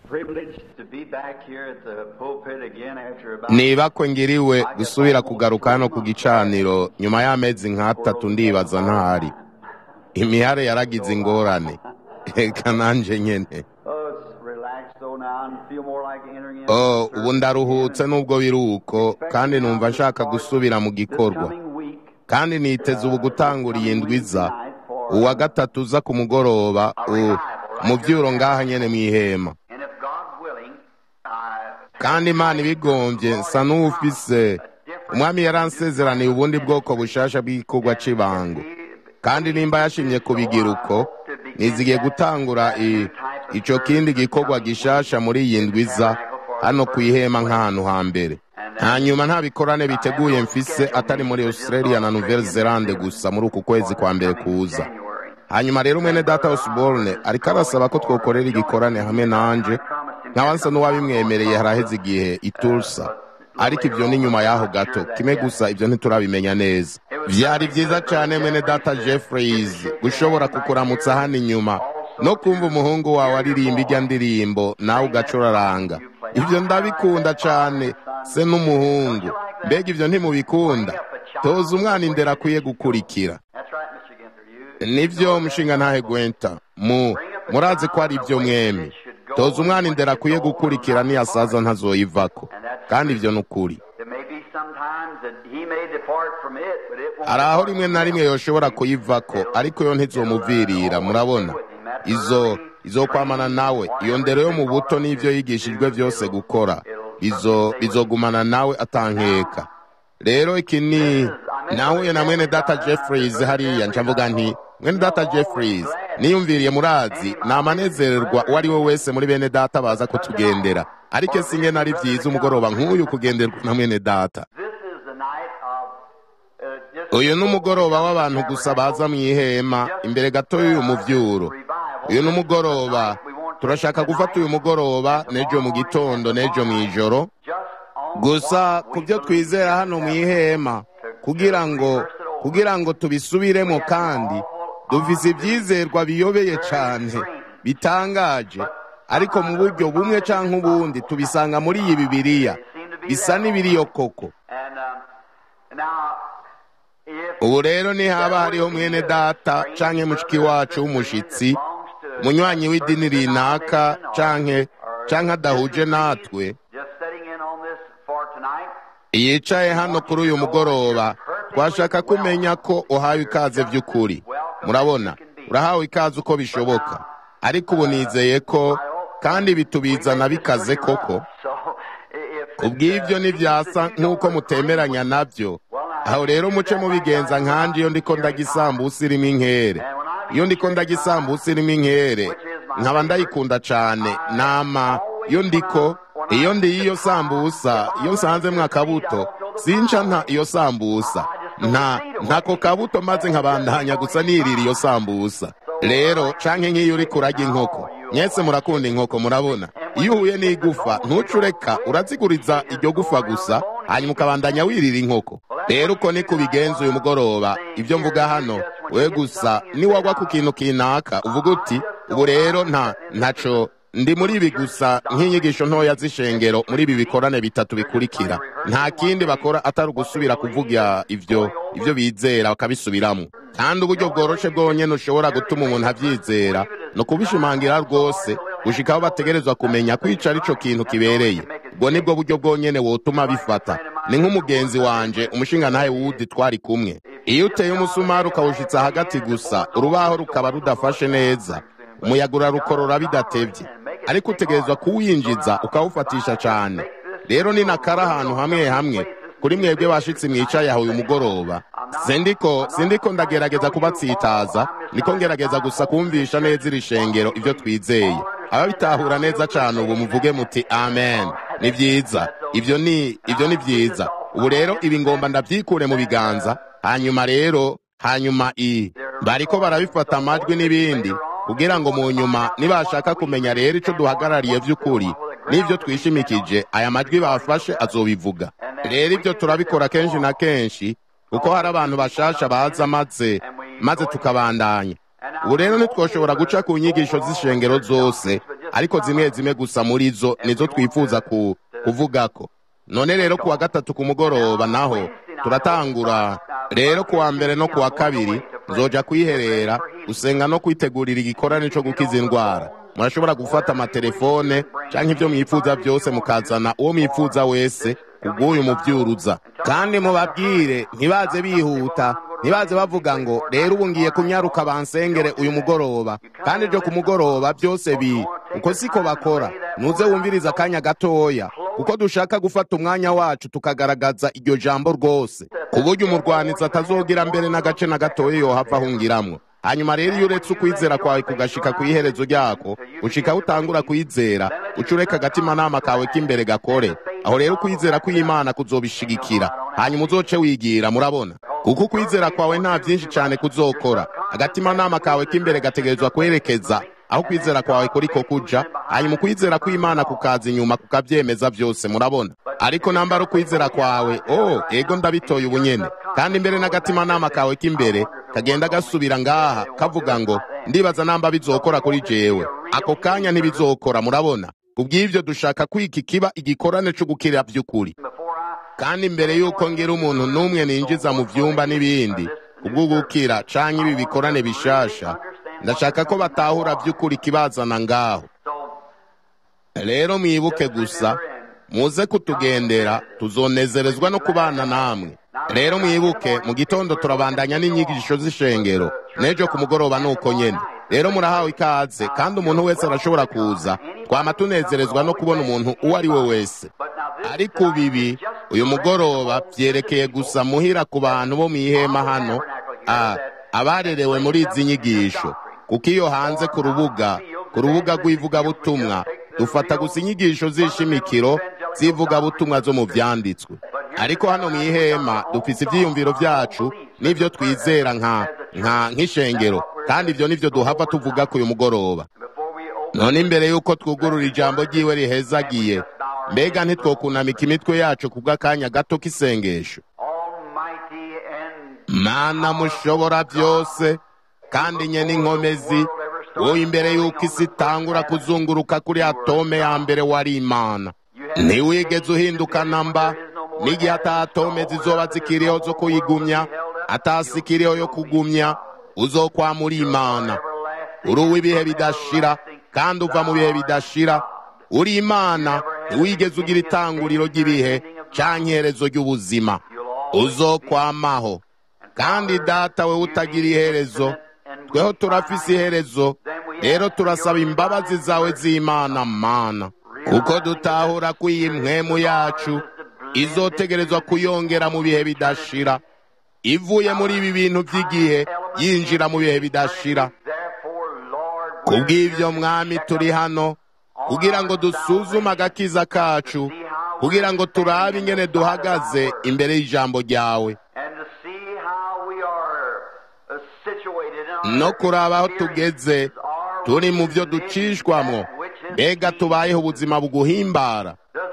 privileged to be back here at the pulpit again after about niba ko ngiriwe gusubira kugaruka hano ku gicaniro nyuma y'amezi nk'atatu ndibaza ntahari imihare yaragize ingorane reka nanje nyene oh, it's relaxed though now and feel more like entering in. oh ubu ndaruhutse nubwo biri uko kandi numva nshaka gusubira mu This gikorwa coming week, kandi niteze ubu gutangura iyi ndwiza uwa gatatu uza ku mugoroba u- mu vyuro ngaha nyene mw'ihema and if God willing, uh, kandi imana ibigombye nsa n'uwufise umwami yaransezeraniye ubundi bwoko bushasha bw'igikorwa c'ibango kandi nimba yashimye kubigira uko nizigiye gutangura i- ico kindi gikorwa gishasha muri iyi ndwiza hano ku ihema nk'ahantu hambere hanyuma nta bikorane biteguye mfise atari muri australia na nouvelle zelande gusa muri uku kwezi kwa mbere kuza January. hanyuma rero mwene data osborne ariko arasaba ko twokorera igikorane hamwe nanje nkaba nsa n'uwabimwemereye haraheze igihe itursa ariko ibyo ni nyuma y'aho gato kimwe gusa ibyo ntiturabimenya neza vyari vyiza cane mwene data jeffreys gushobora kukuramutsa hano inyuma no kumva umuhungu wawe aririmba irya ndirimbo nawe ugacuraranga ivyo ndabikunda cane se n'umuhungu mbega ivyo ntimubikunda toza umwana indera akwiye gukurikira That's right, Mr. Ginther. You nivyo mushinga ntahe gwenta mu murazi ko ari ivyo mwemi toza umwana indera akwiye gukurikira niyasaza ntazoyivako kandi ivyo ni ukuri There may be some times that he may depart from it, but it won't hari aho depart rimwe from na him. rimwe yoshobora kuyivako ariko yo ntizomuvirira murabona izo izokwamana nawe iyo ndero yo mu buto n'ivyo yigishijwe vyose gukora izo bizogumana nawe atankeka rero iki ni nahuye na mwene data jeffreys hariya nca mvuga nti mwene data jeffreys niyumviriye murazi namanezererwa uwo ari we wese muri bene data baza kutugendera ariko singe nari vyiza umugoroba nk'uyu kugenderwa na mwene data This is the night of uh, just uyu ni umugoroba w'abantu gusa baza mu ihema imbere gato y'uyu muvyuro uyu ni umugoroba turashaka gufata uyu mugoroba n'ejo mu gitondo n'ejo mu ijoro just on gusa ku byo twizera hano mu ihema kugira ngo kugira ngo tubisubiremo kandi dufise ivyizerwa biyobeye cane bitangaje ariko mu buryo bumwe canke ubundi tubisanga muri iyi bibiliya bisa n'ibiriyo koko and um, now if ubu rero nihaba hariho mwene data canke mushiki wacu w'umushitsi umunywanyi w'idini rinaka canke canke adahuje natwe just sitting in on this for tonight, yicaye hano kuri uyu mugoroba twashaka kumenya ko uhawe ikaze vy'ukuri murabona urahawe ikaze uko bishoboka ariko ubu nizeye ko kandi bitubizana bikaze koko so if kubw'ivyo ntivyasa nk'uko mutemeranya navyo aho rero muce mubigenza nkanje iyo ndiko ndarya isambusa irimo inkere iyo ndiko ndarya isambusa irimo inkere nkaba ndayikunda cane nama iyo ndiko iyo ndiye iyo sambusa iyo nsanzemwo akabuto sinca nta iyo sambusa nta ntako kabuto maze nkabandanya gusa nirira iyo sambusa rero canke nk'iyo uriko urarya inkoko mwese murakunda inkoko murabona iyo uhuye n'igufa ntucureka uraziguriza iryo gufa gusa hanyuma ukabandanya wirira inkoko rero uko ni kubigenza uyu mugoroba ibyo mvuga hano we gusa niwagwa ku kintu kinaka uvuga uti ubu rero nta ntaco ndi muri ibi gusa nk'inyigisho ntoya z'ishengero muri ibi bikorane bitatu bikurikira nta kindi bakora atari ugusubira kuvuga ivyo ivyo bizera bakabisubiramwo kandi uburyo bworoshe bwonyene ushobora gutuma umuntu avyizera ni ukubishimangira rwose gushikaho bategerezwa kumenya kwica arico kintu kibereye ubwo nibwo buryo bwonyene wotuma bifata ni nk'umugenzi wanje umushinga ntahe wudi twari kumwe iyo uteye umusumari ukawushitsa hagati gusa urubaho rukaba rudafashe neza umuyaga urarukorora bidatevye ariko utegerezwa kuwinjiza ukawufatisha cane rero ni nakara ahantu hamwe hamwe kuri mwebwe bashitsi mwicaye aho uyu mugoroba sindiko sindiko ndagerageza kubatsitaza niko ngerageza gusa kumvisha neza iri shengero ivyo twizeye ababitahura neza cane ubu muvuge muti amen ni vyiza ivyo ni ivyo ni vyiza ubu rero ibi ngomba ndavyikure mu biganza hanyuma rero hanyuma i bariko barabifata amajwi n'ibindi kugira ngo mu nyuma nibashaka kumenya rero ico duhagarariye vy'ukuri n'ivyo twishimikije aya majwi bafashe azobivuga rero ibyo turabikora kenshi na kenshi kuko hari abantu bashasha baza maze maze tukabandanya ubu rero ntitwoshobora guca ku nyigisho z'ishengero zose ariko zimwe zimwe gusa muri zo nizo twifuza ku, kuvugako none rero kuwa gatatu ku mugoroba naho turatangura rero kuwa mbere no kuwa kabiri nzoja kwiherera gusenga no kwitegurira igikorane co gukiza indwara murashobora gufata amatelefone canke ivyo mwifuza byose mukazana uwo mwifuza wese kubw'uyu muvyuruza kandi mubabwire ntibaze bihuta ntibaze bavuga ngo rero ubu ngiye kunyaruka bansengere uyu mugoroba kandi ibyo ku mugoroba byose bi uko siko bakora nuze wumviriza akanya gatoya kuko dushaka gufata umwanya wacu tukagaragaza iryo jambo rwose ku buryo umurwanizi atazogira mbere n'agace na gatoya yohava ahungiramwo hanyuma rero iyo uretse ukwizera kwawe kugashika ku iherezo ryako ushika utangura kwizera uca ureka agatimanama kawe k'imbere gakore aho rero ukwizera kw'imana kuzobishigikira hanyuma uzoce wigira murabona kuko ukwizera kwawe nta byinshi cyane kuzokora agatimanama kawe k'imbere gategerezwa kwerekeza aho kwizera kwawe kuriko kuja hanyuma ukwizera kw'imana kukaza inyuma kukavyemeza vyose murabona ariko nambara ukwizera kwawe oh ego ndabitoye ubunyene kandi imbere n'agatimanama kawe k'imbere kagenda gasubira ngaha kavuga ngo ndibaza namba bizokora kuri jewe ako kanya ntibizokora murabona kubw'ivyo dushaka kwika kiba igikorane co gukira vy'ukuri kandi imbere y'uko ngira umuntu n'umwe ninjiza mu vyumba n'ibindi kubwo gukira canke ibi bikorane bishasha ndashaka ko batahura vy'ukuri kibazana ngaho rero mwibuke gusa muze kutugendera tuzonezerezwa no kubana namwe rero mwibuke mu gitondo turabandanya n'inyigisho z'ishengero n'ejo ku mugoroba nuko nyene rero murahawe ikaze kandi umuntu wese arashobora kuza twama tunezerezwa no kubona umuntu uwo ari we wese ariko bibi uyu mugoroba vyerekeye gusa muhira ku bantu bo mw'ihema hano abarerewe muri izi nyigisho kuko iyo hanze ku rubuga ku rubuga rw'ivugabutumwa dufata gusa inyigisho z'ishimikiro z'ivugabutumwa zo mu vyanditswe ariko hano mw'ihema dufise ivyiyumviro vyacu n'ivyo twizera nka nka nk'ishengero kandi ivyo nivyo duhava tuvuga ku uyu mugoroba none imbere y'uko twugurura ijambo ry'iwe rihezagiye mbega ntitwokunamika imitwe yacu kubw'akanya gato k'isengesho mana mushobora byose kandi nye n'inkomezi wowe imbere y'uko isi itangura kuzunguruka kuri atome ya mbere wari imana ntiwigeze uhinduka namba n'igihe ata atome zizoba zikiriho zo kuyigumya atasikiriho yo kugumya uzokwamura imana uri uw'ibihe bidashira kandi uva mu bihe bidashira uri imana ntiwigeze ugira itanguriro ry'ibihe canke iherezo ry'ubuzima uzokwamaho kandi data we utagira iherezo tweho turafise iherezo rero turasaba imbabazi zawe z'imana mana kuko dutahura ko iyi mpwemu yacu izotegerezwa kuyongera mu bihe bidashira ivuye muri ibi bintu by'igihe yinjira mu bihe bidashira kubw'ibyo mwami turi hano kugira ngo dusuzume agakiza kacu kugira ngo turabe ingene duhagaze imbere y'ijambo ryawe no kuraba aho tugeze turi mu byo ducishwamo mbega tubayeho ubuzima buguhimbara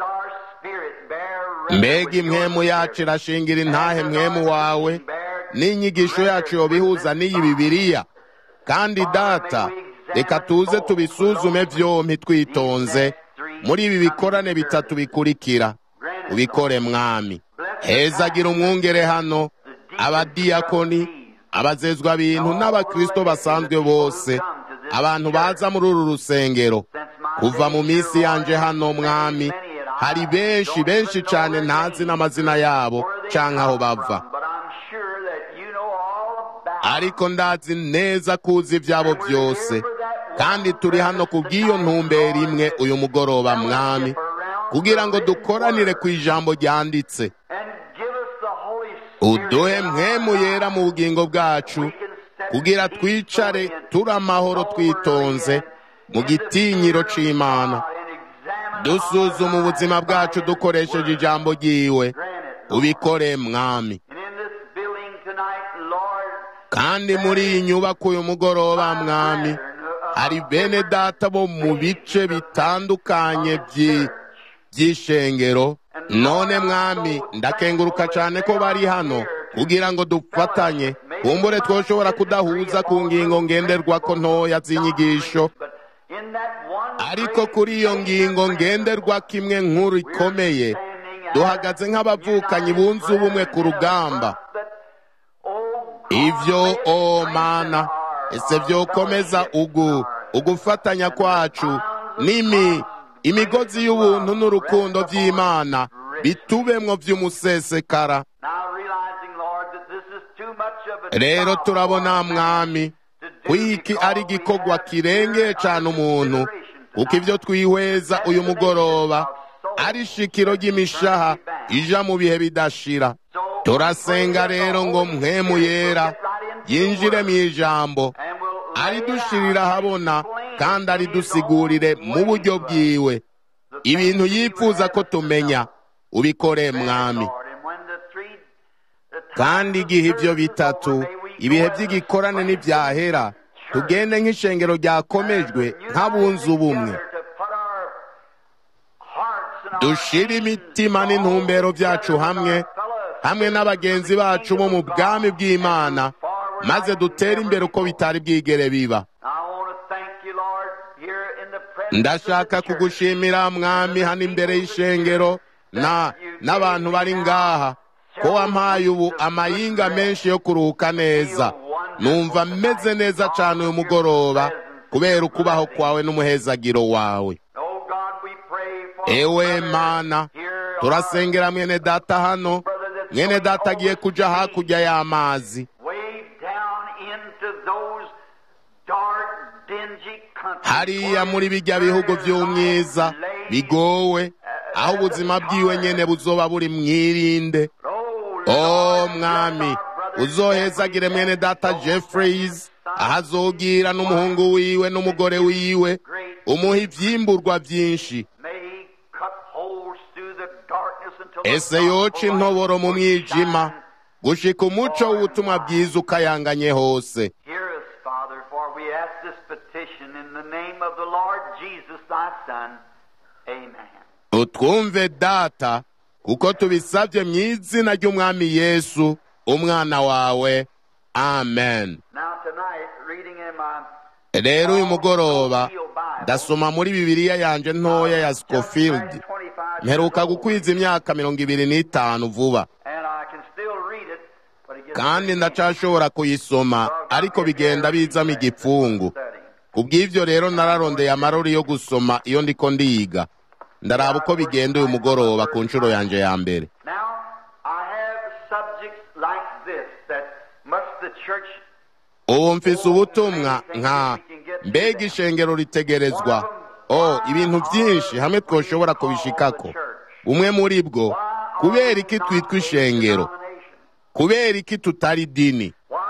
mbega impwemu yacu irashingira intahe mwemu wawe n'inyigisho yacu yobihuza n'iyi bibiriya kandi data reka tuze tubisuzume byombi twitonze muri ibi bikorane bitatu bikurikira ubikore mwami hezagira umwungere hano abadiyakoni abazezwa bintu n'abakristo basanzwe bose abantu baza muri uru rusengero kuva mu minsi yanje hano mwami hari benshi benshi cyane ntazi n'amazina yabo canke aho bava ariko ndazi neza kuzi ibyabo byose kandi turi hano ku bw'iyo ntumbero imwe uyu mugoroba mwami kugira ngo dukoranire ku ijambo ryanditse uduhe mwemu yera mu bugingo bwacu kugira twicare turi amahoro twitonze mu gitinyiro c'imana dusuzuma ubuzima bwacu dukoresheje ijambo ry'iwe ubikore mwami kandi muri iyi nyubako uyu mugoroba mwami hari bene data bo mu bice bitandukanye by'ishengero none mwami ndakenguruka cyane ko bari hano kugira ngo dufatanye kumbure twoshobora kudahuza ku ngingo ngenderwako ntoya z'inyigisho ariko kuri iyo ngingo ngenderwa kimwe nkuru ikomeye duhagaze nk'abavukanyi bunze ubumwe ku rugamba ibyo o mana ese byokomeza ugu ugufatanya kwacu n'imi imigozi y'ubuntu n'urukundo by'imana bitubemwo by'umusesekara rero turabona mwami ko iki ari igikorwa kirengeye cyane umuntu kuko ibyo twihweza uyu mugoroba ari ishikiro ry'imishaha ija mu bihe bidashira turasenga rero ngo mpwemu yera yinjire mu ijambo aridushirira ahabona kandi aridusigurire mu buryo bwiwe ibintu yifuza ko tumenya ubikore mwami kandi igihe ibyo bitatu ibihe by'igikorane n'ibyahera tugende nk'ishengero ryakomejwe nk'abunze ubumwe dushire imitima n'intumbero byacu hamwe hamwe n'abagenzi bacu bo mu bwami bw'imana maze dutere imbere uko bitari bwigere biba ndashaka kugushimira mwami hano imbere y'ishengero na n'abantu bari ngaha ko wampaye ubu amayinga menshi yo kuruhuka neza numva meze neza cyane uyu mugoroba kubera ukubaho kwawe n'umuhezagiro wawe ewe mana turasengera mwene data hano mwene data agiye kuja hakurya y'amazi hariya muri bijya bihugu by'umwiza bigowe aho ubuzima bwiwe nyene buzoba buri mwirinde o mwami uzohezagire mwene data jeffreys aho azogira n'umuhungu wiwe n'umugore wiwe umuha ivyimburwa vyinshi ese yoca intoboro mu mwijima gushika umuco w'ubutumwa bwiza ukayanganye hose utwumve data kuko tubisabye mu izina ry'umwami yesu umwana wawe amen rero uyu mugoroba ndasoma muri bibiliya yanje ntoya ya scofield mperuka gukwiza imyaka mirongo ibiri n'itanu vuba kandi ndacashobora kuyisoma ariko bigenda bizamo igipfungu ku bw'ibyo rero nararondeye amarori yo gusoma iyo ndiko ndiga ndaraba uko bigenda uyu mugoroba ku nshuro yanje ya mbere ubu mfise ubutumwa nka mbega ishengero ritegerezwa o ibintu byinshi hamwe twoshobora kubishikako bumwe muri bwo kubera iki twitwa ishengero kubera iki tutari dini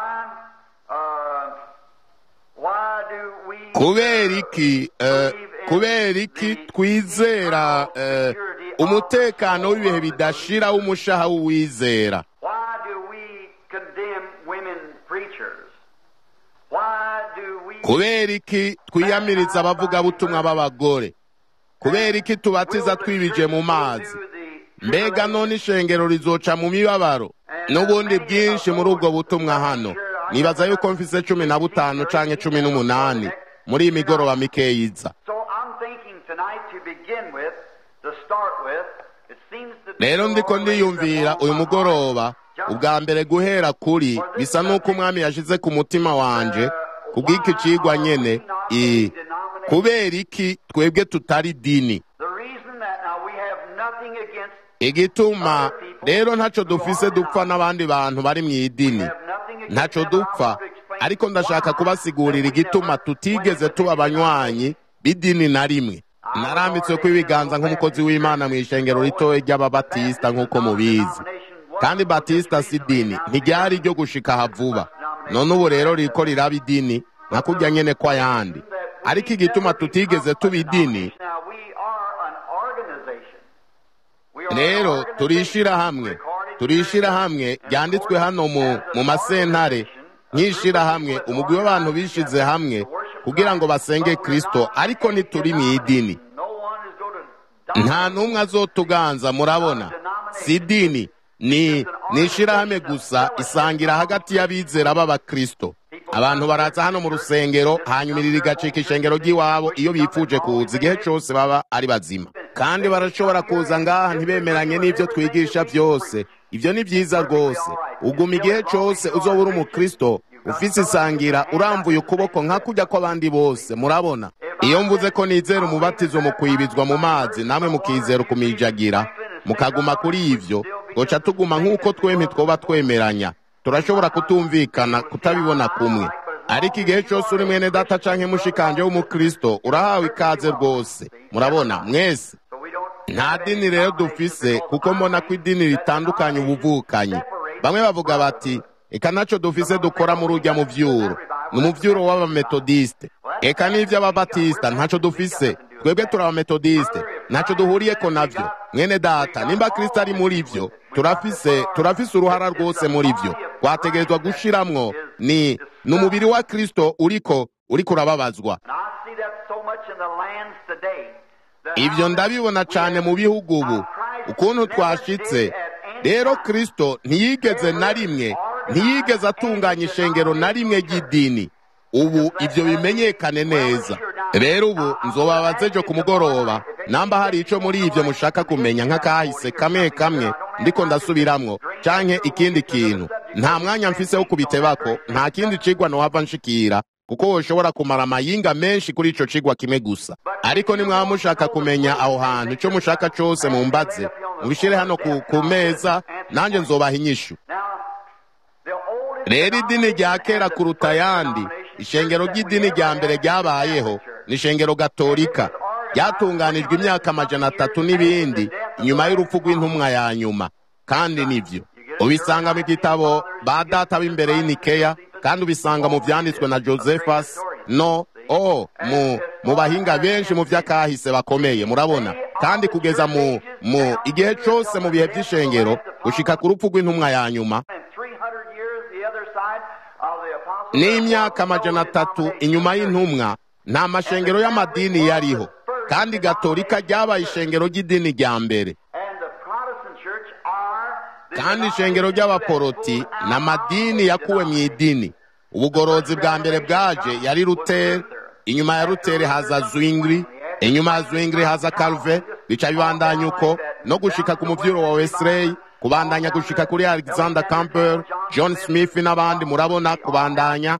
kubera iki kubera iki twizera umutekano w'ibihe bidashira w'umushaha w'uwizera kubera iki twiyamiriza abavugabutumwa b'abagore kubera iki tubatiza twibije mu mazi mbega none ishengero rizoca mu mibabaro n'ubundi bwinshi muri ubwo butumwa hano nibaza yuko mfise cumi na butanu canke cumi n'umunani muri iyi migoroba mikeyiza rero ndiko ndiyumvira uyu mugoroba ubwa mbere guhera kuri bisa n'uko umwami yashize ku mutima wanje kubw'iki cigwa nyene i kubera iki twebwe tutari dini igituma rero ntaco dufise dupfa n'abandi bantu bari mu idini ntaco dupfa ariko ndashaka kubasigurira igituma tutigeze tuba abanywanyi b'idini na rimwe narambitswe ko ibiganza nk'umukozi w'imana mu ishengero ritoya ry'ababatisita nk'uko mubizi kandi batisita si dini ntiryari ryo gushika aha vuba none ubu rero riko riraba idini nka kurya nyene kw'ayandi ariko igituma tutigeze tuba idini rero turishira hamwe turishira hamwe ryanditswe hano mu mu masentare nk'ishira hamwe umugwi w'abantu bishize hamwe kugira ngo basenge kristo ariko ntituri mu idini nta n'umwe azotuganza murabona si idini ni ni ishirahamwe gusa isangira hagati y'abizera b'abakristo abantu baraza hano mu rusengero hanyuma iri rigacika ishengero ry'iwabo iyo bifuje kuza igihe cyose baba ari bazima kandi barashobora kuza ngaha ntibemeranye n'ibyo twigisha byose ibyo ni byiza rwose uguma igihe cyose uzoba uri umukristo ufise isangira urambuye ukuboko nka kujya kw'abandi bose murabona iyo mvuze ko nizera umubatizo mu kwibizwa mu mazi namwe mukizera ukumijagira mukaguma kuri ivyo goca tuguma nk'uko twempi twoba twemeranya turashobora kutumvikana kutabibona kumwe ariko igihe cyose uri mwene data canke mushikanje w'umukristo urahawe ikaze rwose murabona mwese nta dini rero dufise kuko mbona ko idini ritandukanye ubuvukanyi bamwe bavuga bati eka naco dufise dukora muri urya muvyuro ni umuvyuro w'abametodiste eka n'ivy'ababatista ntaco dufise twebwe turi abametodiste ntaco duhuriyeko navyo mwene data nimba kristo ari muri vyo turafise turafise uruhara rwose muri vyo twategerezwa gushiramwo ni ni umubiri wa kristo uriko uriko urababazwa ivyo ndabibona cane mu bihugu ubu ukuntu twashitse rero kristo ntiyigeze na rimwe ntiyigeze atunganya ishengero na rimwe ry'idini ubu ivyo bimenyekane neza rero ubu nzobabaze ejo ku mugoroba namba hari ico muri ivyo mushaka kumenya nk'akahise kamwe kamwe ndiko ndasubiramwo canke ikindi kintu nta mwanya mfise wo kubitebako nta kindi cigwa nohava nshikira kuko woshobora kumara amayinga menshi kuri ico cigwa kimwe gusa ariko nimwaba mushaka kumenya aho hantu ico mushaka cose mumbaze mubishire hano ku, ku meza nanje nzobaha inyishu rero idini rya kera kuruta ayandi ishengero ry'idini rya mbere ryabayeho ni ishengero gatolika ryatunganijwe imyaka amajana atatu n'ibindi inyuma y'urupfu rw'intumwa ya nyuma kandi nivyo ubisanga mu gitabo ba data b'imbere y'inikeya kandi ubisanga mu vyanditswe na josephus no o mu mu bahinga benshi mu vy'akahise bakomeye murabona kandi kugeza mu mu igihe cose mu bihe vy'ishengero gushika ku rupfu rw'intumwa ya nyuma n'imyaka amajana atatu inyuma y'intumwa nta mashengero y'amadini yariho kandi gatolika ryabaye ishengero ry'idini rya mbere kandi ishengero ry'abaporoti ni amadini yakuwe mu idini ubugorozi bwa mbere bwaje yari ruteri inyuma ya ruteri haza zwingli inyuma ya zwingli haza calve bica bibandanya uko no gushika ku muvyuro wa wesley kubandanya gushika kuri alexander campbell john smith n'abandi murabona kubandanya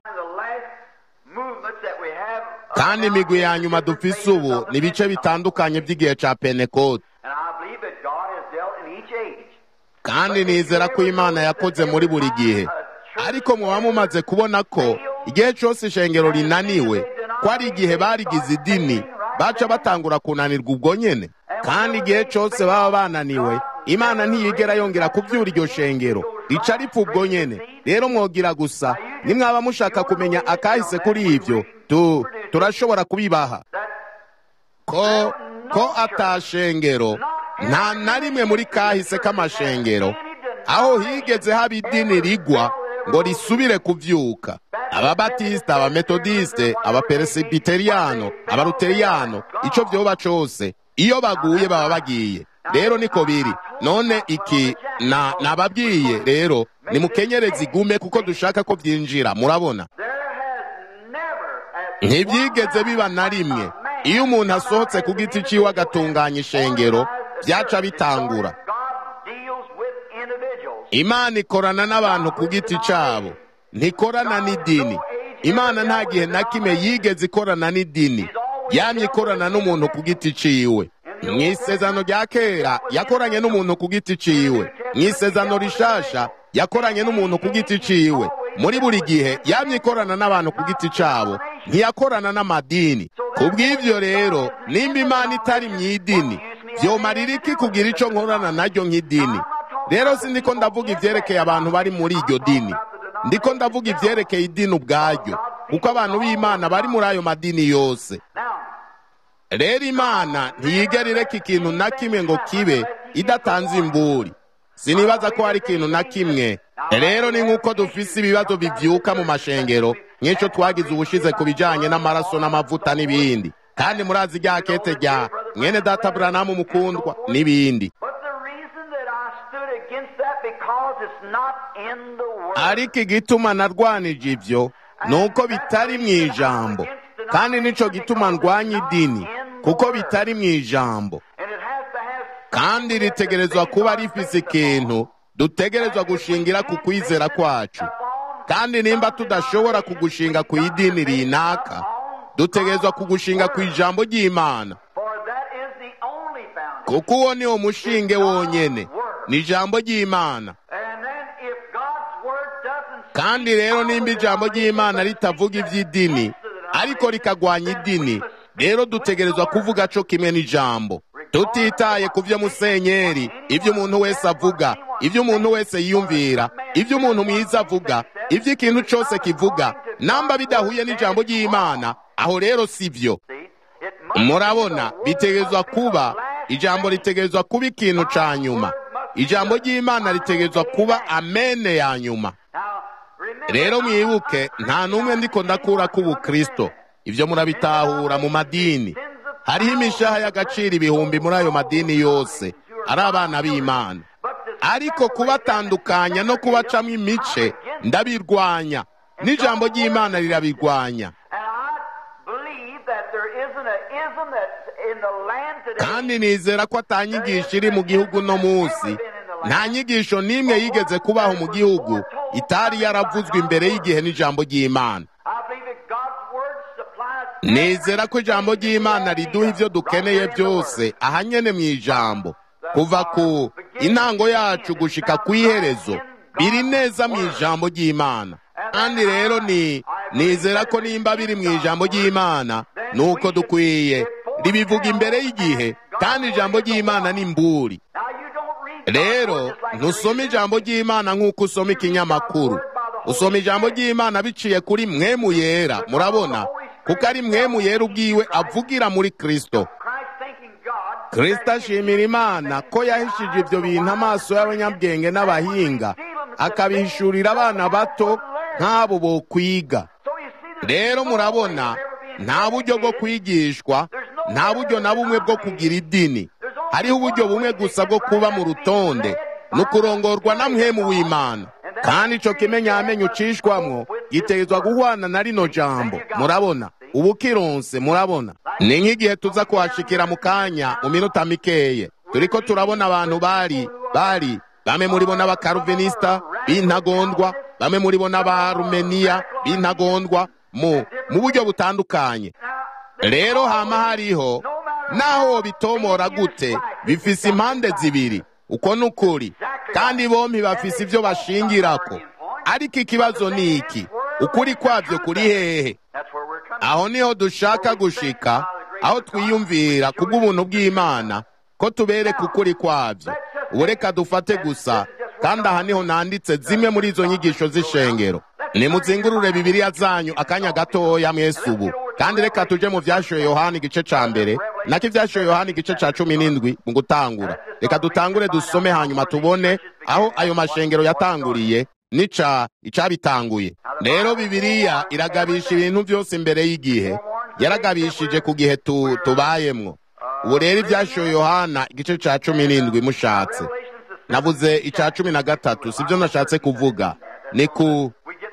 kandi imigwi ya nyuma dufise ubu ni ibice bitandukanye by'igihe ca pentekote kandi nizera ko imana yakoze muri buri gihe ariko muba mumaze kubona ko igihe cyose ishengero rinaniwe ko ari igihe barigize idini baca batangura kunanirwa ubwo nyene kandi igihe cyose baba bananiwe imana ntiyigera yongera kubyura iryo shengero rica ripfa ubwo nyene rero mwogira gusa nimwaba mushaka kumenya akahise kuri ivyo tu turashobora kubibaha ko ko atashengero nta na rimwe muri kahise k'amashengero aho higeze haba idini rigwa ngo risubire kuvyuka ababatisita abametodiste abaperesibiteriyano abaruteriyano ico vyoba cose iyo baguye baba bagiye rero niko biri none iki na nababwiye rero nimukenyereze igume kuko dushaka ko vyinjira murabona ntibyigeze biba na rimwe iyo umuntu asohotse ku giti ciwe agatunganya ishengero byaca bitangura imana ikorana n'abantu ku giti cabo ntikorana n'idini imana nta gihe na kimwe yigeze ikorana n'idini yamye ikorana n'umuntu ku giti ciwe mu isezano rya kera yakoranye n'umuntu ku giti ciwe mu isezano rishasha yakoranye n'umuntu ku giti ciwe muri buri gihe yamye ikorana n'abantu ku giti cabo ntiyakorana n'amadini kubw'ivyo rero nimba imana itari mu idini vyomarira iki kugira ico nkorana naryo nk'idini rero si ndiko ndavuga ivyerekeye abantu bari muri iryo dini ndiko ndavuga ivyerekeye idini ubwaryo kuko abantu b'imana bari muri ayo madini yose rero imana ntiyigera ireka ikintu na kimwe ngo kibe idatanze imburi sinibaza ko hari ikintu na kimwe rero ni nk'uko dufise ibibazo bivyuka mu mashengero nk'ico twagize ubushize ku bijanye n'amaraso n'amavuta n'ibindi kandi murazi rya kete rya mwene data buranamu mukundwa n'ibindi ariko igituma narwanije ivyo ni uko bitari mu ijambo kandi nicyo gituma ndwanya idini kuko bitari mu ijambo kandi ritegerezwa kuba rifise ikintu dutegerezwa gushingira ku kwizera kwacu kandi nimba tudashobora kugushinga ku idini rinaka dutegerezwa kugushinga ku ijambo ry'imana kuko uwo ni wo mushinge wonyene ni ijambo ry'imana kandi rero nimba ijambo ry'imana ritavuga iby'idini ariko rikagwanya idini rero dutegerezwa kuvuga co kimwe n'ijambo tutitaye ku byo musenyeri ibyo umuntu wese avuga ibyo umuntu wese yiyumvira ibyo umuntu mwiza avuga ibyo ikintu cyose kivuga namba bidahuye n'ijambo ry'imana aho rero si byo murabona bitegerezwa kuba ijambo ritegerezwa kuba ikintu ca nyuma ijambo ry'imana ritegerezwa kuba amene ya nyuma rero mwibuke nta n'umwe ndiko ndakura k'ubukristo ibyo murabitahura mu madini hariho imishaha y'agaciro ibihumbi muri ayo madini yose ari abana b'imana ariko kubatandukanya no kubacamo imice ndabirwanya n'ijambo ry'imana rirabirwanya kandi nizera ko atanyigisho iri mu gihugu no munsi nta nyigisho n'imwe yigeze kubaho mu gihugu itari yaravuzwe imbere y'igihe n'ijambo ry'imana nizera ko ijambo ry'imana riduha ibyo dukeneye byose ahanyene mu ijambo kuva ku intango yacu gushika ku iherezo biri neza mu ijambo ry'imana kandi rero ni nizera ko nimba biri mu ijambo ry'imana nuko dukwiye ribivuga imbere y'igihe kandi ijambo ry'imana ni mburi rero ntusome ijambo ry'imana nk'uko usoma ikinyamakuru usoma ijambo ry'imana biciye kuri mwemu yera murabona kuko ari mwemu yera ubwiwe avugira muri kristo kristo ashimira imana ko yahishije ibyo bintu amaso y'abanyabwenge n'abahinga akabihishurira abana bato nk'abo bo kwiga rero murabona nta buryo bwo kwigishwa nta buryo na bumwe bwo kugira idini hariho uburyo bumwe gusa bwo kuba mu rutonde ni ukurongorwa na mwemu w'imana kandi icyo kimenyamenyo ucishwamwo gitegerezwa guhwana na rino jambo murabona ubu kironse murabona ni nk'igihe tuza kuhashikira mu kanya mu minota mikeye turiko turabona abantu bari bari bamwe muri bo n'abakaruvinisita b'intagondwa bamwe muri bo n'abarumeniya b'intagondwa mu mu buryo butandukanye rero hama hariho naho bitomora gute bifise impande zibiri uko n'ukuri kandi bombi bafise ibyo bashingirako ariko ikibazo ni iki ukuri kwabyo kuri hehe aho niho dushaka gushika aho twiyumvira kubw'ubuntu bw'imana ko tubereka ukuri kwabyo ubu reka dufate gusa kandi aha niho nanditse zimwe muri izo nyigisho z'ishengero nimuzingurure bibiriya zanyu akanya gatoya mwese ubu kandi reka tuje mu vyashoye yohani igice ca mbere nako ivyashoye yohani igice ca cumi n'indwi mu gutangura reka dutangure dusome hanyuma tubone aho ayo mashengero yatanguriye nica icabitanguye rero bibiriya iragabisha ibintu byose imbere y'igihe yaragabishije ku gihe tu, tubayemwo ubu rero ivyashoye yohana igice ca cumi n'indwi mushatse navuze ica cumi na gatatu sibyo nashatse kuvuga ni ku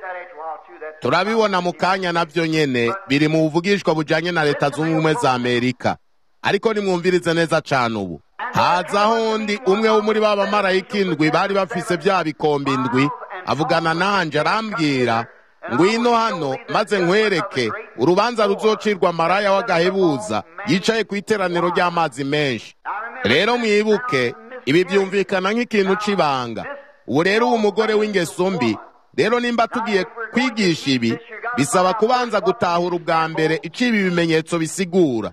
turabibona mu kanya navyo nyene biri mu buvugishwa bujanye na leta zunze ubumwe za amerika ariko nimwumvirize neza cane ubu hazaho ndi umwe wo muri ba bamarayika indwi bari bafise vya bikombe indwi avugana nanje arambwira ngwino hano maze nkwereke urubanza ruzocirwa maraya w'agahebuza yicaye ku iteraniro ry'amazi menshi rero mwibuke ibi byumvikana nk'ikintu c'ibanga ubu rero uwo mugore w'ingeso mbi rero nimba tugiye kwigisha ibi bisaba kubanza gutahura ubwa mbere ico ibi bimenyetso bisigura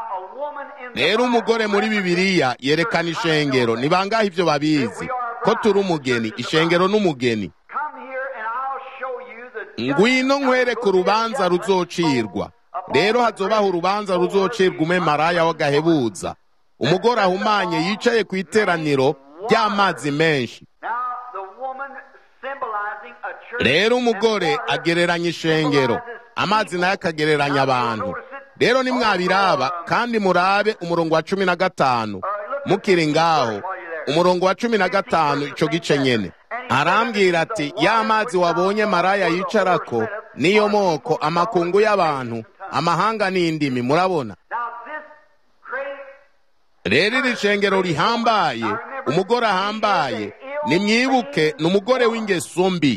rero umugore muri bibiliya yerekana ishengero ni bangahe ivyo babizi ko turi umugeni ishengero n'umugeni ngwino nkwereke urubanza ruzocirwa rero hazobaho urubanza ruzocirwa ume maraya w'agahebuza umugore ahumanye yicaye ku iteraniro ry'amazi menshi rero umugore agereranya ishengero amazi nayo akagereranya abantu rero nimwabiraba kandi murabe umurongo wa cumi na gatanu mukiri ngaho umurongo wa cumi na gatanu ico gice nyene arambwira ati ya mazi wabonye maraya yicarako niyo moko amakungu y'abantu amahanga n'indimi murabona rero iri shengero rihambaye umugore ahambaye nimwibuke ni umugore w'ingeso mbi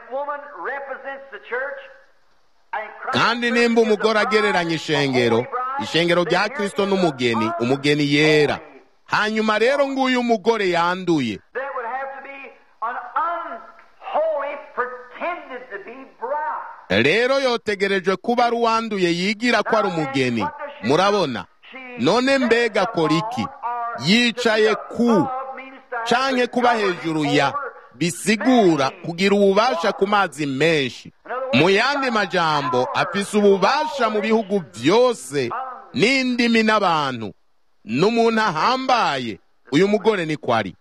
kandi nimba umugore agereranya ishengero ishengero rya kirisito n'umugeni umugeni yera hanyuma rero nguyu umugore yanduye rero yotegerejwe kuba ari uwanduye yigira ko ari umugeni murabona none mbega akora iki yicaye ku canke kuba hejuru ya bisigura kugira ububasha ku mazi menshi mu yandi majambo afise ububasha mu bihugu byose n'indimi n'abantu n'umuntu ahambaye uyu mugore ni kwari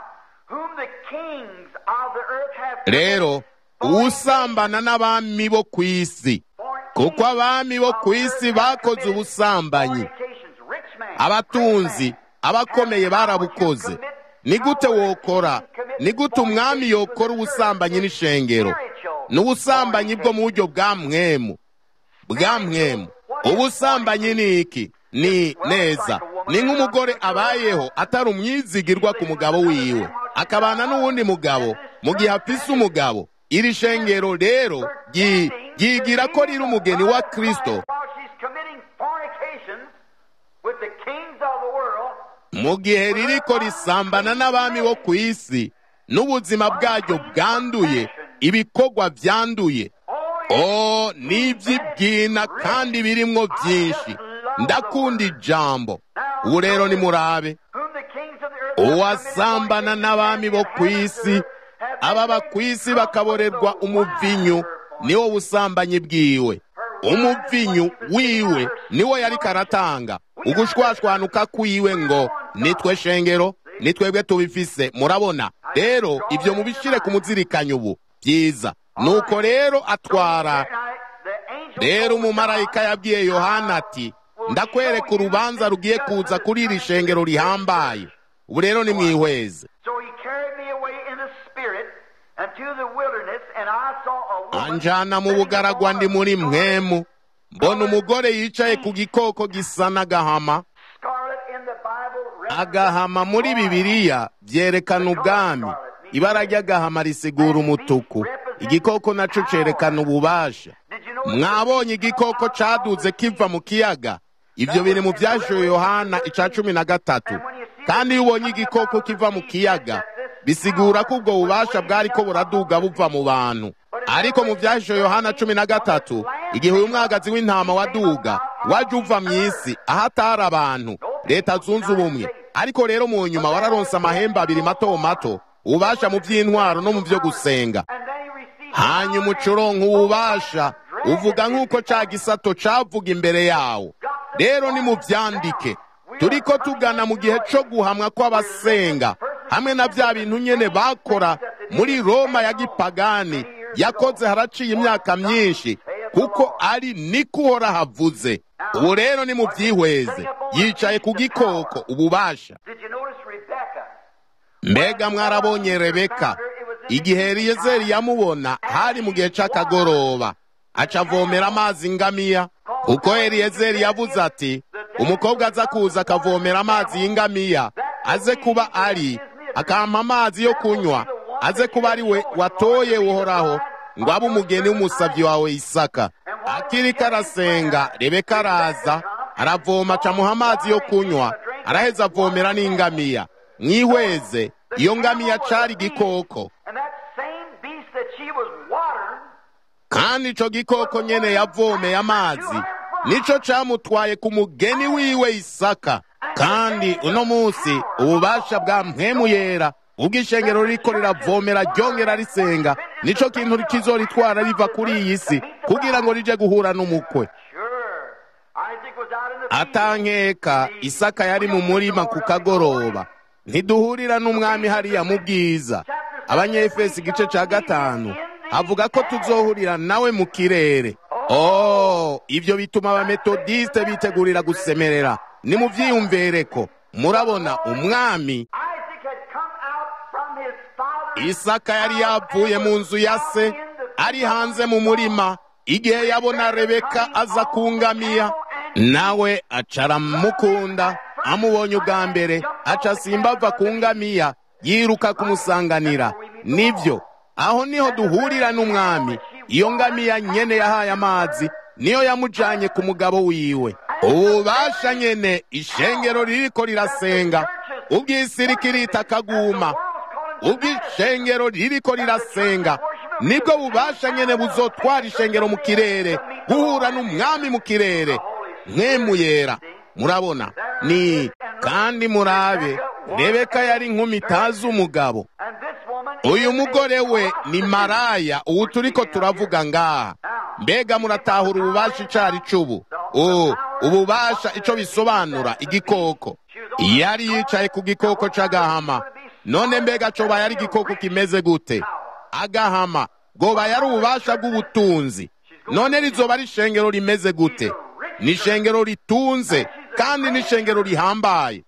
rero usambana n'abami bo ku isi kuko abami bo ku isi bakoze ubusambanyi abatunzi abakomeye barabukoze ni gute wokora ni gute umwami yokora ubusambanyi n'ishengero n'ubusambanyi bwo mu buryo bwa mwemu bwa mwemu ubusambanyi ni iki ni neza ni nk'umugore abayeho atari umwizigirwa ku mugabo wiwe akabana n'uwundi mugabo mu gihe afise umugabo iri shengero rero ryigira ko riri umugeni wa kristo mu gihe ririko risambana n'abami bo ku isi n'ubuzima bwaryo bwanduye ibikorwa byanduye o n'iby'ibwina kandi birimwo byinshi ndakunda ijambo ubu rero nimurabe uwasambana n'abami bo ku isi ababa ku isi bakaborerwa umuvinyu niwo busambanyi bwiwe umuvinyu wiwe niwo yari karatanga ugushwashwanuka kwiwe ngo nitwe shengero nitwebwe tubifise murabona rero ibyo mubishire ku muzirikanyo ubu byiza nuko rero atwara rero umumarayika yabwiye yohana ati ndakwereka urubanza rugiye kuza kuri iri shengero rihambaye ubu rero ni mwihweze anjana mu bugaragwa ndi muri mwemu mbona umugore yicaye ku gikoko gisa n'agahama agahama muri bibiliya byerekana ubwami ibara ry'agahama risigura umutuku igikoko naco cerekana ububasha mwabonye igikoko caduze kiva mu kiyaga ibyo biri mu byashoye yohana ica cumi na gatatu kandi iyo ubonye igikoko kiva mu kiyaga bisigura ko ubwo bubasha bwariko buraduga buva mu bantu ariko mu byashoye yohana cumi na gatatu igihe uyu mwagazi w'intama waduga waje uva mu isi aho atari abantu leta zunze ubumwe ariko rero mu nyuma wararonse amahembe abiri mato mato ubasha mu by'intwaro no mu byo gusenga hanyuma ucuronka ububasha uvuga nk'uko ca gisato cavuga imbere yawo rero nimuvyandike turiko tugana mu gihe co guhamwa kw'abasenga hamwe na vya bintu nyene bakora muri roma ya gipagani yakoze haraciye imyaka myinshi kuko ari niko uhora havuze ubu rero ni mu byihweze yicaye ku gikoko ububasha mbega mwarabonye rebeka igihe eliyezeri yamubona hari mu gihe c'akagoroba aca avomera amazi ingamiya kuko eliyezeri yavuze ati umukobwa aza kuza akavomera amazi y'ingamiya aze kuba ari akampa amazi yo kunywa aze kuba ari we watoye uhoraho ngo abe umugeni w'umusabyi wawe isaka akiriko arasenga rebeka araza aravoma acamuha amazi yo kunywa araheza avomera n'ingamiya mwihweze iyo ngamiya cari igikoko kandi ico gikoko nyene yavomeye amazi nico camutwaye ku mugeni wiwe isaka kandi uno munsi ububasha bwa mpwemu yera ubwo ishengero ririko riravomera ryongera risenga nico kintu kizoritwara riva kuri iyi si kugira ngo rije guhura n'umukwe atankeka isaka yari mu murima ku kagoroba ntiduhurira n'umwami hariya mu bwiza abanyefesi igice ca gatanu avuga ko tuzohurira nawe mu kirere oh ibyo bituma abametodiste bitegurira gusemerera ni mu vyiyumvereko murabona umwami isaka yari yavuye mu nzu ya se ari hanze mu murima igihe yabona rebeka aza kungamiya nawe aca aramukunda amubonye ubwa mbere aca asimba ava ku ngamiya yiruka kumusanganira nibyo aho niho duhurira n'umwami iyo ngamiya nyene yahaye amazi niyo yamujanye ku mugabo wiwe ububasha nyene ishengero ririko rirasenga ubw'isi rikirita akaguma ubw'ishengero ririko rirasenga nibwo bubasha nyene buzotwara ishengero mu kirere guhura n'umwami mu kirere mwemuyera murabona ni kandi murabe rebeka yari inkumi itazi umugabo uyu mugore we ni maraya ubu turiko turavuga ngaha mbega muratahura ububasha icari c'ubu ububasha ico bisobanura igikoko yari yicaye ku gikoko c'agahama none mbega coba yari igikoko kimeze gute agahama goba yari ububasha bw'ubutunzi none rizoba ari ishengero rimeze gute ni ishengero ritunze kandi ni ishengero rihambaye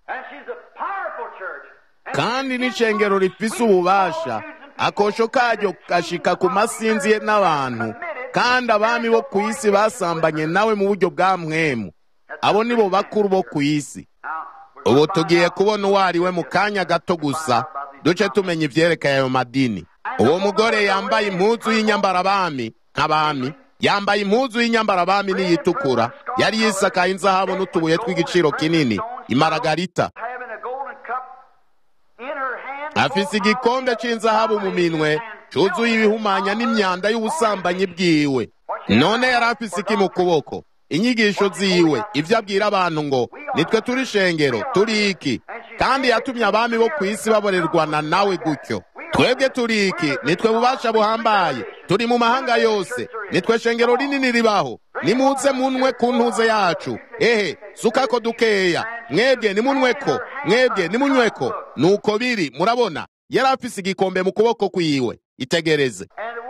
kandi ni ishengero rifise ububasha akosho karyo gashika ku masinzi n'abantu kandi abami bo ku isi basambanye nawe mu buryo bwa mwemu abo nibo bakuru bo ku isi ubu tugiye kubona uwo ari we mu kanya gato gusa duce tumenya ivyerekeye ayo madini uwo mugore yambaye impuzu y'inyambarabami nk'abami yambaye impuzu y'inyambarabami n'iyitukura yari yisakaye inzahabu n'utubuye tw'igiciro kinini imaragarita afise igikombe c'inzahabu mu minwe cuzuye ibihumanya n'imyanda y'ubusambanyi bwiwe none yari afise iki mu kuboko inyigisho ziwe ivyo abwira abantu ngo nitwe turi shengero turi iki kandi yatumye abami bo ku isi baborerwana nawe gutyo twebwe turi iki nitwe bubasha buhambaye turi mu mahanga yose nitwe shengero rinini ribaho nimuze munwe ku ntuze yacu ehe sukako dukeya mwebwe nimunyweko mwebwe nimunyweko nuko biri murabona yari afise igikombe mu kuboko kwiwe itegereze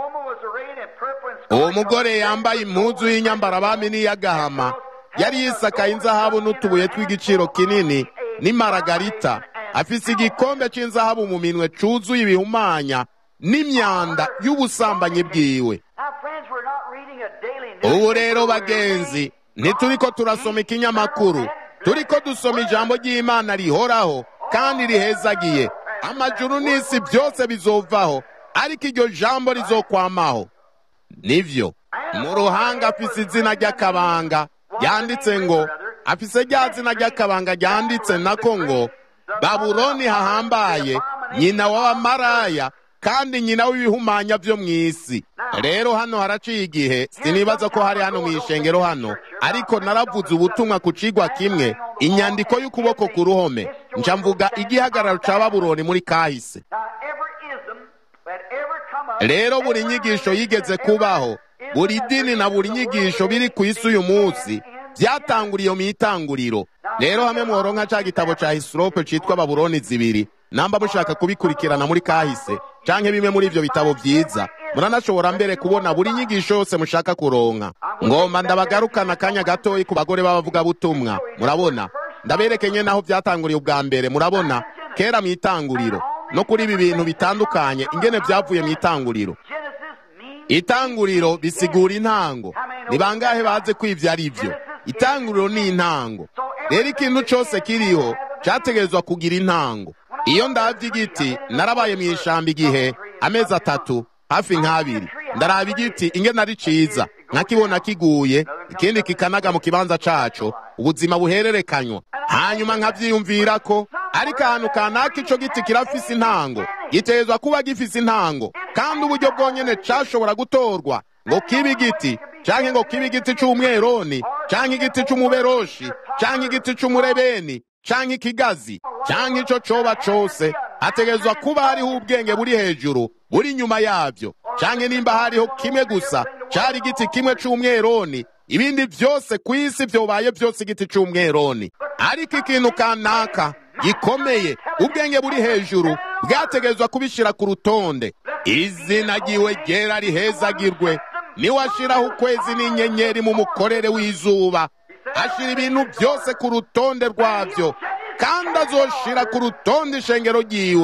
uwo mugore yambaye impuzu y'inyambarabami n'iy'agahama yari yisakaye inzahabu n'utubuye tw'igiciro kinini n'imaragarita afise igikombe c'inzahabu mu minwe cuzuye ibihumanya n'imyanda y'ubusambanyi bwiwe ubu rero bagenzi ntituriko turasoma ikinyamakuru turiko dusoma ijambo ry'imana rihoraho kandi rihezagiye amajuru n'isi byose bizovaho ariko iryo jambo rizokwamaho nivyo mu ruhanga afise izina ry'akabanga ryanditse ngo afise rya zina ry'akabanga ryanditse nako ngo babuloni hahambaye nyina w'abamaraya kandi nyina w'ibihumanya vyo mw'isi rero hano haraciye igihe sinibaza ko hari hano mw'ishengero hano ariko naravuze ubutumwa ku cigwa kimwe inyandiko y'ukuboko ku ruhome nca mvuga igihagararo ca babuloni muri kahise rero buri nyigisho yigeze kubaho buri dini na buri nyigisho biri ku isi uyu munsi byatanguriye mu itanguriro rero hamwe mworonka ca gitabo ca hisirope citwa babuloni zibiri namba mushaka kubikurikirana muri kahise canke bimwe muri ivyo bitabo vyiza muranashobora mbere kubona buri nyigisho yose mushaka kuronka ngomba ndabagarukana akanya gatoyi ku bagore b'abavugabutumwa murabona ndaberekenye naho vyatanguriye ubwa mbere murabona kera mu itanguriro no kuri ibi bintu bitandukanye ingene vyavuye mu itanguriro itanguriro bisigura intango ni bangahe baze ko ivyo ari vyo itanguriro ni intango rero ikintu cose kiriho categerezwa kugira intango iyo ndavye igiti narabaye mu ishamba igihe amezi atatu hafi nk'abiri ndaraba igiti ingene ari ciza nkakibona kiguye ikindi kikanaga mu kibanza caco ubuzima buhererekanywa hanyuma nkavyiyumvira ko ariko ahantu kanaka ico giti kirafise intango gitegerezwa kuba gifise intango kandi uburyo bwonyene cashobora gutorwa ngo kibe igiti canke ngo kibe igiti c'umweroni canke igiti c'umuberoshi canke igiti c'umurebeni canke ikigazi canke ico coba cose hategerezwa kuba hariho ubwenge buri hejuru buri nyuma yavyo canke nimba hariho kimwe gusa cari igiti kimwe c'umweroni ibindi vyose ku isi vyobaye vyose igiti c'umweroni ariko ikintu kanaka gikomeye ubwenge buri hejuru bwategerezwa kubishira ku rutonde izina ryiwe ryera rihezagirwe niwe ashiraho ukwezi n'inyenyeri mu mukorere w'izuba ashira ibintu byose ku rutonde rwavyo kandi azoshira ku rutonde ishengero ryiwe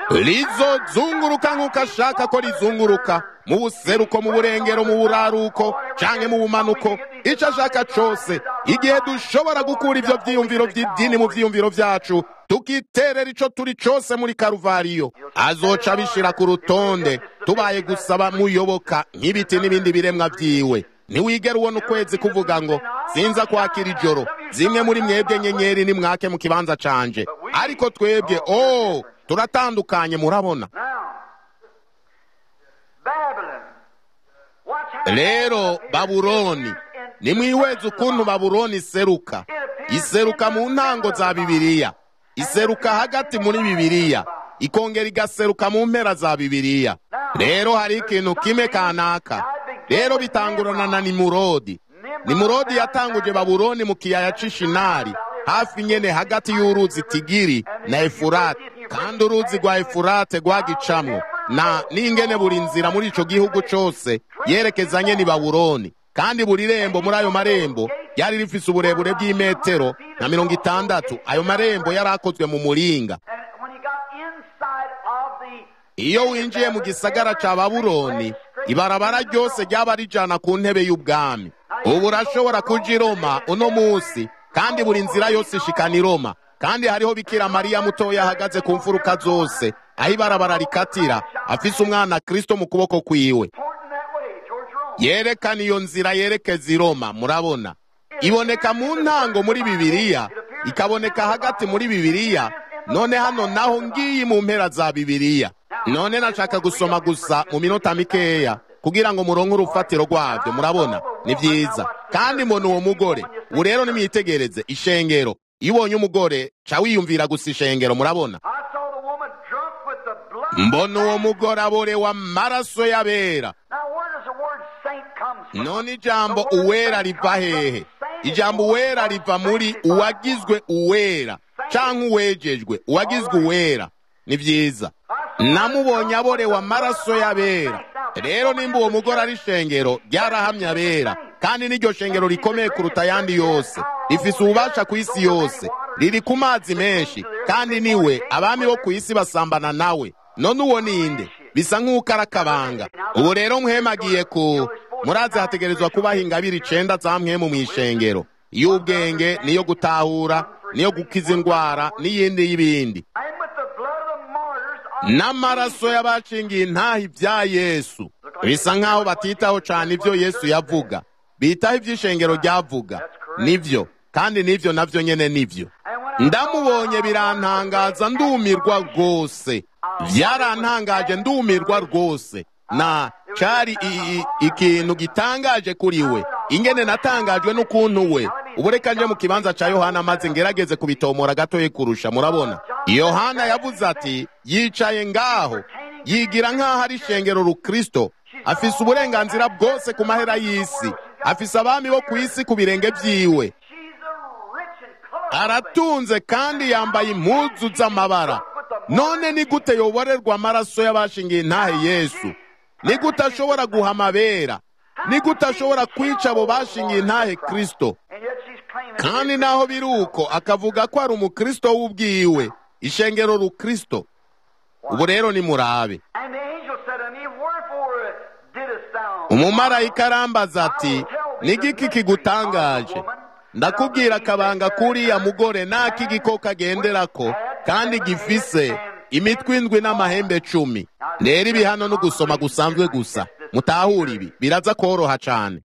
rizozunguruka nk'uko ashaka ko rizunguruka mu buseruko mu burengero mu buraruko canke mu bumanuko ico ashaka cose igihe dushobora gukura ivyo vyiyumviro vy'idini mu vyiyumviro vyacu tukiterera ico turi cose muri karuvariyo azoca bishira ku rutonde tubaye gusaba muyoboka nk'ibiti n'ibindi biremwa vyiwe ntiwigera ubona ukwezi kuvuga ngo sinza kwakira ijoro zimwe muri mwebwe nyenyeri nimwake mu kibanza canje ariko twebwe oh turatandukanye murabona rero babuloni nimwihweze ukuntu babuloni iseruka iseruka mu ntango za bibiliya iseruka hagati muri bibiliya ikongera igaseruka mu mpera za bibiliya rero hari ikintu kimwe kanaka rero bitangurana na nimurodi nimurodi yatanguje babuloni mu kiyaya c'ishinari hafi nyene hagati y'uruzi tigiri na efurate kandi uruzi rwa efurate rwagicamwo na n'ingene buri nzira muri ico gihugu cose yerekezanye ni babuloni kandi buri rembo muri ayo marembo yari rifise uburebure bw'imetero na mirongo itandatu ayo marembo yari akozwe mu muringa iyo winjiye mu gisagara ca babuloni ibarabara ryose ryaba rijana ku ntebe y'ubwami ubu urashobora kuja i roma uno munsi kandi buri nzira yose ishikana i roma kandi hariho bikira mariya mutoya ahagaze ku mfuruka zose aho ibarabara rikatira afise umwana kristo mu kuboko kwiwe yerekana iyo nzira yerekeza i roma murabona iboneka mu ntango muri bibiliya ikaboneka hagati muri bibiliya none hano naho ngiyi mu mpera za bibiliya none nashaka gusoma gusa mu minota mikeya kugira ngo muronke urufatiro rwabyo murabona ni byiza kandi mbona uwo mugore ubu rero nimwitegereze ishengero iyo ubonye umugore ca wiyumvira gusa ishengero murabona mbona uwo mugore aborewe amaraso y'abera none ijambo uwera riva hehe ijambo uwera riva muri uwagizwe uwera canke uwejejwe uwagizwe uwera ni vyiza namubonye aborewe amaraso y'abera rero nimba uwo mugore ari ishengero ryarahamye abera kandi n'iryo shengero rikomeye kuruta ayandi yose rifise ububasha ku isi yose riri ku mazi menshi kandi niwe abami bo ku isi basambana nawe none uwo ninde bisa nk'uko ari akabanga ubu rero mwemagiye ku murazi hategerezwa kubaho ingabire icenda za mwemu mu ishengero iy'ubwenge niyo gutahura niyo gukiza indwara n'iyindi y'ibindi n'amaraso y'abacingiye intaha ibya yesu bisa nk'aho batitaho cyane ibyo yesu yavuga bitaho iby'ishengero ryavuga nibyo kandi nibyo nabyo nyine nibyo ndamubonye birantangaza ndumirwa rwose byarantangaje ndumirwa rwose na cyari ikintu gitangaje kuri we ingene natangajwe n'ukuntu we ubu reka nje mu kibanza cya yohana maze ngerageze kubitomora gatoye kurusha murabona yohana yavuze ati yicaye ngaho yigira nk'aho ari ishengero rukristo afise uburenganzira bwose ku mahera y'isi afise abami bo ku isi ku birenge byiwe aratunze kandi yambaye impuzu z'amabara none ni gute yoborerwa amaraso y'abashingiye intahe yesu ni gute ashobora guha amabera ni gute ashobora kwica abo bashingiye intahe kristo kandi naho biri uko akavuga ko ari umukristo w'ubwiwe ishengero rukristo ubu rero ni murabe umumarayika arambaza ati n'igiki kigutangaje ndakubwira akabanga k'uriya mugore n'ak'igikoko agenderako kandi gifise imitwe indwi n'amahembe cumi rero ibi hano no gusoma gusanzwe gusa mutahura ibi biraza koroha cane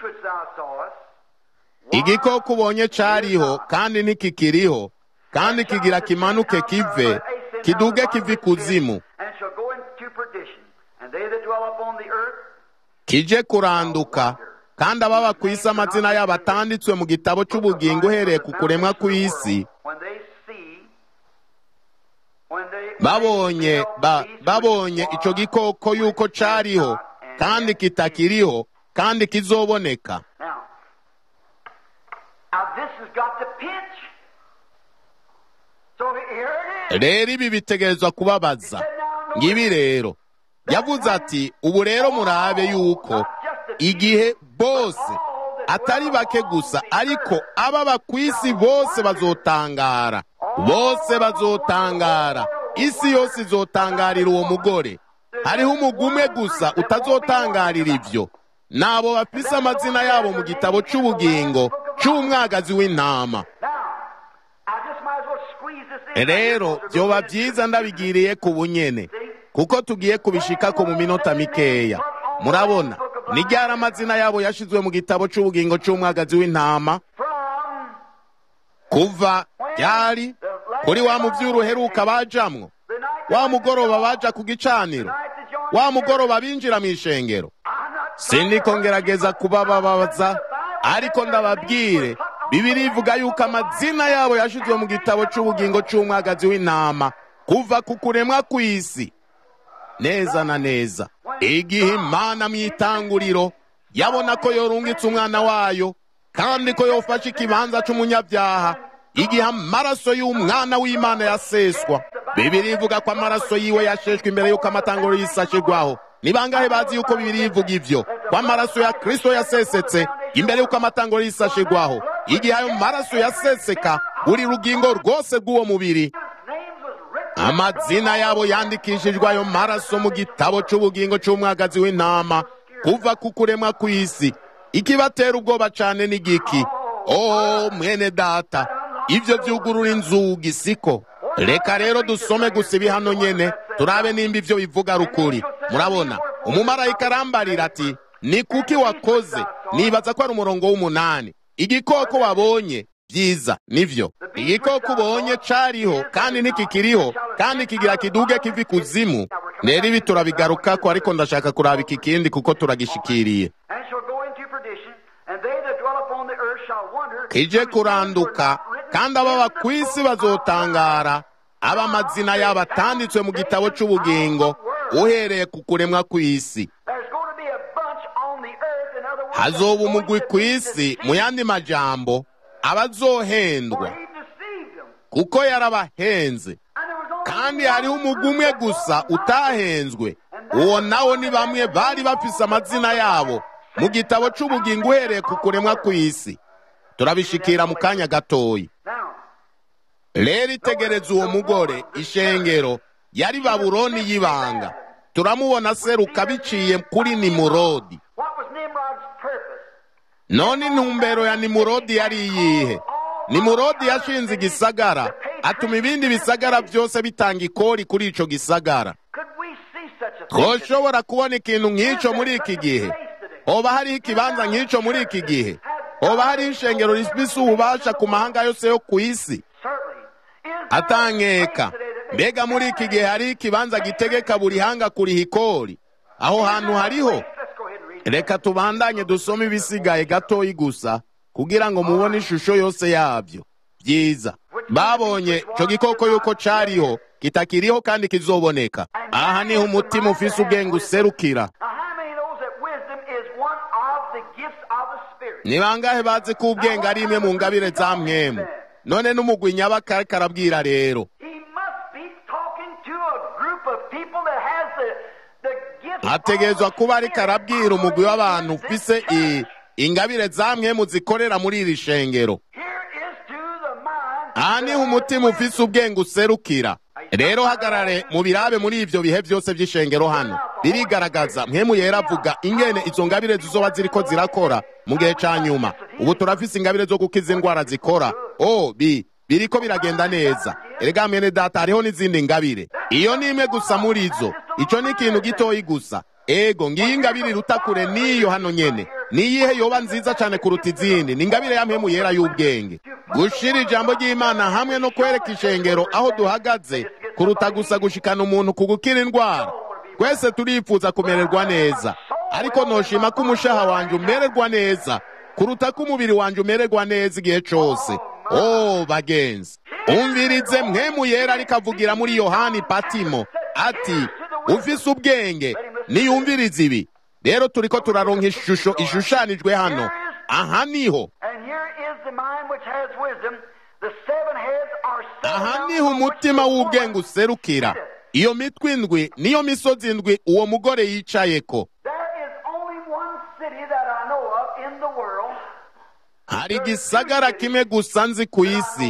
igikoko ubonye cariho kandi ntikikiriho kandi kigira kimanuke kive kiduge kive ikuzimu kije kuranduka kandi ababa ku isi amazina yabo atanditswe mu gitabo cy'ubugingo uhereye ku kuremwa kw'isi babonye ba, babonye ico gikoko yuko cariho kandi kitakiriho kandi kizoboneka rero ibi bitegerezwa kubabaza ngibi rero yavuze ati ubu rero murabe yuko igihe bose atari bake gusa ariko ababa ku isi bose bazotangara bose bazotangara isi yose izotangarira uwo mugore hariho umugumwe gusa utazotangarira ibyo nabo bafise amazina yabo mu gitabo cy'ubugingo cy'umwagazi w'intama rero byoba byiza ndabigiriye ku bunyene kuko tugiye kubishikako mu minota mikeya murabona ni ryari amazina yabo yashizwe mu gitabo cy'ubugingo cy'umwagazi w'intama kuva ryari kuri wa muvyuru uheruka bajamwo wa mugoroba baja ku gicaniro wa mugoroba binjira mu ishengero sindiko ngerageza kubababaza ariko ndababwire bibiri ivuga yuko amazina yabo yashizwe mu gitabo cy'ubugingo cy'umwagazi w'intama kuva ku kuremwa kw'isi neza na neza igihe imana mu itanguriro yabona ko yorungitse umwana wayo kandi ko yofashe ikibanza cy'umunyabyaha igihe amaraso y'umwana w'imana yaseswa bibiri ivuga ko amaraso yiwe yasheshwe imbere y'uko amatanguro y'isi ashirwaho ni bangahe bazi yuko bibiri ivuga ivyo ko amaraso ya kristo yasesetse imbere y'uko amatanguro y'isi ashirwaho igihe ayo maraso yaseseka buri rugingo rwose rw'uwo mubiri amazina yabo yandikishijwe ayo maraso mu gitabo cy'ubugingo cy'umwagazi w'intama kuva ku kuremwa kw'isi ikibatera ubwoba cane ni giki oh mwene data ibyo byugurura inzugi siko reka rero dusome gusa ibi hano nyene turabe nimba ivyo bivuga rukuri murabona umumarayika arambarira ati ni kuki wakoze nibaza ko ari umurongo w'umunani igikoko wabonye byiza nivyo igikoko ubonye cariho kandi ntikikiriho kandi kigira kiduge kivi kuzimu rero ibi turabigarukako ariko ndashaka kuraba iki kindi kuko turagishikiriye kije kuranduka kandi ababa ku isi bazotangara aba amazina yabo atanditswe mu gitabo cy'ubugingo uhereye ku kuremwa kw'isi hazoba umugwi ku isi mu yandi majambo abazohendwa kuko yarabahenze kandi hariho umugwi umwe gusa utahenzwe uwo nawo ni bamwe bari bafise amazina yabo mu gitabo cy'ubugingo uhereye ku kuremwa kw'isi turabishikira mu kanya gatoyi rero itegereza uwo mugore ishengero yari babuloni y'ibanga turamubona seruka biciye kuri nimurodi none intumbero ya nimurodi yari iyihe nimurodi yashinze igisagara atuma ibindi bisagara byose bitanga ikori kuri ico gisagara twoshobora kubona ikintu nk'ico muri iki gihe hoba hariho ikibanza nk'ico muri iki gihe hoba hariho ishengero rifise ububasha ku mahanga yose yo ku isi atankeka mbega muri iki gihe hariho ikibanza gitegeka buri hanga kuriha ikori aho hantu hariho reka tubandanye dusome ibisigaye gatoyi gusa kugira ngo mubone ishusho yose yabyo byiza babonye ico gikoko yuko cariho kitakiriho kandi kizoboneka aha niho umutima ufise ubwenge userukira ni bangahe bazi ko ubwenge ari imwe mu ngabire za mwemu none n'umugwi nyabakare karabwira rero hategerezwa kuba ariko arabwira umugwi w'abantu ufise ingabire za mwemu zikorera muri iri shengero aha niho umutima ufise ubwenge userukira rero hagarare mu birabe muri ivyo bihe byose by'ishengero hano birigaragaza mwemu yera avuga ingene izo ngabire zizoba ziriko zirakora mu gihe ca nyuma ubu turafise ingabire zo gukiza indwara zikora o bi biriko biragenda neza erega mwene data hariho n'izindi ngabire iyo ni imwe gusa muri zo ico ni ikintu gitoyi gusa ego ngiyi ingabire iruta kure n'iyo hano nyene niyihe yoba nziza cane kuruta izindi ni ingabire ya mpemu yera y'ubwenge gushira ijambo ry'imana hamwe no kwereka ishengero aho duhagaze kuruta gusa gushikana umuntu ku gukira indwara twese turifuza kumererwa neza ariko noshima ko umushaha wanje umererwa neza kuruta ko umubiri wanje umererwa neza igihe cose o bagenzi umvirize mwemu yera ariko avugira muri yohani patimo ati ufise ubwenge niyumvirize ibi rero turiko turaronka ishusho ishushanijwe hano aha niho aha niho umutima w'ubwenge userukira iyo mitwe indwi niyo misozi indwi uwo mugore yicayeko hari igisagara kimwe gusa nzi ku isi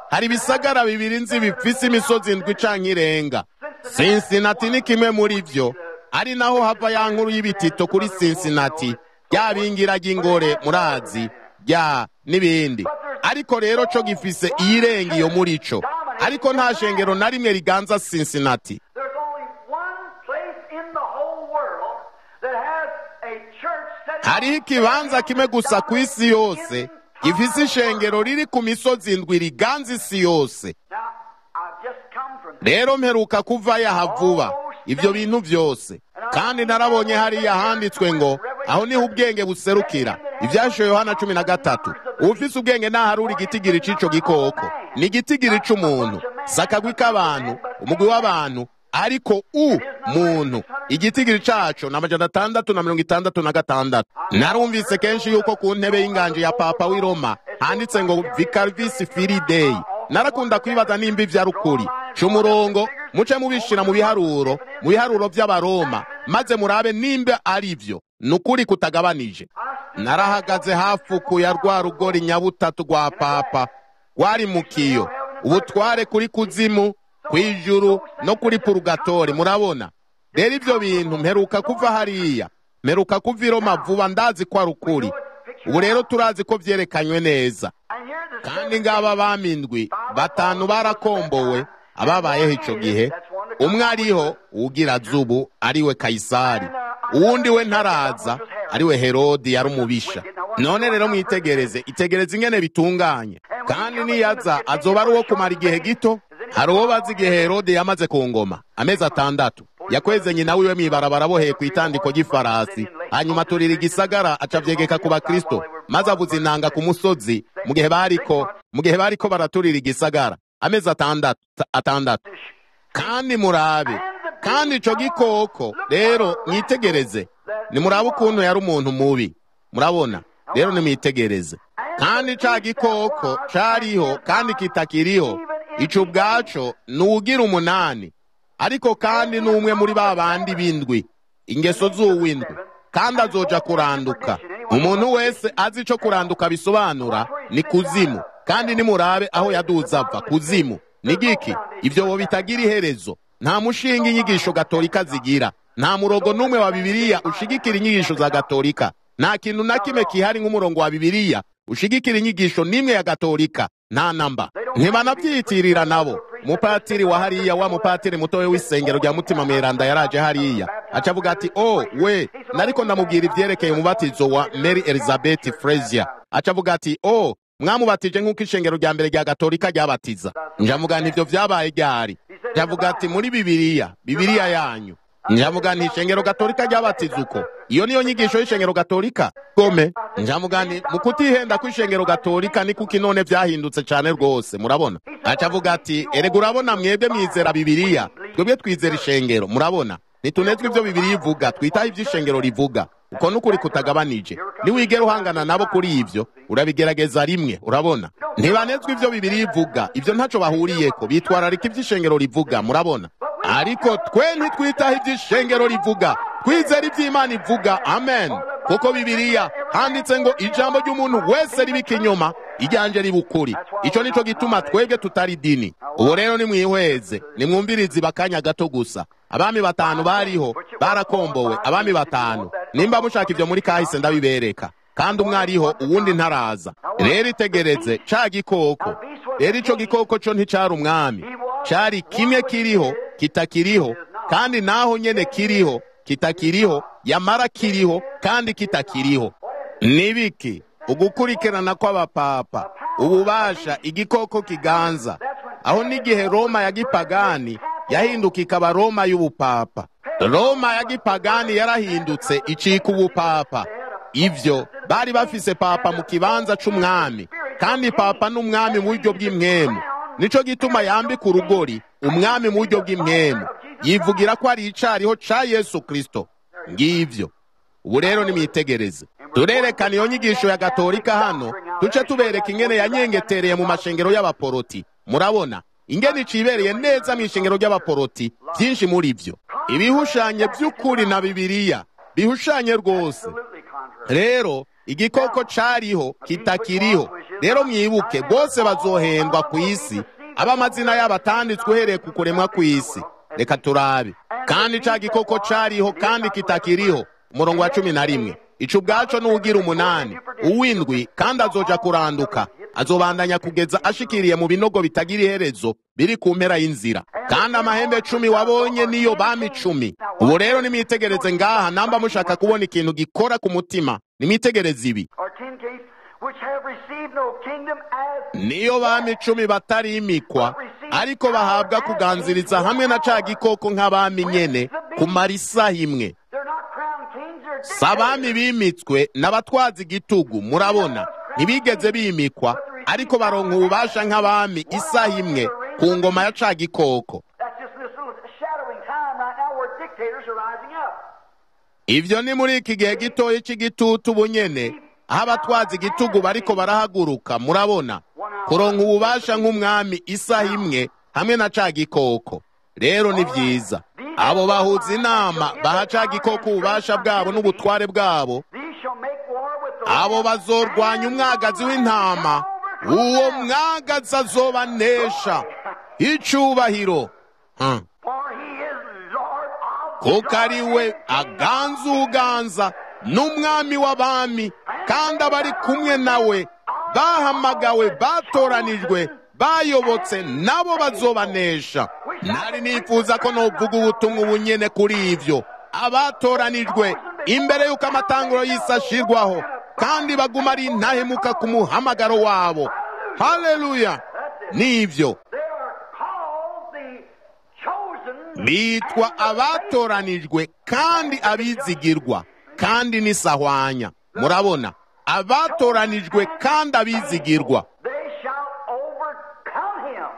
hari ibisagara bibiri nzi bifise imisozi indwi canke irenga sinsinati ni kimwe muri vyo ari naho hava ya nkuru y'ibitito kuri sinsinati rya bingira ry'ingore murazi rya n'ibindi ariko rero co gifise iyirenga iyo muri co ariko nta shengero na rimwe riganza sinsinati There's only one place in the whole world that has a church set hariho ikibanza kimwe gusa ku isi yose gifise ishengero riri ku misozi indwi riganza isi yose Now, I've just come from rero mperuka kuvayo aha vuba ibyo bintu vyose kandi narabonye hariya handitswe ngo aho niho ubwenge buserukira ivyashoye yohana cumi na gatatu uwufise ubwenge naharura igitigiri c'ico gikoko ni igitigiri c'umuntu si akagwi k'abantu umugwi w'abantu ariko u muntu igitigiri caco ni amajana atandatu na mirongo itandatu na gatandatu narumvise kenshi yuko ku ntebe y'inganje ya papa w'i roma handitse ngo vicarvis fili dei narakunda kwibaza nimba ivyo ari ukuri ca umurongo muce mubishira mu biharuro mu biharuro vy'abaroma maze murabe nimba ari vyo ni ukuri kutagabanije narahagaze hafuku ya rwa rugori nyabutatu rwa papa rwari mu kiyo ubutware kuri kuzimu kw'ijuru no kuri purugatori murabona rero ivyo bintu mperuka kuva hariya mperuka kuva i roma vuba ndazi ko ari ukuri ubu rero turazi ko vyerekanywe neza And here the kandi ngaba bamindwi batanu barakombowe ababayeho ico gihe umwe ariho uwugira zubu ariwe kayisari uwundi we ntaraza ariwe herodi yari umubisha none rero mwitegereze itegereze ingene bitunganye kandi niyaza azoba ari uwo kumara igihe gito hari uwo bazi igihe herodi yamaze ku ngoma amezi atandatu yakweze nyina wiwe mw'ibarabara boheye ku itandiko ry'ifarasi hanyuma turira igisagara aca avyegeka ku bakristo maze avuza inanga ku musozi mu gihe bariko mu gihe bariko baraturira igisagara amezi atandatu atandatu kandi murabe kandi ico gikoko rero mwitegereze nimurabe ukuntu yari umuntu mubi murabona rero nimwitegereze kandi ca gikoko cariho kandi kitakiriho ico ubwaco ni uwugira umunani ariko kandi n'umwe muri ba bandi b'indwi ingeso z'uw'indwi kandi azoja kuranduka umuntu wese azi ico kuranduka bisobanura ni kuzimu kandi nimurabe aho yaduze ava kuzimu ni giki ivyo bo bitagira iherezo nta mushinga inyigisho gatolika zigira nta murongo n'umwe wa bibiliya ushigikira inyigisho za gatolika nta kintu na kimwe kihari nk'umurongo wa bibiliya ushigikira inyigisho n'imwe ya gatolika nta namba ntibanavyitirira nabo umupatiri wa hariya wa mupatiri mutoya w'isengero rya mutima mweranda yaraje hariya aca avuga ati o we nariko ndamubwira ivyerekeye umubatizo wa mary elizabeth frazier aca avuga ati o mwamubatije nk'uko ishengero rya mbere rya gatolika ryabatiza njavuga nti ivyo vyabaye ryari njavuga ati muri bibiliya bibiliya yanyu njavuga nti ishengero gatolika ryabatiza uko iyo niyo nyigisho y'ishengero gatolika gome njavuga nti mu kutihenda kw'ishengero gatolika ni kuko inone vyahindutse cane rwose murabona aca avuga ati erega urabona mwebwe mwizera bibiliya twebwe twizera ishengero murabona nitunezwe ivyo bibiliya ivuga twitaho ivyo ishengero rivuga uko nukuri kutagabanije niwigera uhangana nabo kuri ivyo urabigerageza rimwe urabona ntibanezwe ivyo bibiliya ivuga ivyo ntaco bahuriyeko bitwararika ivyo ishengero rivuga murabona ariko twe ntitwitaho ivyo ishengero rivuga twizera ivyo imana ivuga amen kuko bibiliya handitse ngo ijambo ry'umuntu wese riba ikinyoma iryanje riba ukuri ico nico gituma twebwe tutari dini ubu rero nimwihweze nimwumvirize ibakanya gato gusa abami batanu bariho barakombowe abami batanu nimba mushaka ivyo muri kahise ndabibereka kandi umwe ariho uwundi ntaraza rero itegereze ca gikoko rero ico gikoko co nticari umwami cari kimwe kiriho kitakiriho kandi naho nyene kiriho kitakiriho yamara kiriho kandi kitakiriho nibiki ugukurikirana kw'abapapa ububasha igikoko kiganza aho n'igihe roma ya gipagani yahinduka ikaba roma y'ubupapa roma ya gipagani yarahindutse icika ubupapa ivyo bari bafise papa mu kibanza c'umwami kandi papa n'umwami mu buryo bw'imwemu nico gituma yambika urugori umwami mu buryo bw'imwemu yivugira ko ari icariho ca yesu kristo ngivyo ubu rero nimwitegereze turerekana iyo nyigisho ya gatolika hano duce tubereka ingene yanyengetereye mu mashengero y'abaporoti murabona ingene icibereye neza mu ishengero ry'abaporoti byinshi muri vyo ibihushanye by'ukuri na bibiliya bihushanye rwose rero igikoko cariho kitakiriho rero mwibuke bose bazohendwa ku isi aba amazina yabo atanditswe uhereye ku kuremwa kw'isi reka turabe kandi ca gikoko cariho kandi kitakiriho umurongo wa cumi na rimwe ico ubwaco n'uwugira umunani uw'indwi kandi azoja kuranduka azobandanya kugeza ashikiriye mu binogo bitagira iherezo biri ku mpera y'inzira kandi amahembe cumi wabonye niyo bami cumi ubu rero nimwitegereze ngaha namba mushaka kubona ikintu gikora ku mutima nimwitegereze ibi or ten kings which have received no kingdom as niyo bami cumi batarimikwa ariko bahabwa kuganziriza hamwe na ca gikoko nk'abami nyene kumara isaha imwe they're not crowned kings or si abami bimitswe n'abatwaza igitugu murabona ntibigeze bimikwa ariko baronka ububasha nk'abami isaha imwe ku ngoma ya ca gikoko That's just this little shadowing time right now where dictators are rising up. ivyo ni muri iki gihe gitoya c'igitutu bunyene aho abatwaza igitugu bariko barahaguruka murabona kuronka ububasha nk'umwami isaha imwe hamwe na ca gikoko rero ni vyiza abo bahuza inama baha ca gikoko ububasha bwabo n'ubutware bwabo These shall make war with the abo bazorwanya umwagazi w'intama uwo mwagazi azobanesha icubahiro Hmm. For he is Lord of kuko ari we aganza uganza n'umwami w'abami kandi abari kumwe nawe bahamagawe batoranijwe bayobotse nabo bazobanesha nari nifuza ko novuga ubutumwa ubunyene kuri ivyo abatoranijwe imbere y'uko amatanguro y'isi ashirwaho kandi baguma ari intahemuka ku muhamagaro wabo haleluya nivyo They are called the chosen. bitwa abatoranijwe kandi abizigirwa kandi n'isahwanya murabona abatoranijwe kandi abizigirwa They shall overcome him.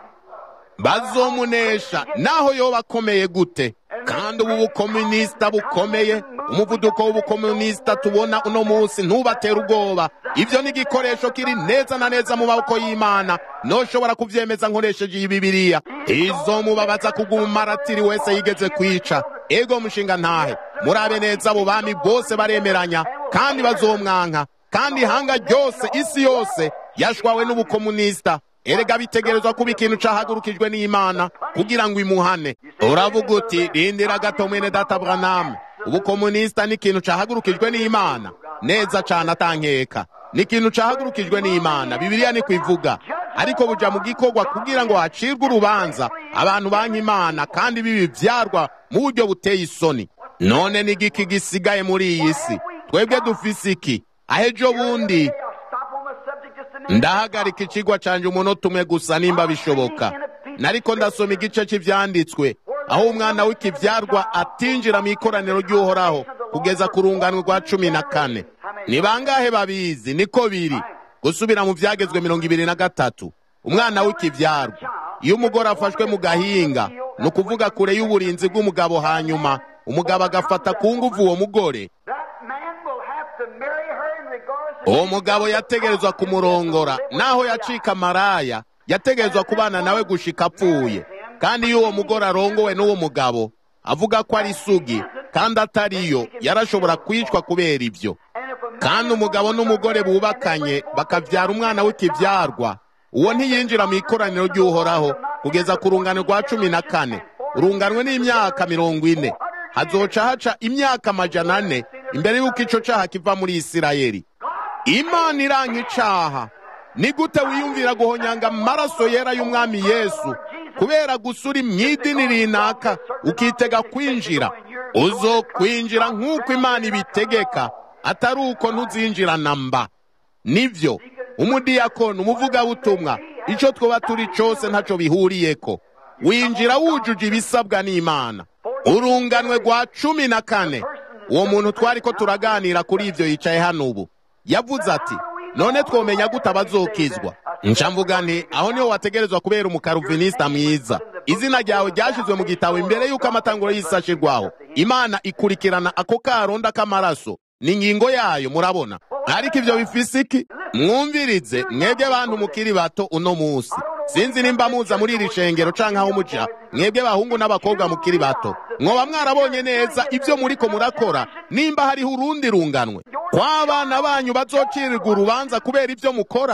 bazomunesha naho yoba akomeye gute kandi ubu bukomunisita bukomeye umuvuduko w'ubukomunisita tubona uno munsi ntubatera ubwoba ibyo ni igikoresho kiri neza na neza mu maboko y'imana noshobora kuvyemeza nkoresheje iyi bibiliya izomubabaza kuguma maratiri wese yigeze kwica ego mushinga ntahe murabe neza abo bami bose baremeranya kandi bazomwanka kandi ihanga ryose isi yose yashwawe n'ubukomunisita erega bitegerezwa kuba ikintu cahagurukijwe n'imana kugira ngo imuhane uravuga uti rindira gato mwene data branamu ubukomunisita ni ikintu cahagurukijwe n'imana neza cane atankeka ni ikintu cahagurukijwe n'imana bibiliya ni kwivuga ariko buja mu gikorwa kugira ngo hacirwe urubanza abantu banka imana kandi bibi vyarwa mu buryo buteye isoni none ni igiki gisigaye muri iyi si twebwe dufise iki ahejo bundi I'll stop on the subject just a minute. ndahagarika ikigwa canje umunota umwe gusa nimba bishoboka nariko ndasoma igice cy'ivyanditswe aho umwana w'ikivyarwa atinjira mu ikoraniro ry'uhoraho kugeza ku rungano rwa cumi na kane ni bangahe babizi niko biri gusubira mu vyagezwe mirongo ibiri na gatatu umwana w'ikivyarwa iyo umugore afashwe mu gahinga ni ukuvuga kure y'uburinzi bw'umugabo hanyuma umugabo agafata ku nguvu uwo mugore That man will have to marry her in regards uwo mugabo yategerezwa kumurongora naho yacika maraya yategerezwa kubana nawe gushika apfuye kandi iyo uwo mugore arongowe n'uwo mugabo avuga ko ari isugi kandi atariyo yarashobora kwicwa kubera ibyo kandi umugabo n'umugore bubakanye bakavyara umwana w'ikivyarwa uwo ntiyinjira mu ikoraniro ry'uhoraho kugeza ku rungano rwa cumi na kane urunganwe n'imyaka mirongo ine hazoca haca imyaka amajana ane imbere y'uko ico caha kiva muri isirayeli imana iranka icaha ni gute wiyumvira guhonyanga amaraso yera y'umwami yesu kubera gusa uri mw'idini rinaka ukitega kwinjira uzokwinjira nk'uko imana ibitegeka atari uko ntuzinjira na mba nivyo umudiyakoni umuvugabutumwa ico twoba turi cose ntaco bihuriyeko winjira wujuje ibisabwa n'imana urunganwe rwa cumi na kane uwo muntu twariko turaganira kuri ivyo yicaye hano ubu yavuze ati none twomenya gute abazokizwa nca mvuga nti aho niho wategerezwa kubera umukaruvinisita mwiza izina ryawe ryashizwe mu gitabo imbere y'uko amatanguro y'isi ashirwaho imana ikurikirana ako karonda k'amaraso ni ingingo yayo murabona ariko ivyo bifise iki mwumvirize mwebwe bantu mukiri bato uno musi sinzi nimba muza muri iri shengero canke aho muja mwebwe bahungu n'abakobwa mukiri bato mwoba mwarabonye neza ivyo muriko murakora nimba hariho urundi runganwe kw'abana banyu bazocirirwa urubanza kubera ivyo mukora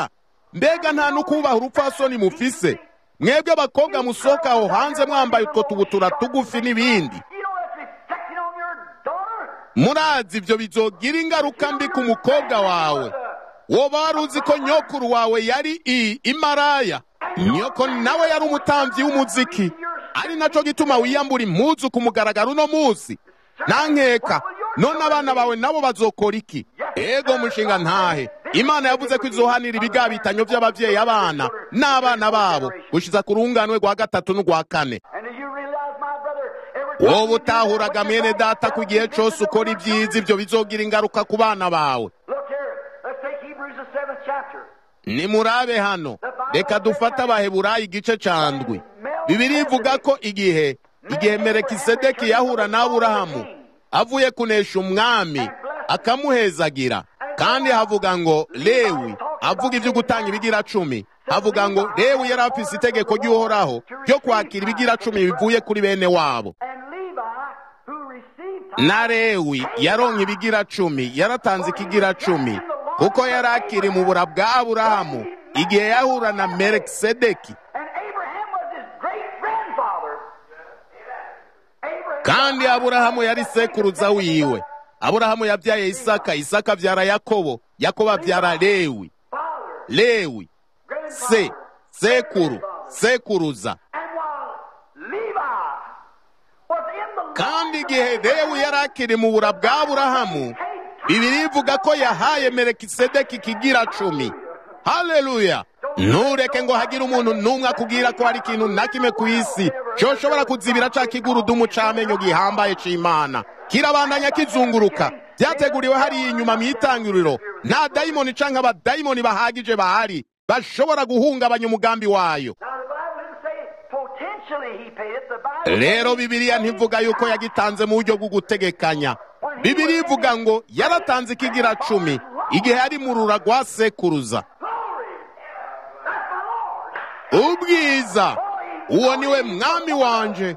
mbega nta n'ukubaha urupfasoni mufise mwebwe abakobwa musohoka aho hanze mwambaye utwo tubutura tugufi n'ibindi You know that's reflecting on your daughter. murazi ibyo bizogira ingaruka mbi ku mukobwa wawe woba wari uzi ko nyokuru wawe yari i imaraya nyoko nawe yari umutambyi w'umuziki ari naco gituma wiyambura impuzu ku mugaragaro uno munsi nankeka none abana bawe nabo bazokora iki ego mushinga ntahe imana yavuze ko izohanira ibigabitanyo by'abavyeyi abana n'abana babo gushiza ku runganwe rwa gatatu n'urwa kane And do you realize, my brother, every time wowe you do utahuraga that, mwene what data you ku gihe cose ukora ibyiza ibyo bizogira ingaruka ku bana bawe Look here. Let's take Hebrews the seventh chapter. nimurabe hano reka dufate abaheburayi igice ca ndwi bibiri ivuga ko igihe igihe merekisedeki yahura na aburahamu avuye kunesha umwami akamuhezagira kandi havuga ngo lewi avuga ibyo gutanga ibigira cumi havuga ngo lewi yari afise itegeko ry'uhoraho ryo kwakira ibigira cumi bivuye kuri bene wabo And Levi, who received na lewi yaronka ibigira cumi yaratanze ikigira cumi kuko yari akiri mu bura bwa aburahamu igihe yahura na merekisedeki And Abraham was his great grandfather. Abraham, kandi aburahamu yari sekuruza wiwe aburahamu yabyaye isaka isaka abyara yakobo yakobo abyara lewi father, lewi se grandfather. sekuru sekuruza And while Levi was in the kandi igihe lewi yari akiri mu bura bwa aburahamu bibiri ivuga ko yahaye merekisedeki ikigira cumi haleluya ntureke ngo hagire umuntu n'umwe akubwira ko hari ikintu na kimwe ku isi cyoshobora kuzibira ca kigurudumu c'amenyo gihambaye c'imana kirabandanya kizunguruka byateguriwe hariya inyuma mu itangiriro nta dayimoni canke abadayimoni bahagije bahari bashobora guhungabanya umugambi wayo Now the Bible didn't say potentially he paid it. The Bible rero bibiliya ntivuga yuko yagitanze mu buryo bwo gutegekanya bibiliya ivuga ngo yaratanze ikigira cumi igihe yari mu rura rwa sekuruza glory. That's the Lord. ubwiza uwo niwe mwami wanje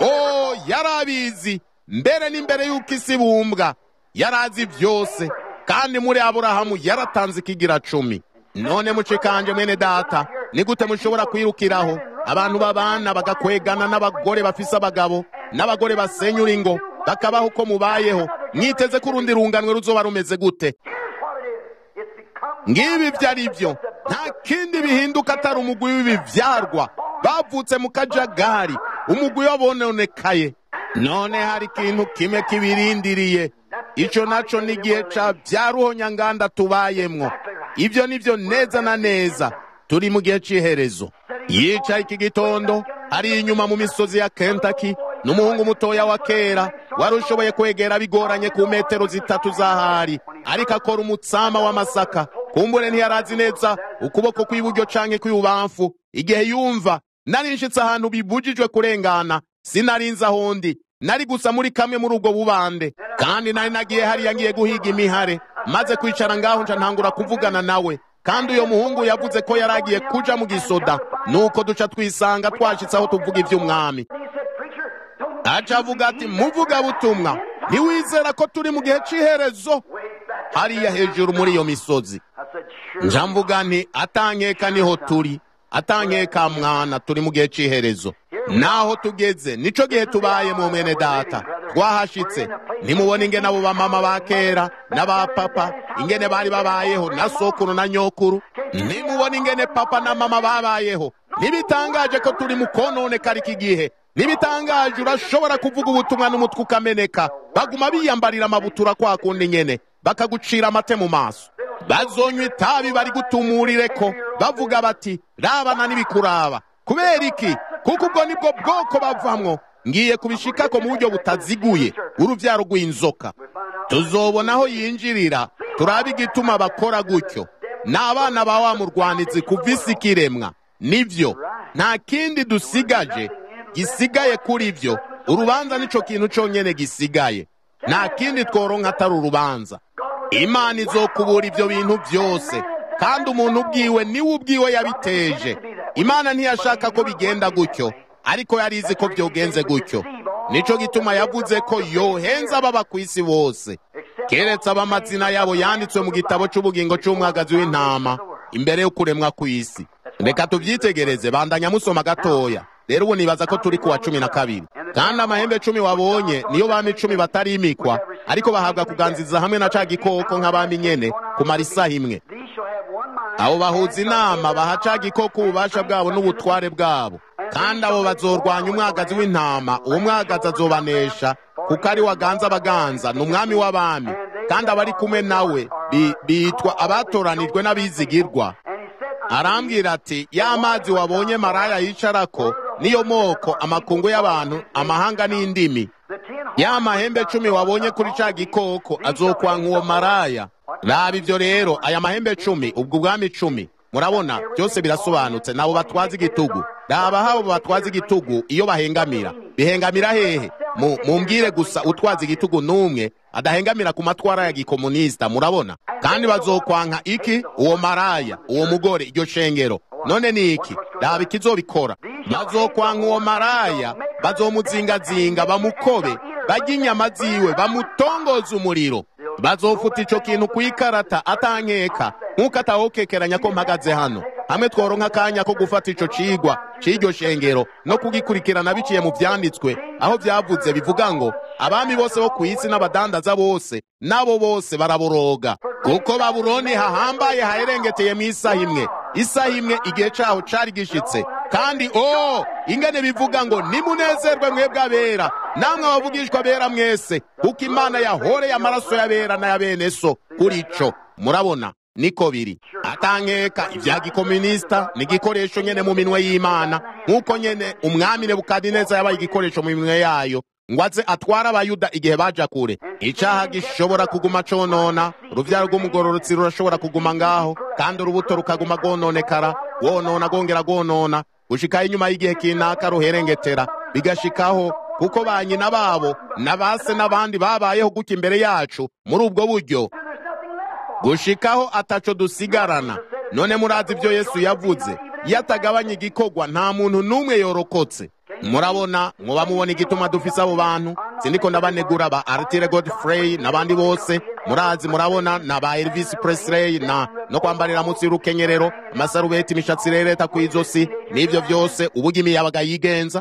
o yari abizi mbere n'imbere y'uko isi bumbwa yari azi byose kandi muri aburahamu yaratanze ikigira cumi none mucikanje mwene data ni gute mushobora kwirukiraho abantu babana bagakwegana n'abagore bafise abagabo n'abagore basenyura ingo bakabaho uko mubayeho mwiteze ko urundi runganwe ruzoba rumeze gute Here's what it is. It's become ngibi ibyo ari byo nta kindi bihinduka atari umugwi w'ibibyarwa bavutse mu kajagari umugwi wabononekaye none hari ikintu kimwe kibirindiriye icyo naco ni igihe ca bya ruhonyanganda tubayemwo ibyo ni byo neza na neza turi mu gihe c'iherezo yicaye iki gitondo ari inyuma mu misozi ya kentaki n'umuhungu mutoya wa kera wari ushoboye kwegera bigoranye ku metero zitatu z'ahari ariko akora umutsama w'amasaka kumbure ntiyarazi neza ukuboko kw'iburyo canke kw'ibubamfu igihe yumva nari nshitse ahantu bibujijwe kurengana sinarinze aho ndi nari gusa muri kamwe muri ubwo bubande kandi nari nagiye hariya ngiye guhiga imihare maze kwicara ngaho nca ntangura kuvugana nawe kandi uyo muhungu yavuze ko yari agiye kuja mu gisoda nuko duca twisanga twashitse aho tuvuga ivy'umwami He said, Preacher, don't aca avuga ati muvuga butumwa ntiwizera ko turi mu gihe c'iherezo wait back. hariya hejuru muri iyo misozi I said, Sure. nja mvuga nti atankeka niho turi atankeka mwana turi mu gihe c'iherezo naho tugeze nico gihe tubayemo mwene data twahashitse nimubona ingene abo bamama ba kera n'aba papa ingene bari babayeho na sokuru na nyokuru nimubona ingene papa na mama babayeho ntibitangaje ko turi mu kononekara iki gihe ntibitangaje urashobora kuvuga ubutumwa n'umutwe ukameneka baguma biyambarira amabutura kwa kundi nyene bakagucira amate mu maso bazonywa itabi bari gutumurire ko bavuga bati rabana n'ibikuraba kubera iki kuko ubwo nibwo bwoko bavamwo ngiye kubishikako mu buryo butaziguye uruvyaro rw'inzoka tuzobona aho yinjirira turabe igituma bakora gutyo ni abana ba wa murwanizi kuva isi kiremwa nivyo nta kindi dusigaje gisigaye kuri vyo urubanza nico kintu conyene gisigaye nta kindi tworonka atari urubanza imana izokubura ivyo bintu vyose kandi umuntu ubwiwe niwe ubwiwe yabiteje imana ntiyashaka ko bigenda gutyo ariko yari izi ko byogenze gutyo nico gituma yavuze ko yohenza ababa ku isi bose keretse ab'amazina yabo yanditswe mu gitabo c'ubugingo c'umwagazi w'intama imbere yo kuremwa kw'isi reka tuvyitegereze bandanya musoma gatoya rero ubu nibaza ko turi kuwa cumi na kabiri kandi amahembe cumi wabonye niyo bami icumi batarimikwa ariko bahabwa kuganziza hamwe na ca gikoko nk'abami nyene kumara isaha imwe abo bahuza inama baha ca gikoko ububasha bwabo n'ubutware bwabo kandi abo bazorwanya umwagazi w'intama uwo mwagazi azobanesha kuko ari waganza abaganza ni umwami w'abami kandi abari kumwe nawe bitwa abatoranijwe n'abizigirwa arambwira ati ya mazi wabonye maraya yicarako niyo moko amakungu y'abantu amahanga n'indimi ya mahembe cumi wabonye kuri ca gikoko azokwanka uwo maraya raba ivyo rero aya mahembe cumi ubwo ubwami cumi murabona byose birasobanutse nabo batwaza igitugu raba habo batwaza igitugu iyo bahengamira bihengamira hehe mumbwire gusa utwaza igitugu n'umwe adahengamira ku matwara ya gikomunisita murabona kandi bazokwanka iki uwo maraya uwo mugore iryo shengero none ni iki raba ikizobikora bazokwanka uwo maraya bazomuzingazinga bamukobe barya inyama ziwe bamutongoza umuriro bazofuta ico kintu kw'ikarata atankeka nk'uko atawokekeranya ko mpagaze hano hamwe tworonka akanya ko gufata ico cigwa c'iryo shengero no kugikurikirana biciye mu vyanditswe aho vyavuze bivuga ngo abami bose bo kw'isi n'abadandaza bose nabo bose baraboroga kuko babuloni hahambaye haherengeteye mu isaha imwe isaha imwe igihe caho cari gishitse kandi o ingene bivuga ngo nimunezerwe mwebwe abera namwe abavugishwa bera mwese kuko imana yahoreye amaraso y'abera n'aya bene so kuri ico murabona niko biri atankeka ibya gikomunisita ni igikoresho nyene mu minwe y'imana nk'uko nyene umwami nebukadineza yabaye igikoresho mu minwe yayo ngo aze atware abayuda igihe baja kure icaha gishobora kuguma conona uruvyaro rw'umugororotsi rurashobora kuguma ngaho kandi urubuto rukaguma rwononekara rwonona rwongera rwonona gushikaho inyuma y'igihe kinaka ruherengetera bigashikaho kuko ba nyina babo na base n'abandi babayeho gutya imbere yacu muri ubwo buryo gushikaho ataco dusigarana none murazi ibyo yesu yavuze iyo atagabanya igikorwa nta muntu n'umwe yorokotse murabona muba mubona igituma dufise abo bantu sindiko ndabanegura ba artire godfrey n'abandi bose murazi murabona na ba elvis presley na no kwambarira munsi y'urukenyerero amasarubeti imishatsi rereta ku izosi n'ivyo vyose uburyo imiyabaga yigenza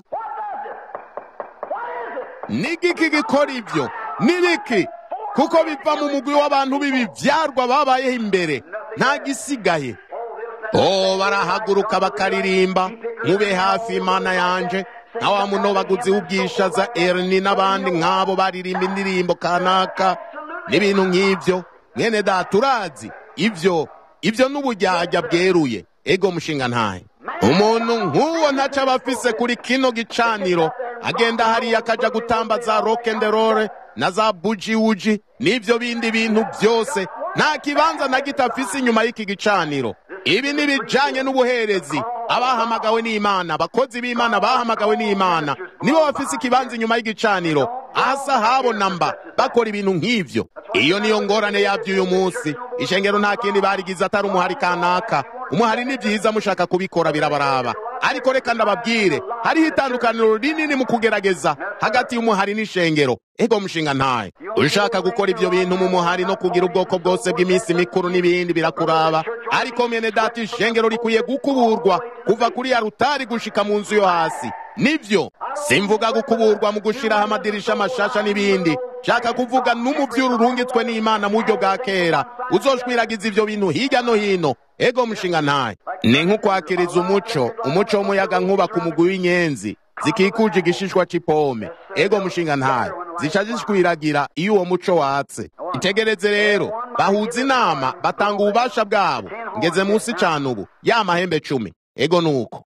nigiki gikora ivyo nibiki kuko biva mu mugwi w'abantu b'ibivyarwa babayeho imbere nta gisigaye o barahaguruka bakaririmba mube hafi imana yanje nka wa munobaguzi w'ubwishaza erni n'abandi nk'abo baririmba indirimbo kanaka n'ibintu nk'ivyo mwene data urazi ivyo ivyo n'uburyarya bweruye ego mushinga ntahe umuntu nk'uwo ntaco aba afise kuri kino gicaniro agenda hariya akaja gutamba za rokenderore na za bujiwuji n'ivyo bindi bintu byose nta kibanza na gito afise inyuma y'iki gicaniro ibi ni bijanye n'ubuherezi abahamagawe n'imana abakozi b'imana bahamagawe n'imana nibo bafise ikibanza inyuma y'igicaniro asa habona mba bakora ibintu nk'ivyo iyo niyo ngorane yabyo uyu munsi ishengero nta kindi barigize atari umuhari kanaka umuhari ni byiza mushaka kubikora birabaraba ariko reka ndababwire hariho itandukaniro rinini mu kugerageza hagati y'umuhari n'ishengero ego mushinga ntaye ushaka gukora ibyo bintu mu muhari no kugira ubwoko bwose bw'iminsi mikuru n'ibindi birakuraba ariko mene data ishengero rikwiye gukuburwa kuva kuri ya rutari gushika mu nzu yo hasi nivyo simvuga gukuburwa mu gushiraho amadirisha amashasha n'ibindi shaka kuvuga n'umuvyuru urungitswe n'imana mu buryo bwa kera uzoshwiragiza ivyo bintu hirya no hino ego mushinga ntaye ni nk'ukwakiriza umuco umuco w'umuyaga nkuba ku mugwi w'inyenzi zikikuje igishishwa c'ipome ego mushinga ntaye zica zishwiragira iyo uwo muco watse itegereze rero bahuza inama batanga ububasha bwabo ngeze munsi cane ubu ya mahembe cumi ego nuko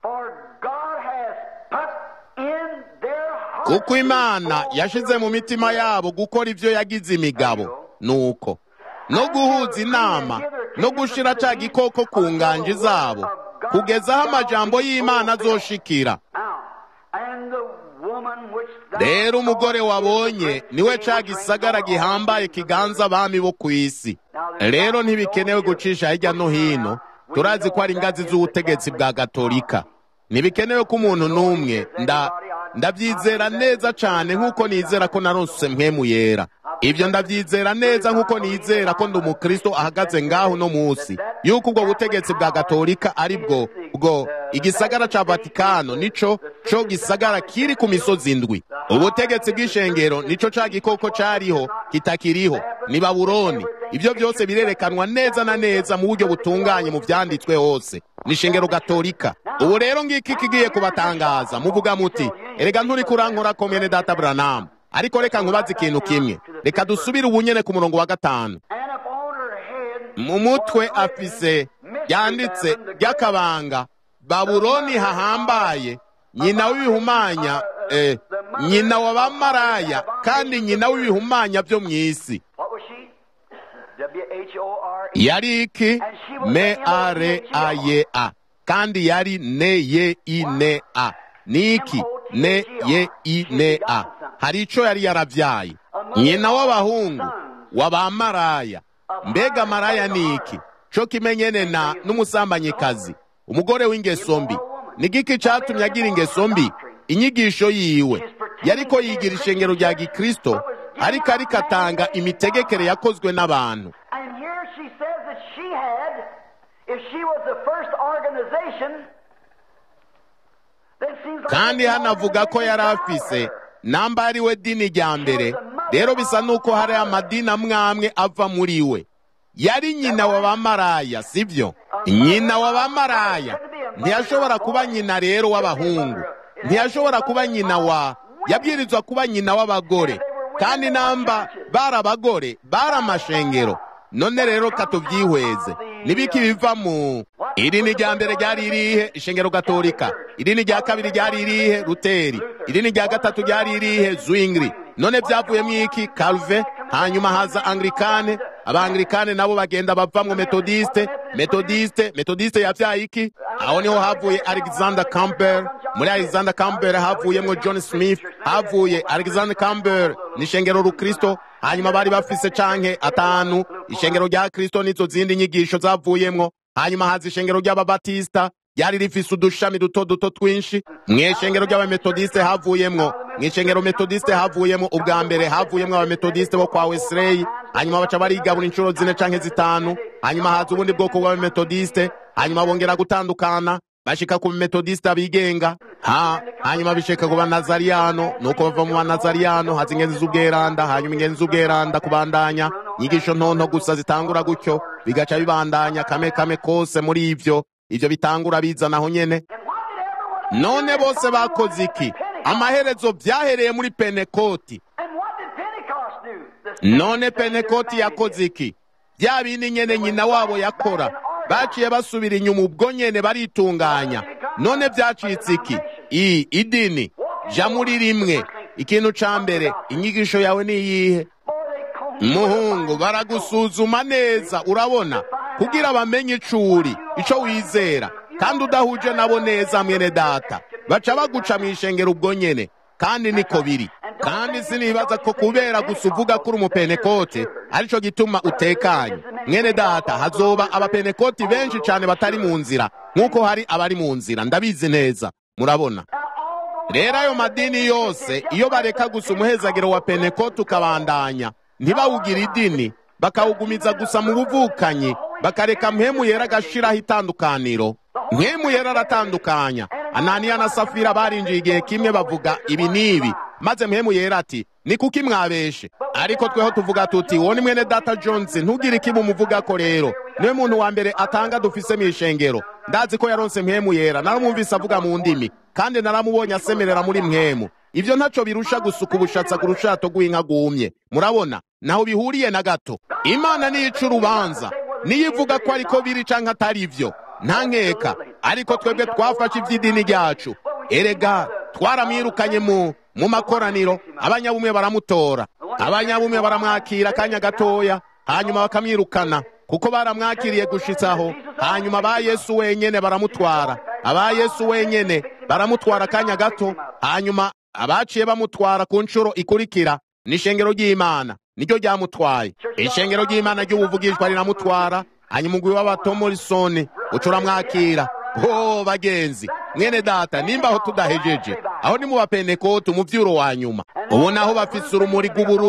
kuko imana yashize mu mitima yabo gukora ivyo yagize imigabo nuko no guhuza inama no gushira ca gikoko ku nganji zabo kugeza aho amajambo y'imana azoshikira rero umugore wabonye niwe ca gisagara gihambaye kiganza abami bo ku isi rero ntibikenewe gucisha hirya no hino turazi ko ari ingazi z'ubutegetsi bwa gatolika ntibikenewe ko umuntu n'umwe nda ndabyizera neza cyane nk'uko nizera ko narose mpemu yera ibyo ndabyizera neza nk'uko nizera ko ndi umukristo ahagaze ngaho uno munsi yuko ubwo butegetsi bwa gatolika ari bwo bwo igisagara ca vatikano nico co gisagara kiri ku misozi indwi ubutegetsi bw'ishengero nico ca gikoko cariho kitakiriho ni babuloni ibyo byose birerekanwa neza na neza mu buryo butunganye mu vyanditswe hose ni ishengero gatolika ubu rero ngiki kigiye kubatangaza muvuga muti erega nturi kurankora komene data branamu ariko reka nkubaze ikintu kimwe reka dusubire ubunyene ku murongo wa gatanu mu mutwe afise yanditse ry'akabanga babuloni hahambaye nyina w'ibihumanya eh, nyina wa bamaraya kandi nyina w'ibihumanya byo mu isi yari iki me are aye a kandi yari ne ye i ne a ni iki ne ye i ne a hari ico yari yaravyaye nyina w'abahungu w'abamaraya mbega maraya ni iki co kimenyene na n'umusambanyikazi umugore w'ingeso mbi ni giki catumye agira ingeso mbi inyigisho yiwe yariko yigira ishengero rya gikristo ariko ariko atanga imitegekere yakozwe n'abantu kandi hano avuga ko yari afise namba ari we dini rya mbere rero bisa n'uko hari amadini amwe amwe ava muri we yari nyina wa bamaraya sibyo nyina wa bamaraya ntiyashobora kuba nyina rero w'abahungu ntiyashobora kuba nyina wa yabwirizwa kuba nyina w'abagore kandi namba bari abagore bari amashengero none rero katubyihweze nibiki biva mu idini rya mbere ryari irihe ishengero gatolika idini rya kabiri ryari irihe ruteri idini rya gatatu ryari irihe zwingli none byavuyemo iki calve hanyuma haza anglikane abanglikane nabo bagenda bavamwo metodiste metodiste metodiste yavyaye iki aho niho havuye alexander campbell muri alexander campbell havuyemwo john smith havuye alexander campbell ni ishengero rukristo hanyuma bari bafise canke atanu ishengero rya kristo n'izo zindi nyigisho zavuyemwo hanyuma haza ishengero ry'ababatista ryari rifise udushami duto duto twinshi mw'ishengero ry'abametodiste havuyemwo mw'ishengero metodiste havuyemwo ubwa mbere havuyemwo abametodiste bo kwa wesley hanyuma baca barigabura inshuro zine canke zitanu hanyuma haza ubundi bwoko bw'abametodiste hanyuma bongera gutandukana bashika ku metodiste abigenga ha hanyuma bishika ku banazariyano nuko bava mu banazariyano haza ingenzi z'ubweranda hanyuma ingenzi z'ubweranda kubandanya nyigisho ntonto gusa zitangura gutyo bigaca bibandanya kame kame kose muri ivyo ivyo bitangura bizanaho nyene none bose bakoze iki amaherezo vyahereye muri penekoti none penekoti yakoze iki bya bindi nyene nyina wabo yakora baciye basubira inyuma ubwo nyene baritunganya none vyacitse iki i idini ja muri rimwe ikintu ca mbere inyigisho yawe ni iyihe muhungu baragusuzuma neza urabona kugira bamenye icuri ico wizera kandi udahuje nabo neza mwene data baca baguca mw'ishengero ubwo nyene kandi niko biri kandi sinibaza ko kubera gusa uvuga kuri umupenekote arico gituma utekanye mwene data hazoba abapenekoti benshi cyane batari mu nzira nk'uko hari abari mu nzira ndabizi neza murabona rero ayo madini yose iyo bareka gusa umuhezagiro wa penekoti ukabandanya ntibawugira idini bakawugumiza gusa mu buvukanyi bakareka mpemu yera agashiraho itandukaniro mpemu yera aratandukanya ananiya na safira barinjiye igihe kimwe bavuga ibi n'ibi maze mpemu yera ati ni kuki mwabeshe ariko tweho tuvuga tuti uwo ni mwene data jones ntugire ikibi umuvuga ko rero niwe muntu wa mbere atanga dufise mu ishengero ndazi ko yaronse mpemu yera naramwumvise avuga mu ndimi kandi naramubonye asemerera muri mpemu ivyo ntaco birusha gusuka ubushatsa ku rushato rw'inka rwumye murabona naho bihuriye na gato imana niyo ica urubanza niyo ivuga ko ariko biri canke atari ivyo nta nkeka ariko twebwe twafashe ivy'idini ryacu erega twaramwirukanye mu mu makoraniro abanyabumwe baramutora abanyabumwe baramwakira akanya gatoya hanyuma bakamwirukana kuko baramwakiriye gushitsaho hanyuma ba yesu wenyene baramutwara aba yesu wenyene baramutwara akanya gato hanyuma abaciye bamutwara ku nshuro ikurikira n'ishengero ry'imana niryo ryamutwaye ishengero ry'imana ry'ubuvugishwa riramutwara hanyuma umugwi w'abatomorisoni uca uramwakira ho bagenzi mwene data nimba aho tudahejeje aho ni mu bapenekoti umuvyuro wa nyuma ubu naho bafise urumuri rw'ubururu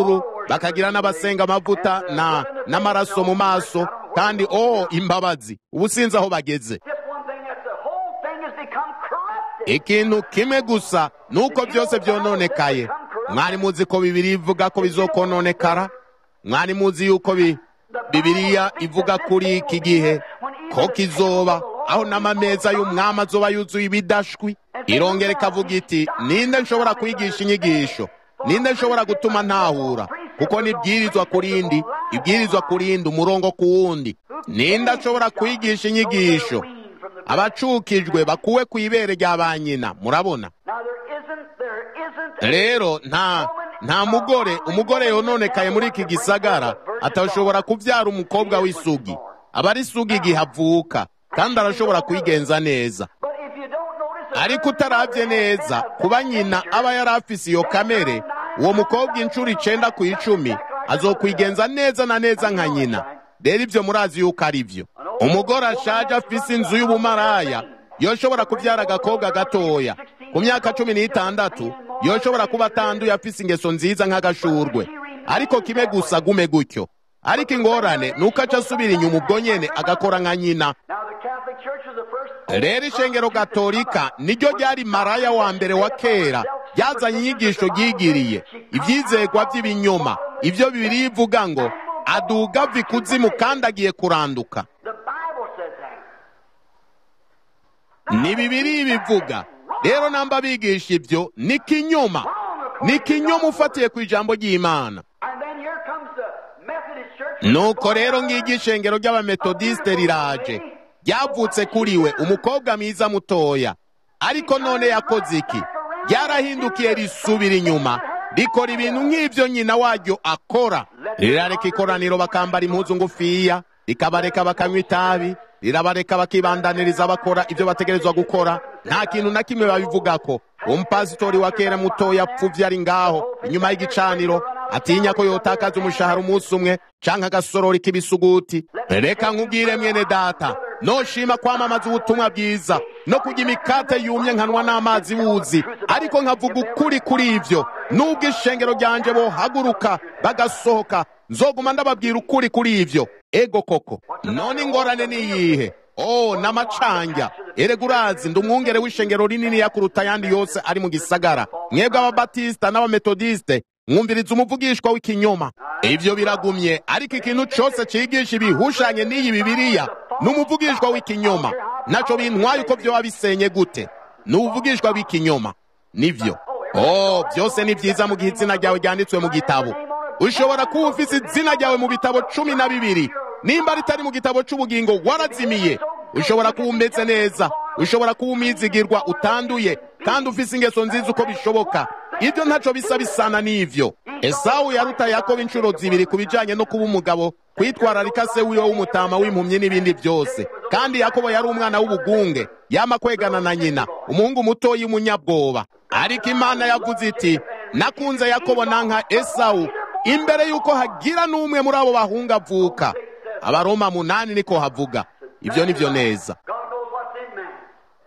bakagira n'abasenga amavuta na n'amaraso mu maso kandi oh imbabazi ubu sinzi aho bageze Just one thing that the whole thing has become corrupted. ikintu kimwe gusa ni uko byose byononekaye mwari muzi ko bibiri ivuga ko bizokononekara mwari muzi yuko bi bibiriya ivuga kuri iki gihe ko kizoba aho n'amameza y'umwami azoba yuzuye ibidashwi irongera ikavuga iti ninde nshobora kwigisha inyigisho ninde nshobora gutuma ntahura kuko nibwirizwa ku rindi ibwirizwa ku rindi umurongo ku wundi ninde ashobora kwigisha inyigisho abacukijwe bakuwe ku ibere rya ba nyina murabona Now there isn't, there isn't rero nta nta mugore umugore yononekaye muri iki gisagara atashobora kubyara umukobwa w'isugi aba ari isugi igihe avuka kandi arashobora kwigenza neza But if you don't notice the ariko utarabye neza kuba nyina aba yari afise iyo kamere uwo mukobwa inshuro icenda ku icumi azokwigenza neza na neza nka nyina rero ibyo murazi yuko ari byo umugore ashaje afise inzu y'ubumaraya yoshobora kubyara agakobwa gatoya ku myaka cumi n'itandatu yoshobora kuba atanduye afise ingeso nziza nk'agashurwe ariko kimwe gusa gume gutyo ariko ingorane ni uko aca asubira inyuma ubwo nyene agakora nka nyina Now the Catholic Church is the first rero ishengero gatolika niryo ryari maraya wa mbere wa kera ryazanye inyigisho ryigiriye ibyizegwa by'ibinyoma ibyo bibiri ivuga ngo aduga ava ikuzimu kandi agiye kuranduka the Bible says that. ni bibiri bivuga rero namba bigisha ibyo ni kinyoma ni kinyoma ufatiye ku ijambo ry'imana And then here comes the Methodist Church. nuko rero ngiryo ishengero ry'abametodisite riraje ryavutse kuri we umukobwa mwiza mutoya ariko none yakoze iki ryarahindukiye risubira inyuma rikora ibintu nk'ibyo nyina waryo akora rirareka ikoraniro bakambara impuzu ngufiya rikabareka bakanywa itabi rirabareka bakibandaniriza bakora ibyo bategerezwa gukora nta kintu na kimwe babivugako umupasitori wa kera mutoya apfuvye ari ngaho inyuma y'igicaniro atinya ko yotakaza umushahara umunsi umwe canke agasorori k'ibisuguti reka nkubwire mwene data noshima kwamamaza ubutumwa bwiza no kurya imikate yumye nkanwa n'amazi wuzi ariko nkavuga ukuri kuri ivyo nubwo ishengero ryanje bohaguruka bagasohoka nzoguma ndababwira ukuri kuri ivyo ego koko none ingorane ni iyihe oh n'amacanja erega urazi ndi umwungere w'ishengero rinini yakuruta ayandi yose ari mu gisagara mwebwe ababatisita n'abametodisite mwumviriza umuvugishwa w'ikinyoma ivyo biragumye ariko ikintu cose cigisha ibihushanye n'iyi bibiriya ni umuvugishwa w'ikinyoma naco bintwaye uko vyoba bisenye gute ni umuvugishwa w'ikinyoma nivyo oh byose ni vyiza mu gihe izina ryawe ryanditswe mu gitabo ushobora kuba ufise izina ryawe mu bitabo cumi na bibiri nimba ritari mu gitabo c'ubugingo warazimiye ushobora kuba umeze neza ushobora kuba umwizigirwa utanduye kandi ufise ingeso nziza uko bishoboka ibyo ntaco bisa bisana n'ivyo esawu yaruta yakobo inshuro zibiri ku bijanye no kuba umugabo kwitwararika se wiwe w'umutama w'impumyi n'ibindi byose kandi yakobo yari umwana w'ubugunge yama kwegana na nyina umuhungu mutoyi w'umunyabwoba ariko imana yavuze iti nakunze yakobo nanka esawu imbere y'uko hagira n'umwe muri abo bahungu avuka abaroma munani niko havuga ibyo ni byo neza God knows what's in man.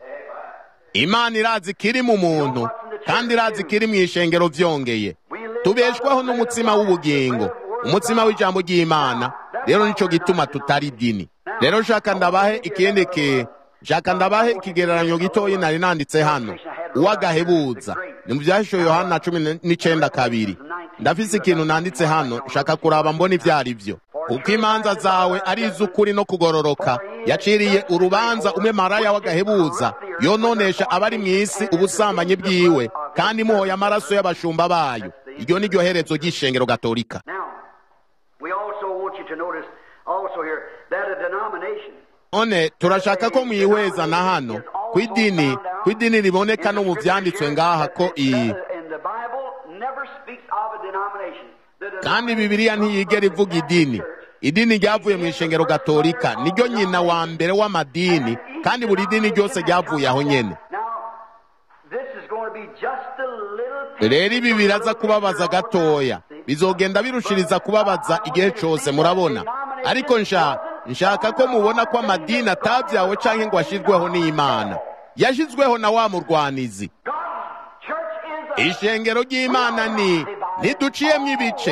imana irazi kiri mu muntu kandi irazi kiri mu ishengero vyongeye tubeshwaho n'umutsima w'ubugingo umutsima w'ijambo ry'imana rero nico gituma tutari dini rero shaka ndabahe ikindi ki shaka ndabahe ikigereranyo gitoyi nari nanditse hano uwagahebuza ni mu byahisho yohana cumi n'icenda kabiri ndafise ikintu nanditse hano shaka kuraba mbona ivyo ari vyo kuko imanza zawe ari iz'ukuri no kugororoka yaciriye urubanza umwe maraya w'agahebuza yononesha abari mu isi ubusambanyi bwiwe kandi imuhoye amaraso y'abashumba bayo iryo ni ryo herezo ry'ishengero gatolika Now, we also want you to notice also here that a denomination none turashaka ko mwihweza na hano ku idini ku idini riboneka no mu vyanditswe ngaha ko iyi and the Bible never speaks of a denomination. The kandi bibiliya ntiyigera ivuga idini idini ryavuye mu ishengero gatolika niryo nyina wa mbere w'amadini kandi buri dini ryose ryavuye aho nyene Now, this is going to be just a little rero ibi biraza kubabaza gatoya bizogenda birushiriza kubabaza igihe cose murabona ariko nsha nshaka ko mubona ko amadini atabyawe canke ngo ashizweho n'imana yashizweho na wa murwanizi God's church is a ishengero ry'imana ni ntiduciyemwo ibice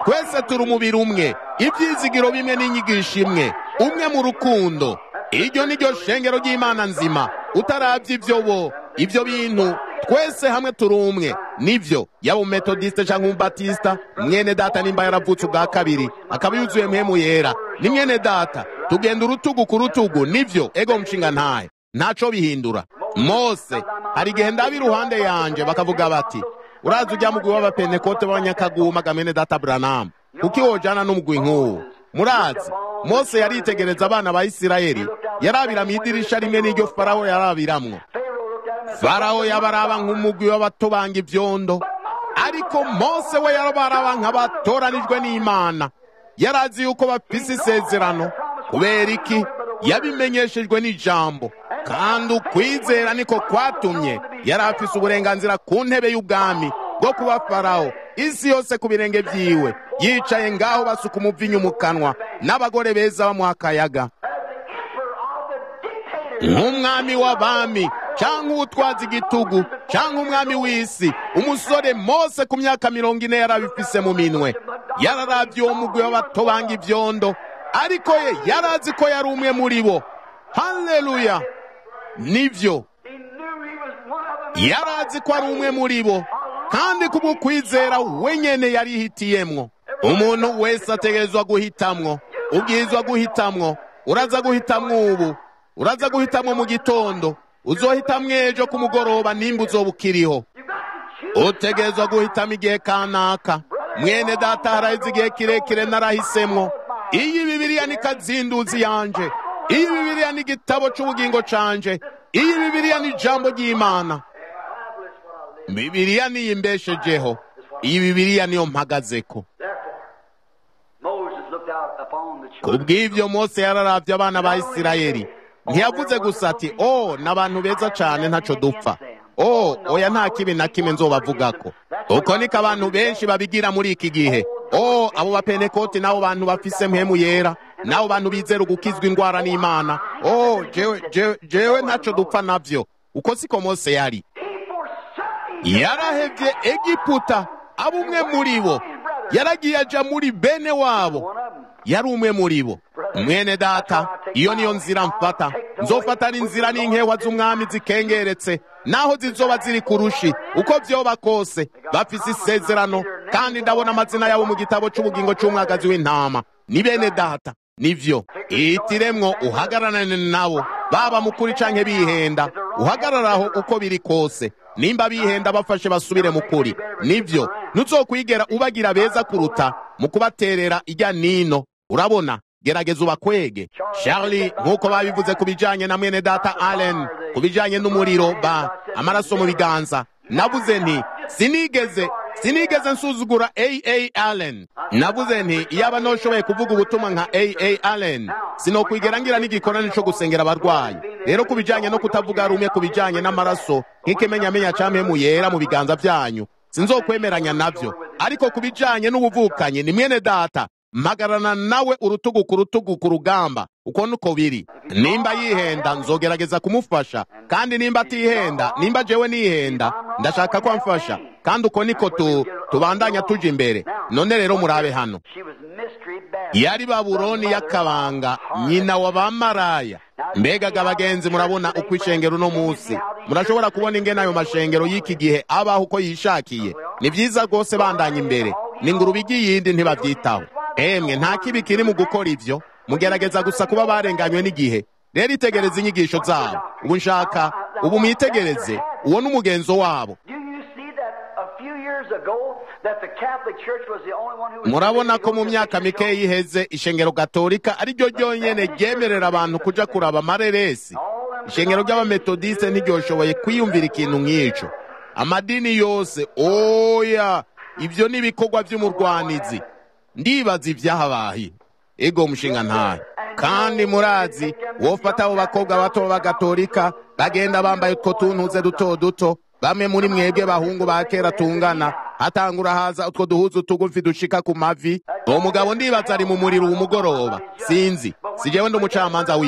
twese turi umubiri umwe ibyizigiro bimwe n'inyigisho imwe umwe mu rukundo iryo ni ryo shengero ry'imana nzima utarabye ibyo bo ibyo bintu twese hamwe turi umwe nibyo yaba umumetodisite cyangwa umubatisita mwene data nimba yaravutse ubwa kabiri akaba yuzuye mpemu yera ni mwene data tugenda urutugu ku rutugu nibyo ego nshinga ntahe ntaco bihindura mose hari igihe ndaba iruhande yanje bakavuga bati uraza ujya mugwi w'abapentekote b'abanyakaguma gamene data buranamu kuko iwojana n'umugwi nk'uwo murazi mose yaritegereza abana ba isirayeli yarabira mu idirisha rimwe n'iryo farawo yarabiramwo farawo yabaraba nk'umugwi w'abatobanga ibyondo ariko mose we yarabaraba nk'abatoranijwe n'imana yarazi yuko bafise isezerano kubera iki yabimenyeshejwe n'ijambo kandi ukwizera niko kwatumye yari afise uburenganzira ku ntebe y'ubwami bwo kuba farawo isi yose ku birenge byiwe yicaye ngaho basuka umuvinyu mu kanwa n'abagore beza bamuha akayaga nk'umwami w'abami cyangwa uwutwaza igitugu cyangwa umwami w'isi umusore mose ku myaka mirongo ine yarabifise mu minwe yararabye uwo mugwi w'abatobanga ibyondo ariko ye yarazi ko yari umwe muri bo haleluya nibyo yarazi ko ari umwe muri bo kandi kubw'ukwizera wenyene yarihitiyemwo umuntu wese ategerezwa guhitamwo ubwirizwa guhitamwo uraza guhitamwo ubu uraza guhitamwo mu gitondo uzohitamwo ejo ku mugoroba nimba uzoba ukiriho utegerezwa guhitamo igihe kanaka mwene data haraheze igihe kirekire narahisemwo iyi bibiriya ni kazinduzi yanje iyi bibiriya ni igitabo cy'ubugingo canje iyi bibiriya ni ijambo ry'imana bibiriya niyo imbeshejeho iyi bibiriya niyo mpagazeko ku bw'ibyo mose yararavye abana ba isirayeli ntiyavuze gusa ati o ni abantu beza cyane ntaco dupfa o oya nta kibi na kimwe nzobavugako uko niko abantu benshi babigira muri iki gihe o abo bapenekoti n'abo bantu bafise mpemu yera n'abo bantu bizera ugukizwa indwara n'imana o jewe jewe jewe ntaco dupfa navyo uko siko mose yari yarahevye egiputa aba umwe muri bo yaragiye aja muri bene wabo yari umwe muri bo mwene data iyo niyo nzira mfata nzofata n'inzira n'inkewa z'umwami zikengeretse naho zizoba ziri ku rushi uko vyoba kose bafise isezerano kandi ndabona amazina yabo mu gitabo c'ubugingo c'umwagazi w'intama ni bene data nivyo ihitiremwo uhagararane nabo baba mukuri canke bihenda uhagararaho uko biri kose nimba bihenda bafashe basubire mu kuri nivyo ntuzokwigera ubagira beza kuruta mu kubaterera ijya nino urabona gerageza ubakwege charlie nk'uko babivuze ku bijanye na mwene data allen ku bijanye n'umuriro ba amaraso mu biganza navuze nti sinigeze sinigeze nsuzugura aa allen navuze nti iyaba noshoboye kuvuga ubutumwa nka aa allen sinokwigera ngira n'igikorane co gusengera abarwayi rero ku bijanye no kutavuga rumwe ku bijanye n'amaraso nk'ikimenyamenya campemu yera mu biganza vyanyu sinzokwemeranya navyo ariko ku bijanye n'ubuvukanyi ni mwene data mpagarana nawe urutugu ku rutugu ku rugamba uko nuko biri nimba yihenda nzogerageza kumufasha kandi nimba atihenda nimba jewe nihenda ndashaka ko amfasha kandi uko niko tu tubandanya tuja imbere none rero murabe hano yari babuloni y'akabanga nyina wa bamaraya mbegaga abagenzi murabona uko ishengero uno munsi murashobora kubona ingene ayo mashengero y'iki gihe abaho uko yishakiye ni vyiza rwose bandanya imbere ni ngurube igiyindi ntibavyitaho emwe nta kibi kiri mu gukora ivyo mugerageza gusa kuba barenganywe n'igihe rero itegereze inyigisho zabo ubu nshaka ubu mwitegereze uwo n'umugenzo wabo murabona ko mu myaka mikeya iheze ishengero gatolika ari ryo ryonyene ryemerera abantu kuja kuraba amareresi ishengero ry'abametodiste ntiryoshoboye kwiyumvira ikintu nk'ico amadini yose oya ivyo ni ibikorwa vy'umurwanizi ndibaza ibyahabaye ego mushinga ntayo kandi murazi wofata abo bakobwa bato b'abagatolika bagenda bambaye utwo tuntuze duto duto bamwe muri mwebwe bahungu ba kera tungana hatangura haza utwo duhuzu tugufi dushika ku mavi uwo mugabo ndibaza ari mu muriro umugoroba sinzi si jewe ndi umucamanza wiwe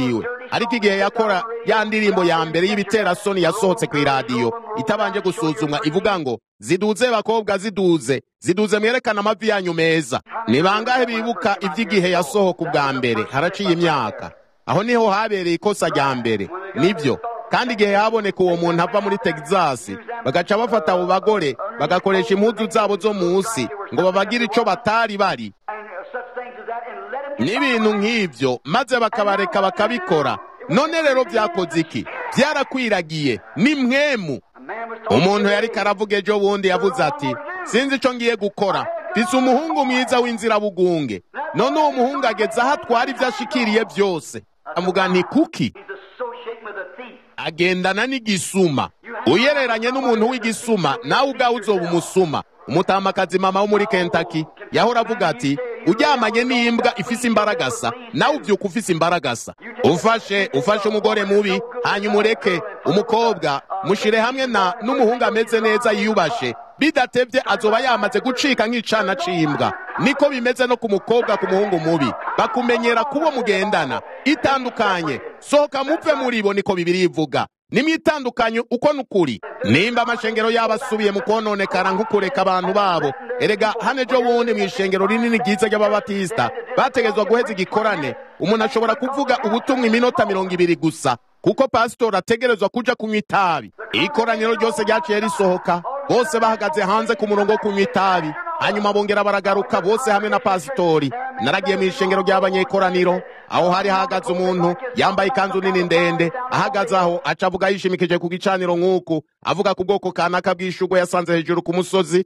ariko igihe yakora ya ndirimbo ya mbere y'ibiterasoni yasohotse ku iradiyo itabanje gusuzumwa ivuga ngo ziduze bakobwa ziduze ziduze mwerekana amavi yanyu meza ni bangahe bibuka iby'igihe yasohoka ubwa mbere haraciye imyaka aho niho habereye ikosa rya mbere nibyo kandi igihe haboneka uwo muntu ava muri Texas bagaca bafata abo bagore bagakoresha impuzu zabo zo munsi ngo babagire icyo batari bari n'ibintu nk'ibyo maze bakabareka bakabikora none rero byakoze iki byarakwiragiye ni mwemu umuntu yari karavuga ejo bundi yavuze ati sinzi icyo ngiye gukora mfise umuhungu mwiza w'inzirabugunge none uwo muhungu ageze aho atwara ibyo ashikiriye byose avuga nti kuki agendana n'igisuma uyereranye n'umuntu w'igisuma nawe ubwawe uzoba umusuma umutamakazi mama wo muri Kentucky yahora avuga ati uryamanye n'imbwa ifise imbaragasa nawe ubyuka ufise imbaragasa ufashe ufashe umugore mubi hanyuma ureke umukobwa mushire hamwe na n'umuhungu ameze neza yiyubashe bidatebye azoba yamaze gucika nk'icana c'imbwa niko bimeze no ku mukobwa ku muhungu mubi bakumenyera kubo mugendana itandukanye sohoka mupfe muri bo niko bibiri ivuga nimwitandukanye uko nukuri nimba amashengero yabo asubiye mu kononekara nk'ukureka abantu babo erega hano ejo bundi mu ishengero rinini ryiza ry'ababatisita bategezwa guheza igikorane umuntu ashobora kuvuga ubutumwa iminota mirongo ibiri gusa kuko pasitori ategerezwa kuja kunywa itabi ikoraniro ryose ryaciye risohoka bose bahagaze hanze ku murongo wo kunywa itabi hanyuma bongera baragaruka bose hamwe na pasitori naragiye mu ishengero ry'abanyekoraniro aho hari hahagaze umuntu yambaye ikanzu nini ndende ahagaze aho aca avuga yishimikije ku gicaniro nk'uku avuga ku bwoko kanaka bw'ishugwe yasanze hejuru ku musozi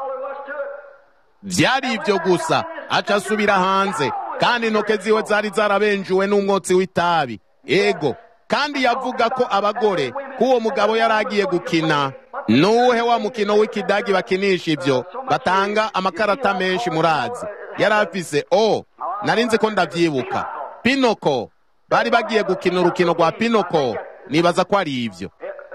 byari ibyo gusa aca asubira hanze kandi intoke ziwe zari zarabenjuwe n'umwotsi w'itabi ego kandi yavuga ko abagore k'uwo mugabo yari agiye gukina nuwuhe wa mukino w'ikidagi bakinisha ibyo batanga amakarata menshi murazi yari afise o nari nzi ko ndabyibuka pinoko bari bagiye gukina urukino rwa pinoko nibaza ko ari ibyo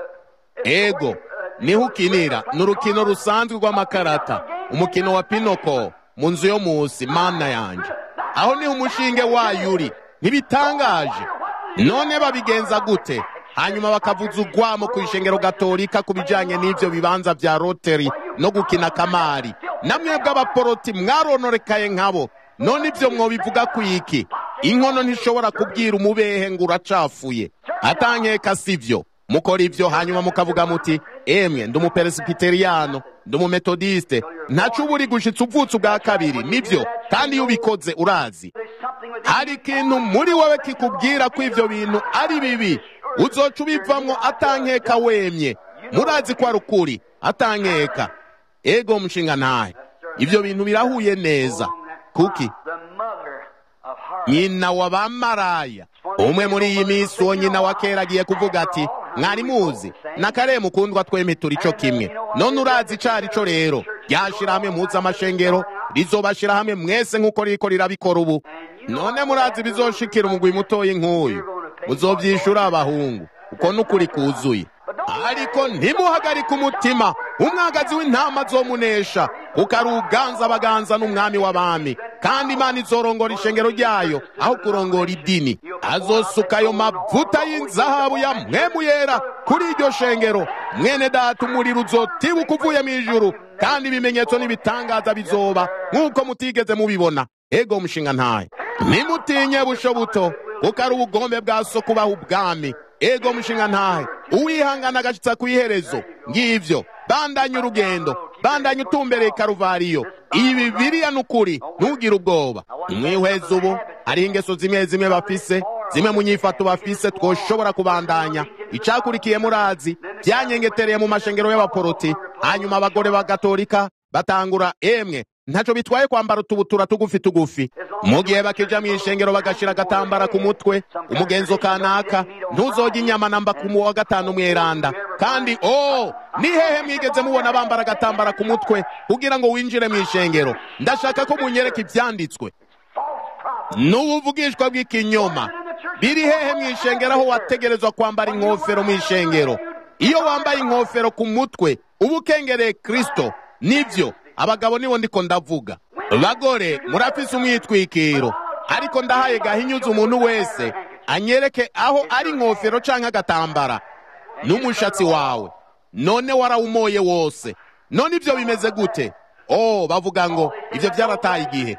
ego niho ukinira ni urukino rusanzwe rw'amakarata umukino wa pinoko mu nzu yo munsi mana yanjye aho niho umushinge wayo uri ntibitangaje none babigenza gute hanyuma bakavuza urwamo ku ishengero gatolika ku bijyanye n'ibyo bibanza bya roteri no gukina kamari namwe bw'abaporoti mwarononekaye nkabo none ibyo mwobivuga ku iki inkono ntishobora kubwira umubehe ngo uracafuye atankeka si byo mukora ibyo hanyuma mukavuga muti emwe ndi umuperesipiteriyano ndi umumetodiste ntacu uba uri gushitsa uvutse ubwa kabiri nibyo kandi iyo ubikoze urazi hari ikintu muri wowe kikubwira ko ibyo bintu ari bibi uzoca ubivamwo atankeka wemye murazi ko ari ukuri atankeka ego mushinga ntahe ibyo bintu birahuye neza kuki nyina wa bamaraya umwe muri iyi minsi uwo nyina wa kera agiye kuvuga ati mwari muzi na kare mukundwa twemye turi cyo kimwe none urazi icari cyo rero ryashira hamwe muzi amashengero rizobashira hamwe mwese nk'uko riko rirabikora ubu none murazi bizoshikira umugwi mutoyi nk'uyu muzovyishura abahungu uko n'ukuri kuzuye ariko ntimuhagarike umutima umwagazi w'intama azomunesha kuko ari uganza abaganza n'umwami w'abami kandi imana izorongora ishengero ryayo aho kurongora idini azosuka ayo mavuta y'inzahabu ya mwemu yera kuri iryo shengero mwene data umuriro uzotibuka uvuye mu ijuru kandi ibimenyetso n'ibitangaza bizoba nk'uko mutigeze mubibona ego umushinga ntaye nimutinye busho buto kuko ari ubugombe bwa so kubaha ubwami ego mushinga ntahe uwihangana agashitsa ku iherezo ngivyo bandanye urugendo bandanye utumbereye karuvariyo iyi bibiriya ni ukuri ntugire ubwoba mwihweza ubu hariho ingeso zimwe zimwe bafise zimwe mu nyifato bafise twoshobora kubandanya icakurikiye murazi byanyengetereye mu mashengero y'abaporoti hanyuma abagore b'agatolika batangura emwe ntaco bitwaye kwambara utubutura tugufi tugufi mu gihe bakija mu ishengero bagashira agatambara ku mutwe umugenzo kanaka ntuzojya inyama namba ku wa gatanu mweranda kandi oh ni hehe mwigeze mubona bambara agatambara ku mutwe kugira ngo winjire mu ishengero ndashaka ko munyereka ivyanditswe n'ubuvugishwa bw'ikinyoma biri hehe mu ishengero aho wategerezwa kwambara inkofero mu ishengero iyo wambaye inkofero ku mutwe uba ukengereye kristo nivyo abagabo nibo ndiko ndavuga bagore murafise umwitwikiro ariko ndahaye gahinyuza umuntu wese anyereke aho ari inkofero canke agatambara n'umushatsi wawe none warawumoye wose none ibyo bimeze gute oh bavuga ngo ibyo byarataye igihe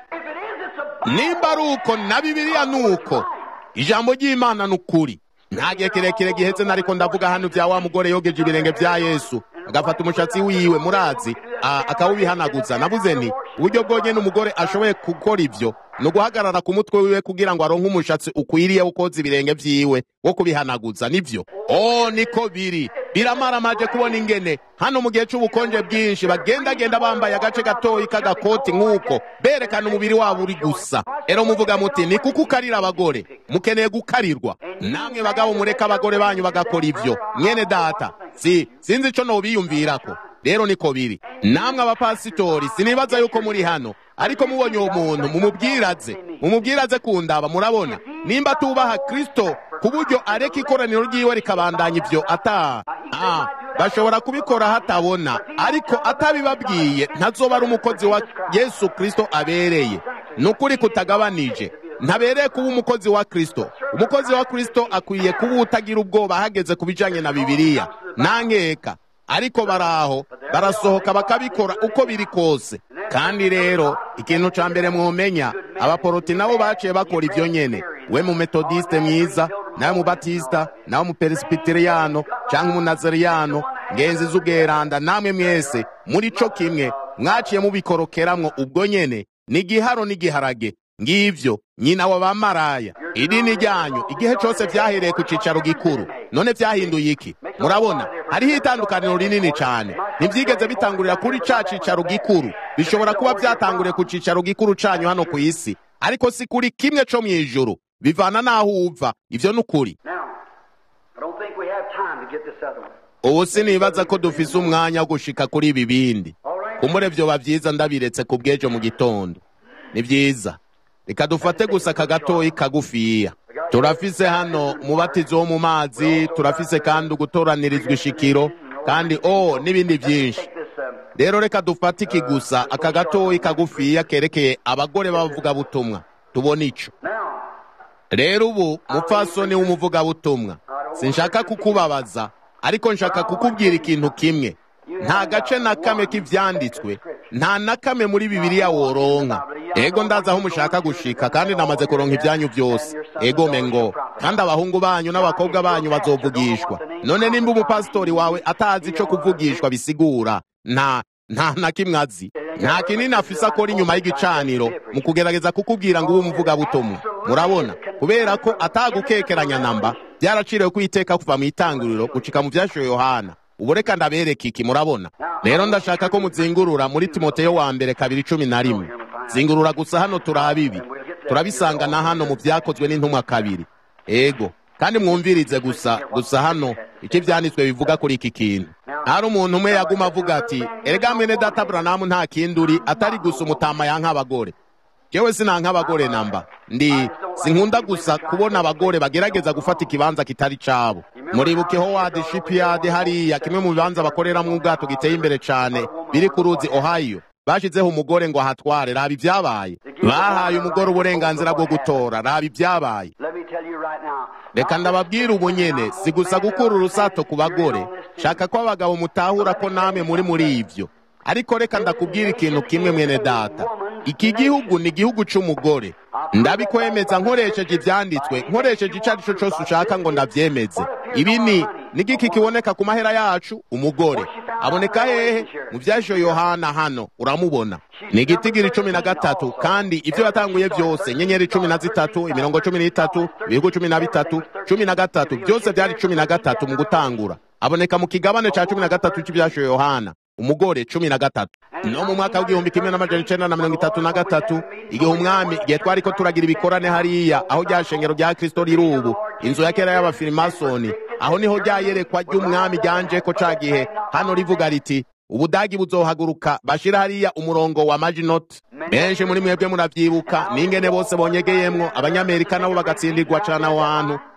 nimba ari uko na bibiliya ni uko ijambo ry'imana ni ukuri nta gihe kirekire gihetse nariko ndavuga hano bya wa mugore yogeje ibirenge bya yesu agafata umushatsi wiwe murazi akawubihanaguza navuze nti uburyo bwonyine umugore ashoboye gukora ibyo ni uguhagarara ku mutwe wiwe kugira ngo aronke umushatsi ukwiriye wo koza ibirenge vyiwe wo kubihanaguza nivyo oh niko biri biramaramaje kubona ingene hano mu gihe c'ubukonje bwinshi bagendagenda bambaye agace gatoyi k'agakoti nk'uko berekana umubiri wabo uri gusa ero muvuga muti ni kuko ukarira abagore mukeneye gukarirwa namwe bagabo mureka abagore banyu bagakora ivyo mwene data si sinzi ico nobiyumvirako rero niko biri namwe abapasitori sinibaza yuko muri hano ariko mubonye uwo muntu mumubwiraze mumubwiraze kundaba murabona nimba tubaha kristo ku buryo areka ikoraniro ryiwe rikabandanya ivyo ata ah, bashobora kubikora hatabona ariko atabibabwiye ntazoba ari umukozi wa yesu kristo abereye ni ukuri kutagabanije ntabereye kuba umukozi wa kristo umukozi wa kristo akwiye kuba utagira ubwoba hageze ku bijanye na bibiliya nankeka ariko baraho barasohoka bakabikora uko biri kose kandi rero ikintu ca mbere mwomenya abaporoti nabo baciye bakora ivyo nyene we mu metodiste mwiza nawe mu batista nawe mu peresibiteriyano canke umunazariyano ngenzi z'ubweranda namwe mwese muri co kimwe mwaciye mubikorokeramwo ubwo nyene ni igiharo n'igiharage ngivyo nyina wa bamaraya idini ryanyu igihe cose vyahereye ku cicaro gikuru none vyahinduye iki murabona hariho itandukaniro rinini cane ntivyigeze bitangurira kuri ca cicaro gikuru bishobora kuba vyatanguriye ku cicaro gikuru canyu hano ku isi ariko si kuri kimwe co mw'ijuru bivana n'aho uva ivyo ni ukuri ubu sinibaza ko dufise umwanya wo gushika kuri ibi bindi kumure vyoba vyiza ndabiretse ku bw'ejo mu gitondo ni vyiza reka dufate gusa aka gatoyi kagufiya turafise hano umubatizo wo mu mazi turafise kandi ugutoranirizwa ishikiro kandi o n'ibindi byinshi rero reka dufate iki gusa aka gatoyi kagufiya kerekeye abagore b'abavugabutumwa tubona ico rero ubu mupfasoni w'umuvugabutumwa sinshaka kukubabaza ariko nshaka kukubwira ikintu kimwe nta gace na kamwe k'ivyanditswe nta na kamwe muri bibiliya woronka ego ndazi aho mushaka gushika kandi namaze kuronka ibyanyu byose ego mengo kandi abahungu banyu n'abakobwa banyu bazovugishwa none nimba umupasitori wawe atazi ico kuvugishwa bisigura nta nta na kimwe azi nta kinini afise akora inyuma y'igicaniro mu kugerageza kukubwira ngo ube umuvugabutumwa murabona kubera ko atagukekeranya namba byaraciriwe kwiteka kuva mu itanguriro gucika mu vyashoye yohana ubu reka ndabereka iki murabona rero ndashaka ko muzingurura muri timoteyo wa mbere kabiri cumi na rimwe zingurura gusa hano turabibi turabisanga na hano mu vyakozwe n'intumwa kabiri ego kandi mwumvirize gusa gusa hano icyo ivyanditswe bivuga kuri iki kintu hari umuntu umwe yaguma avuga ati erega mwene data buranamu nta kindi uri atari gusa umutama yanka abagore jewe sinanka abagore namba ndi sinkunda gusa kubona abagore bagerageza gufata ikibanza kitari cabo muribuke howard shipyard hariya kimwe mu bibanza bakoreramwo ubwato giteye imbere cane biri ku ruzi ohio bashizeho umugore ngo ahatware raba ibyabaye bahaye umugore uburenganzira bwo gutora raba ibyabaye reka ndababwira ubu nyene si gusa gukura urusato ku bagore shaka ko abagabo mutahura ko namwe muri muri ivyo ariko reka ndakubwira ikintu kimwe mwene data iki gihugu ni igihugu c'umugore ndabikwemeza nkoresheje ivyanditswe nkoresheje ico ari co cose ushaka ngo ndavyemeze ibi ni nigiki kiboneka ku mahera yacu umugore aboneka hehe mu vyasho yohana hano uramubona ni igitigiri cumi na gatatu kandi ivyo yatanguye vyose nyenyeri cumi na zitatu imirongo cumi n'itatu ibihugu cumi na bitatu cumi na gatatu vyose vyari cumi na gatatu mu gutangura aboneka mu kigabane ca cumi na gatatu c'ivyasho yohana umugore cumi na gatatu no mu mwaka w'igihumbi kimwe n'amajana icenda na mirongo itatu na gatatu igihe umwami igihe twariko turagira ibikorane hariya aho rya shengero rya kristo riri ubu inzu ya kera y'abafirimasoni aho niho ryayerekwa ry'umwami ryanjeko ca gihe hano rivuga riti ubudagi buzohaguruka bashira hariya umurongo wa maginot benshi muri mwebwe muravyibuka n'ingene bose bonyegeyemwo abanyamerika nabo bagatsindirwa cane aho hantu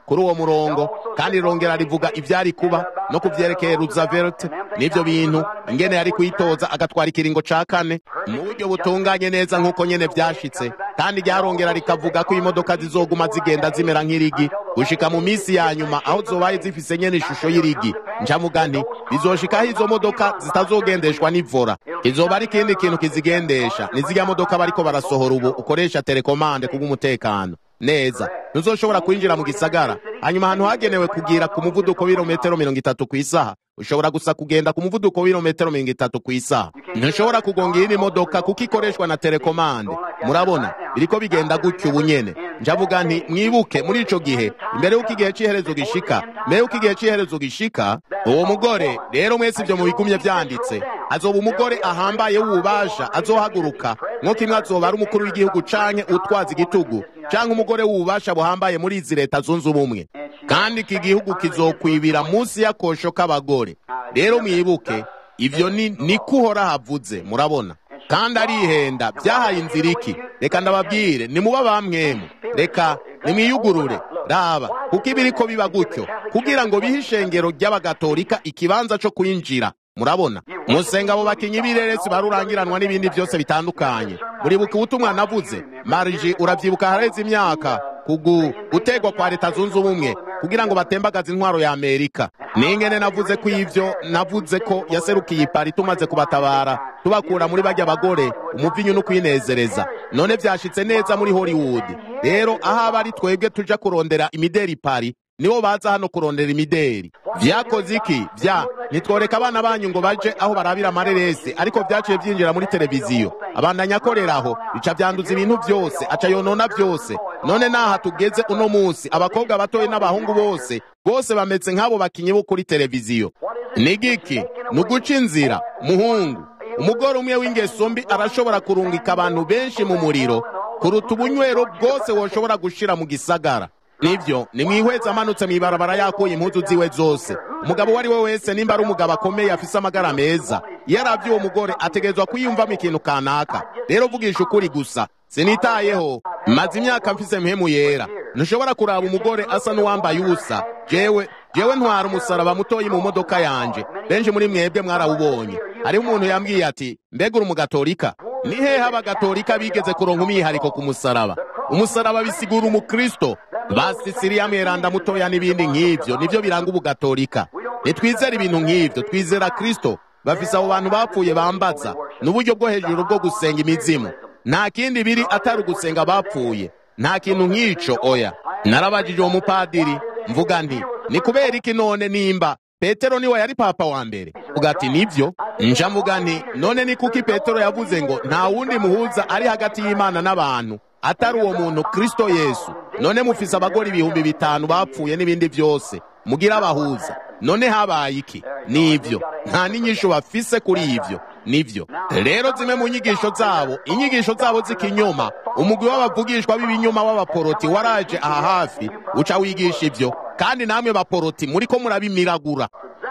kuri uwo murongo kandi rirongera rivuga ivyari kuba no kuvyerekeye Roosevelt n'ivyo bintu ingene yari kuyitoza agatwara ikiringo ca kane mu buryo butunganye neza nk'uko nyene vyashitse kandi ryarongera rikavuga ko imodoka zizoguma zigenda zimera nk'irigi gushika mu misi ya nyuma aho zobaye zifise nyene ishusho y'irigi ncamuga nti bizoshikaho izo modoka zitazogendeshwa n'ivora kizoba ari ikindi kintu kizigendesha nizirya modoka bariko barasohora ubu ukoresha telekomande kubw'umutekano neza ntuzoshobora kwinjira mu gisagara hanyuma ahantu hagenewe kugira ku muvuduko w'ibirometero mirongo itatu ku isaha ushobora gusa kugenda ku muvuduko w'ibirometero mirongo itatu ku isaha ntushobora kugonga iyindi modoka kuko ikoreshwa na telekomande murabona biriko bigenda gutyo ubu nyene njavuga nti mwibuke muri ico gihe imbere y'uko igihe c'iherezo gishika mbere y'uko igihe c'iherezo gishika uwo mugore rero mwese ivyo mubigumye vyanditse azoba umugore ahambaye w'ububasha azohaguruka nk'uko imwe azoba ari umukuru w'igihugu canke utwaza igitugu canke umugore w'ububasha buhambaye muri izi leta zunze ubumwe kandi iki gihugu kizokwibira munsi y'akosho k'abagore rero mwibuke ivyo ni niko uhora havuze murabona kandi arihenda byahaye inzira iki reka ndababwire nimuba bamwemu reka nimwiyugurure raba kuko ibiriko biba gutyo kugira ngo bihe ishengero ry'abagatolika ikibanza co kwinjira murabona musenga abo bakinyi b'ireresi barurangiranwa n'ibindi byose bitandukanye muribuka ubutumwa navuze mariji uravyibuka hareze imyaka kugu gutegwa kwa leta zunze ubumwe kugira ngo batembagaze intwaro ya amerika ningene navuze ko ivyo navuze ko yaserukiye ipari tumaze kubatabara tubakura muri barya bagore umuvinyu no kwinezereza none vyashitse neza muri hollywood rero aho aba ari twebwe tuja kurondera imideri pari nibo baza hano kurondera imideri vyakoze iki vya nitworeka abana banyu ngo baje aho barabira amareresi ariko vyaciye vyinjira muri televiziyo abandanya akoreraho bica vyanduza ibintu vyose aca yonona vyose none naha tugeze uno musi abakobwa batoye n'abahungu bose bose bameze nk'abo bakinyi bo kuri televiziyo ni giki ni uguca inzira muhungu umugore umwe w'ingeso mbi arashobora kurungika abantu benshi mu muriro kuruta ubunywero bwose woshobora gushira mu gisagara nivyo nimwihweza amanutse mw'ibarabara yakuye impuzu ziwe zose umugabo uwo ari we wese nimba ari umugabo akomeye afise amagara meza iyo aravye uwo mugore ategerezwa kwiyumvamo ikintu kanaka rero vugisha ukuri gusa sinitayeho maze imyaka mfise mpemu yera ntushobora kuraba umugore asa n'uwambaye ubusa jewe jewe ntwara umusaraba mutoyi mu modoka yanje benshi muri mwebwe mwarawubonye hariho umuntu yambwiye ati mbega uri umugatolika ni hehe abagatolika bigeze kuronka umwihariko ku musaraba umusaraba bisigura umukristo basi siriya mweranda mutoya n'ibindi nk'ivyo nivyo biranga ubugatolika nitwizera ibintu nk'ivyo twizera kristo bafise abo bantu bapfuye bambaza n'uburyo bwo hejuru bwo gusenga imizimu nta kindi biri atari ugusenga bapfuye nta kintu nk'ico oya narabajije uwo mupadiri mvuga nti ni kubera iki none nimba petero niwe yari papa wa mbere uga ati nivyo nja mvuga nti none ni kuki petero yavuze ngo nta wundi muhuza ari hagati y'imana n'abantu atari uwo muntu kristo yesu none mufise abagore ibihumbi bitanu bapfuye n'ibindi byose mugira abahuza none habaye iki nivyo nta n'inyisho bafise kuri ivyo nivyo rero zimwe mu nyigisho zabo inyigisho zabo z'ikinyoma umugwi w'abavugishwa b'ibinyoma w'abaporoti waraje aha hafi uca wigisha ivyo kandi namwe baporoti muriko murabimiragura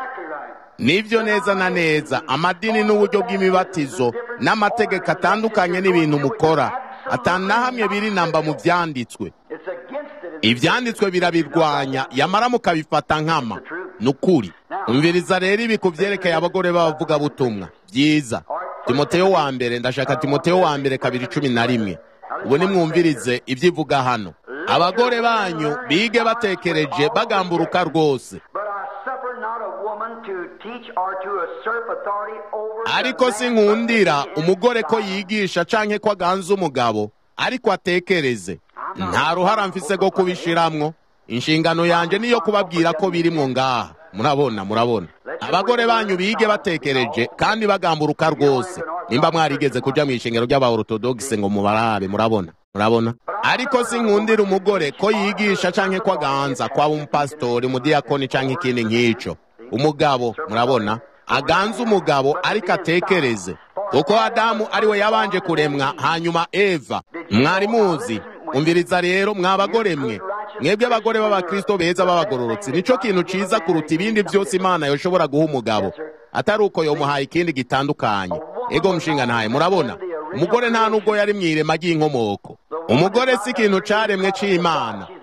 nivyo neza na neza amadini n'uburyo bw'imibatizo n'amategeko atandukanye n'ibintu mukora atana hamwe biri namba mu vyanditswe ivyanditswe birabirwanya yamara mukabifata nkama nukuri umviriza rero ibi kuvyerekeye abagore b'abavugabutumwa vyiza timoteyo wa mbere ndashaka timoteyo wa mbere kabiri cumi na rimwe ubu nimwumvirize ivyivuga hano abagore banyu bige batekereje bagamburuka rwose ariko sinkundira umugore ko yigisha canke ko aganza umugabo ariko atekereze nta ruhara mfise rwo kubishiramwo inshingano yanje niyo kubabwira ko birimwo ngaha murabona murabona abagore banyu bige batekereje kandi bagamburuka rwose nimba mwarigeze kuja mw'ishengero ry'abaortodogise ngo mubarabe murabona murabona ariko sinkundira umugore ko yigisha canke ko aganza kwaba umupasitori umudiyakoni canke ikindi nk'ico umugabo murabona aganza umugabo ariko atekereze kuko adamu ari we yabanje kuremwa hanyuma eva mwari muzi umviriza rero mwa bagore mwe mwebwe abagore b'abakristo beza b'abagororotsi nico kintu ciza kuruta ibindi byose imana yoshobora guha umugabo atari uko yomuhaye ikindi gitandukanye ego mushinga ntaye murabona umugore nta nubwo yari mw'irema ry'inkomoko umugore si ikintu caremwe c'imana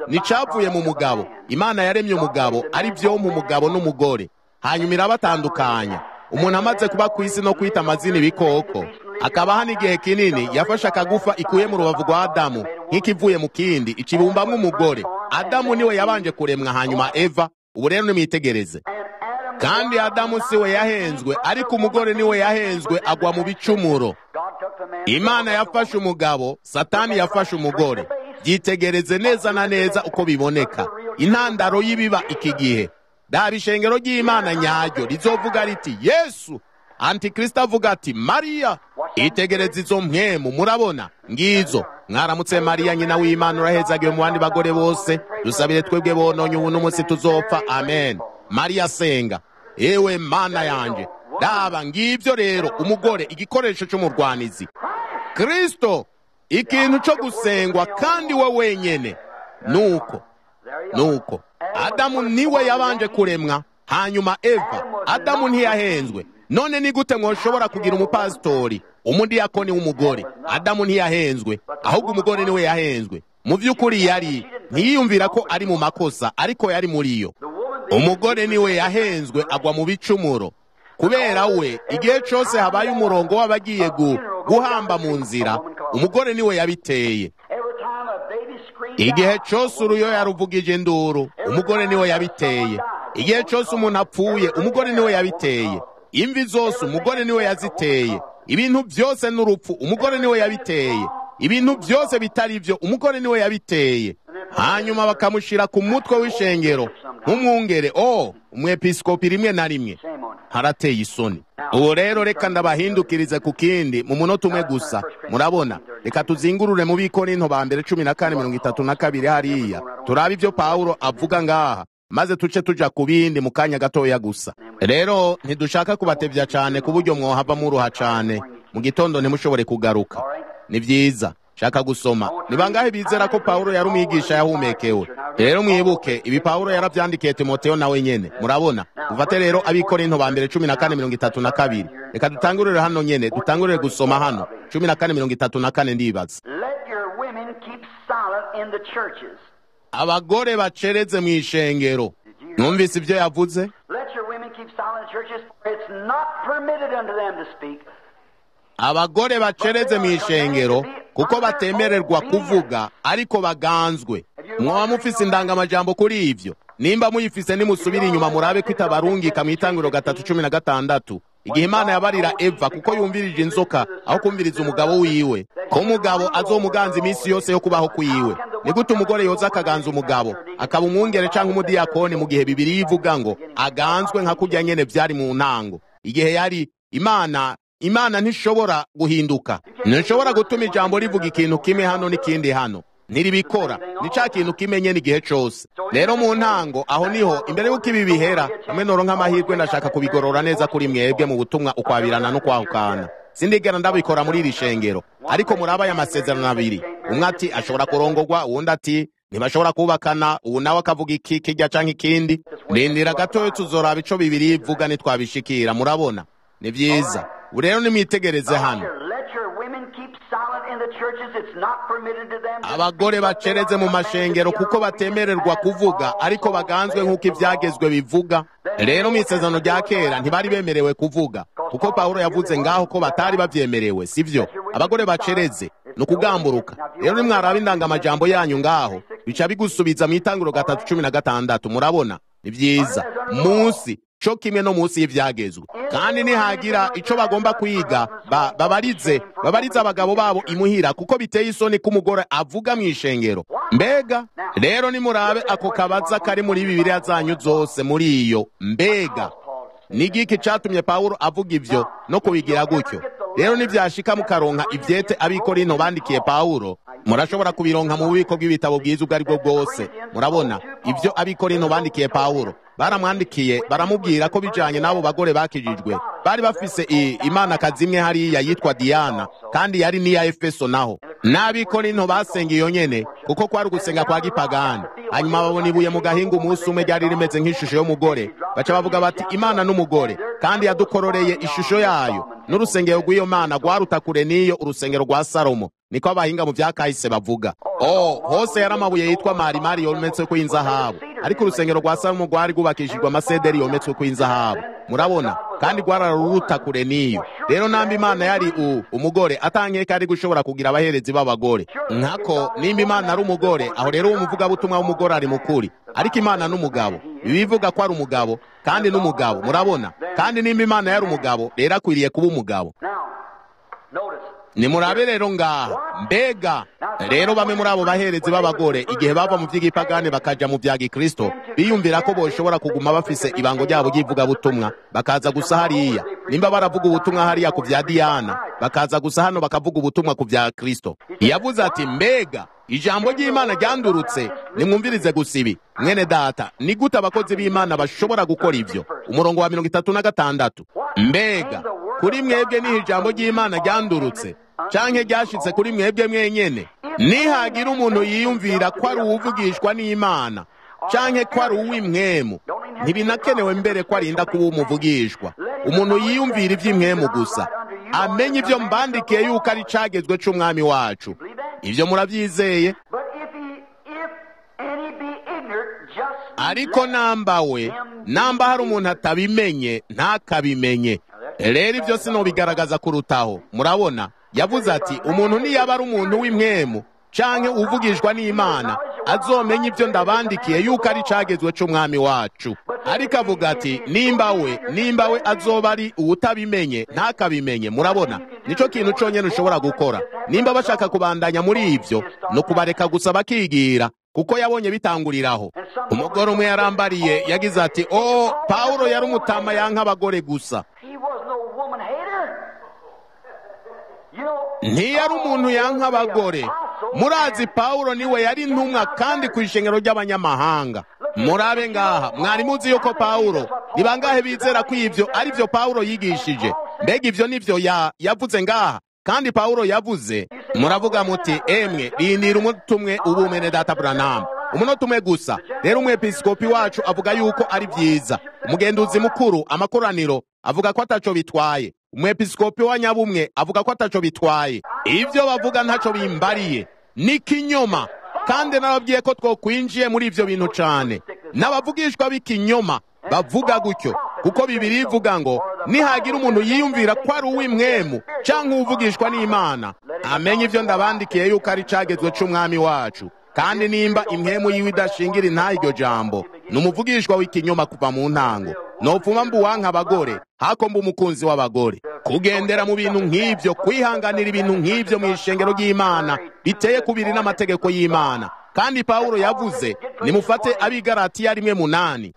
nticavuye mu mugabo imana yaremye umugabo ari byo mu mugabo n'umugore hanyuma irabatandukanya umuntu amaze kuba ku isi no kwita amazina ibikoko akabaho n'igihe kinini yafashe akagufa ikuye mu rubavu rwa adamu nk'ikivuye mu kindi ikibumbamwo umugore adamu niwe yabanje kuremwa hanyuma eva ubu rero nimwitegereze kandi adamu si we yahenzwe ariko umugore niwe yahenzwe agwa mu bicumuro imana yafashe umugabo satani yafashe umugore byitegereze neza na neza uko biboneka intandaro y'ibiba iki gihe daba ishengero ry'imana nyaryo rizovuga riti yesu antikristo avuga ati mariya itegereze izo mpwemu murabona ngizo mwaramutse mariya nyina w'imana urahezagiwe mu bandi bagore bose dusabire twebwe bononye ubu n'umunsi tuzopfa amen mariya asenga ewe mana yanjye daba ngibyo rero umugore igikoresho cy'umurwanizi kristo ikintu cyo gusengwa kandi we wenyine nuko nuko adamu niwe yabanje kuremwa hanyuma eva adamu ntiyahenzwe none ni gute mwoshobora kugira umupasitori umudiyakoni w'umugore adamu ntiyahenzwe ahubwo umugore niwe yahenzwe mu by'ukuri yari ntiyiyumvira ko ari mu makosa ariko yari muri yo umugore niwe yahenzwe agwa mu bicumuro kubera we igihe cyose habaye umurongo w'abagiye guhamba mu nzira umugore niwe yabiteye igihe cyose uruyoya ruvugije induru umugore niwe yabiteye igihe cyose umuntu apfuye umugore niwe yabiteye imvi zose umugore niwe yaziteye ibintu byose n'urupfu umugore niwe yabiteye ibintu byose bitari byo umugore niwe yabiteye hanyuma bakamushyira ku mutwe w'ishengero nk'umwungere o umwepisikopi rimwe na rimwe harateye isoni ubu rero reka ndabahindukirize ku kindi mu munota umwe gusa murabona reka tuzingurure mu bikorinto ba mbere cumi na kane mirongo itatu na kabiri hariya turabe ibyo pawulo avuga ngaha maze tuce tuja ku bindi mu kanya gatoya gusa rero ntidushaka kubatebya cyane ku buryo mwohava muruha cyane mu gitondo ntimushobore kugaruka ni byiza shaka gusoma ni bangahe bizera ko pawulo yari umwigisha yahumekewe rero mwibuke ibi pawulo yarabyandikiye timoteyo nawe nyene murabona dufate rero abikorinto ba mbere cumi na kane mirongo itatu na kabiri reka dutangurire hano nyene dutangurire gusoma hano cumi na kane mirongo itatu na kane ndibaza abagore bacereze mu ishengero numvise ibyo yavuze abagore bacereze mu ishengero kuko batemererwa kuvuga ariko baganzwe mwaba mufise indangamajambo kuri ibyo nimba muyifise nimusubire inyuma murabe ko itabarungika mu itangiriro gatatu cumi na gatandatu igihe imana yabarira eva kuko yumvirije inzoka aho kumviriza umugabo wiwe ko umugabo azomuganza iminsi yose yo kubaho kwiwe ni gute umugore yoza akaganza umugabo akaba umwungere cyangwa umudiyakoni mu gihe bibiri ivuga ngo aganzwe nka kurya nyene byari mu ntango igihe yari imana imana ntishobora guhinduka ntishobora gutuma ijambo rivuga ikintu kimwe hano n'ikindi hano ntiribikora ni cya kintu kimenye n'igihe cyose rero mu ntango aho niho imbere y'uko ibi bihera hamwe noro nk'amahirwe ndashaka kubigorora neza kuri mwebwe mu butumwa ukwabirana no kwahukana sindigera ndabikora muri iri shengero ariko murabaye amasezerano abiri umwe ati ashobora kurongorwa uwundi ati ntibashobora kubakana ubu nawe akavuga iki kijya cyangwa ikindi rindira gatoya tuzoraba ico bibiri ivuga nitwabishikira murabona ni byiza ubu rero nimwitegereze hano abagore bacereze mu mashengero kuko batemererwa kuvuga ariko baganzwe nk'uko ibyagezwe bivuga rero mu isezerano rya kera ntibari bemerewe kuvuga kuko pawulo yavuze ngaho ko batari babyemerewe sibyo abagore bacereze ni ukugamburuka rero nimwaraba indangamajambo yanyu ngaho bica bigusubiza mu itangiro gatatu cumi na gatandatu murabona ni byiza munsi cyo kimwe no munsi y'ibyagezwe kandi nihagira icyo bagomba kwiga babarize babarize abagabo babo imuhira kuko biteye isoni ko umugore avuga mu ishengero mbega rero nimurabe ako kabaza kari muri bibiliya zanyu zose muri iyo mbega ni igiki cyatumye pawulo avuga ibyo no kubigira gutyo rero nibyashika mukaronka ibyete abikorino bandikiye pawulo murashobora kubironka mu bubiko bw'ibitabo bwiza ubwo ari bwo bwose murabona ibyo abikorino bandikiye pawulo baramwandikiye baramubwira ko bijanye n'abo bagore bakijijwe bari bafise imanakazi imwe hariya yitwa diyana kandi yari n'iya efeso naho n'abikorinto basenga iyo nyene kuko kwari ugusenga kwa gipagani hanyuma babona ibuye mu gahinga umunsi umwe ryari rimeze nk'ishusho y'umugore baca bavuga bati imana n'umugore kandi yadukororeye ishusho yayo n'urusengero rw'iyo mana rwaruta kure n'iyo urusengero rwa salomo niko abahinga mu bya kahise bavuga oh hose yari amabuye yitwa marimari yometswe ku inzahabu ariko urusengero rwa salomo rwari rwubakishijwe amasederi yometswe ku inzahabu murabona kandi rwararuruta kure n'iyo rero namba imana yari u umugore atankeka ari gushobora kugira abaherezi b'abagore nkako nimba imana ari umugore aho rero uwo muvugabutumwa w'umugore ari mukuri ariko imana n'umugabo bibivuga ko ari umugabo kandi n'umugabo murabona kandi nimba imana yari umugabo rero akwiriye kuba umugabo nimurabe rero ngaha mbega rero bamwe muri abo baherezi b'abagore igihe bava mu by'igipagani bakaja mu bya gikristo biyumvira ko boshobora kuguma bafise ibango ryabo ry'ivugabutumwa bakaza gusa hariya nimba baravuga ubutumwa hariya ku bya diyana bakaza gusa hano bakavuga ubutumwa ku bya kristo yavuze ati mbega ijambo ry'imana ryandurutse nimwumvirize gusa ibi mwene data ni gute abakozi b'imana bashobora gukora ibyo umurongo wa mirongo itatu na gatandatu mbega kuri mwebwe niho ijambo ry'imana ryandurutse canke ryashitse kuri mwebwe mwenyene nihagira umuntu yiyumvira ko ari uwuvugishwa n'imana canke ko ari uw'imwemu ntibinakenewe mbere ko arinda kuba umuvugishwa umuntu yiyumvira ivy'imwemu gusa amenye ivyo mbandikiye yuko ari cagezwe c'umwami wacu ivyo muravyizeye ariko namba we namba hari umuntu atabimenye ntakabimenye rero ibyo sinobigaragaza kurutaho murabona yavuze ati umuntu niyaba ari umuntu w'imwemu canke uvugishwa n'imana azomenya ibyo ndabandikiye yuko ari cagezwe c'umwami wacu ariko avuga ati nimba we nimba we azoba ari uwutabimenye ntakabimenye murabona nico kintu conyene ushobora gukora nimba bashaka kubandanya muri ivyo ni ukubareka gusa bakigira kuko yabonye bitanguriraho umugore umwe yarambariye yagize ati o pawulo yari umutama yanka abagore gusa ntiyari umuntu yanka abagore murazi pawulo niwe yari intumwa kandi ku ishengero ry'abanyamahanga murabe ngaha mwari muzi yuko pawulo ni bangahe bizera ko ibyo ari byo pawulo yigishije mbega ibyo nibyo yavuze ngaha kandi pawulo yavuze muravuga muti emwe rindira umunota umwe ubu umene data buranamu umunota umwe gusa rero umwepiskopi wacu avuga yuko ari byiza umugenduzi mukuru amakoraniro avuga ko ataco bitwaye umwepiskopi wa nyabumwe avuga ko ataco bitwaye ibyo bavuga ntaco bimbariye ni kinyoma kandi nababwiye ko twokwinjiye muri ivyo bintu cane n'abavugishwa b'ikinyoma bavuga gutyo kuko bibiri ivuga ngo nihagira umuntu yiyumvira ko ari uw'imwemu canke uwuvugishwa n'imana amenye ivyo ndabandikiye yuko ari cagezwe c'umwami wacu kandi nimba imwemu yiwe idashingira intaha iryo jambo ni umuvugishwa w'ikinyoma kuva mu ntango nopfuma mbu wanka abagore hako mba umukunzi w'abagore kugendera mu bintu nk'ivyo kwihanganira ibintu nk'ivyo mu ishengero ry'imana biteye kubiri n'amategeko y'imana kandi pawulo yavuze nimufate abigaratiya rimwe munani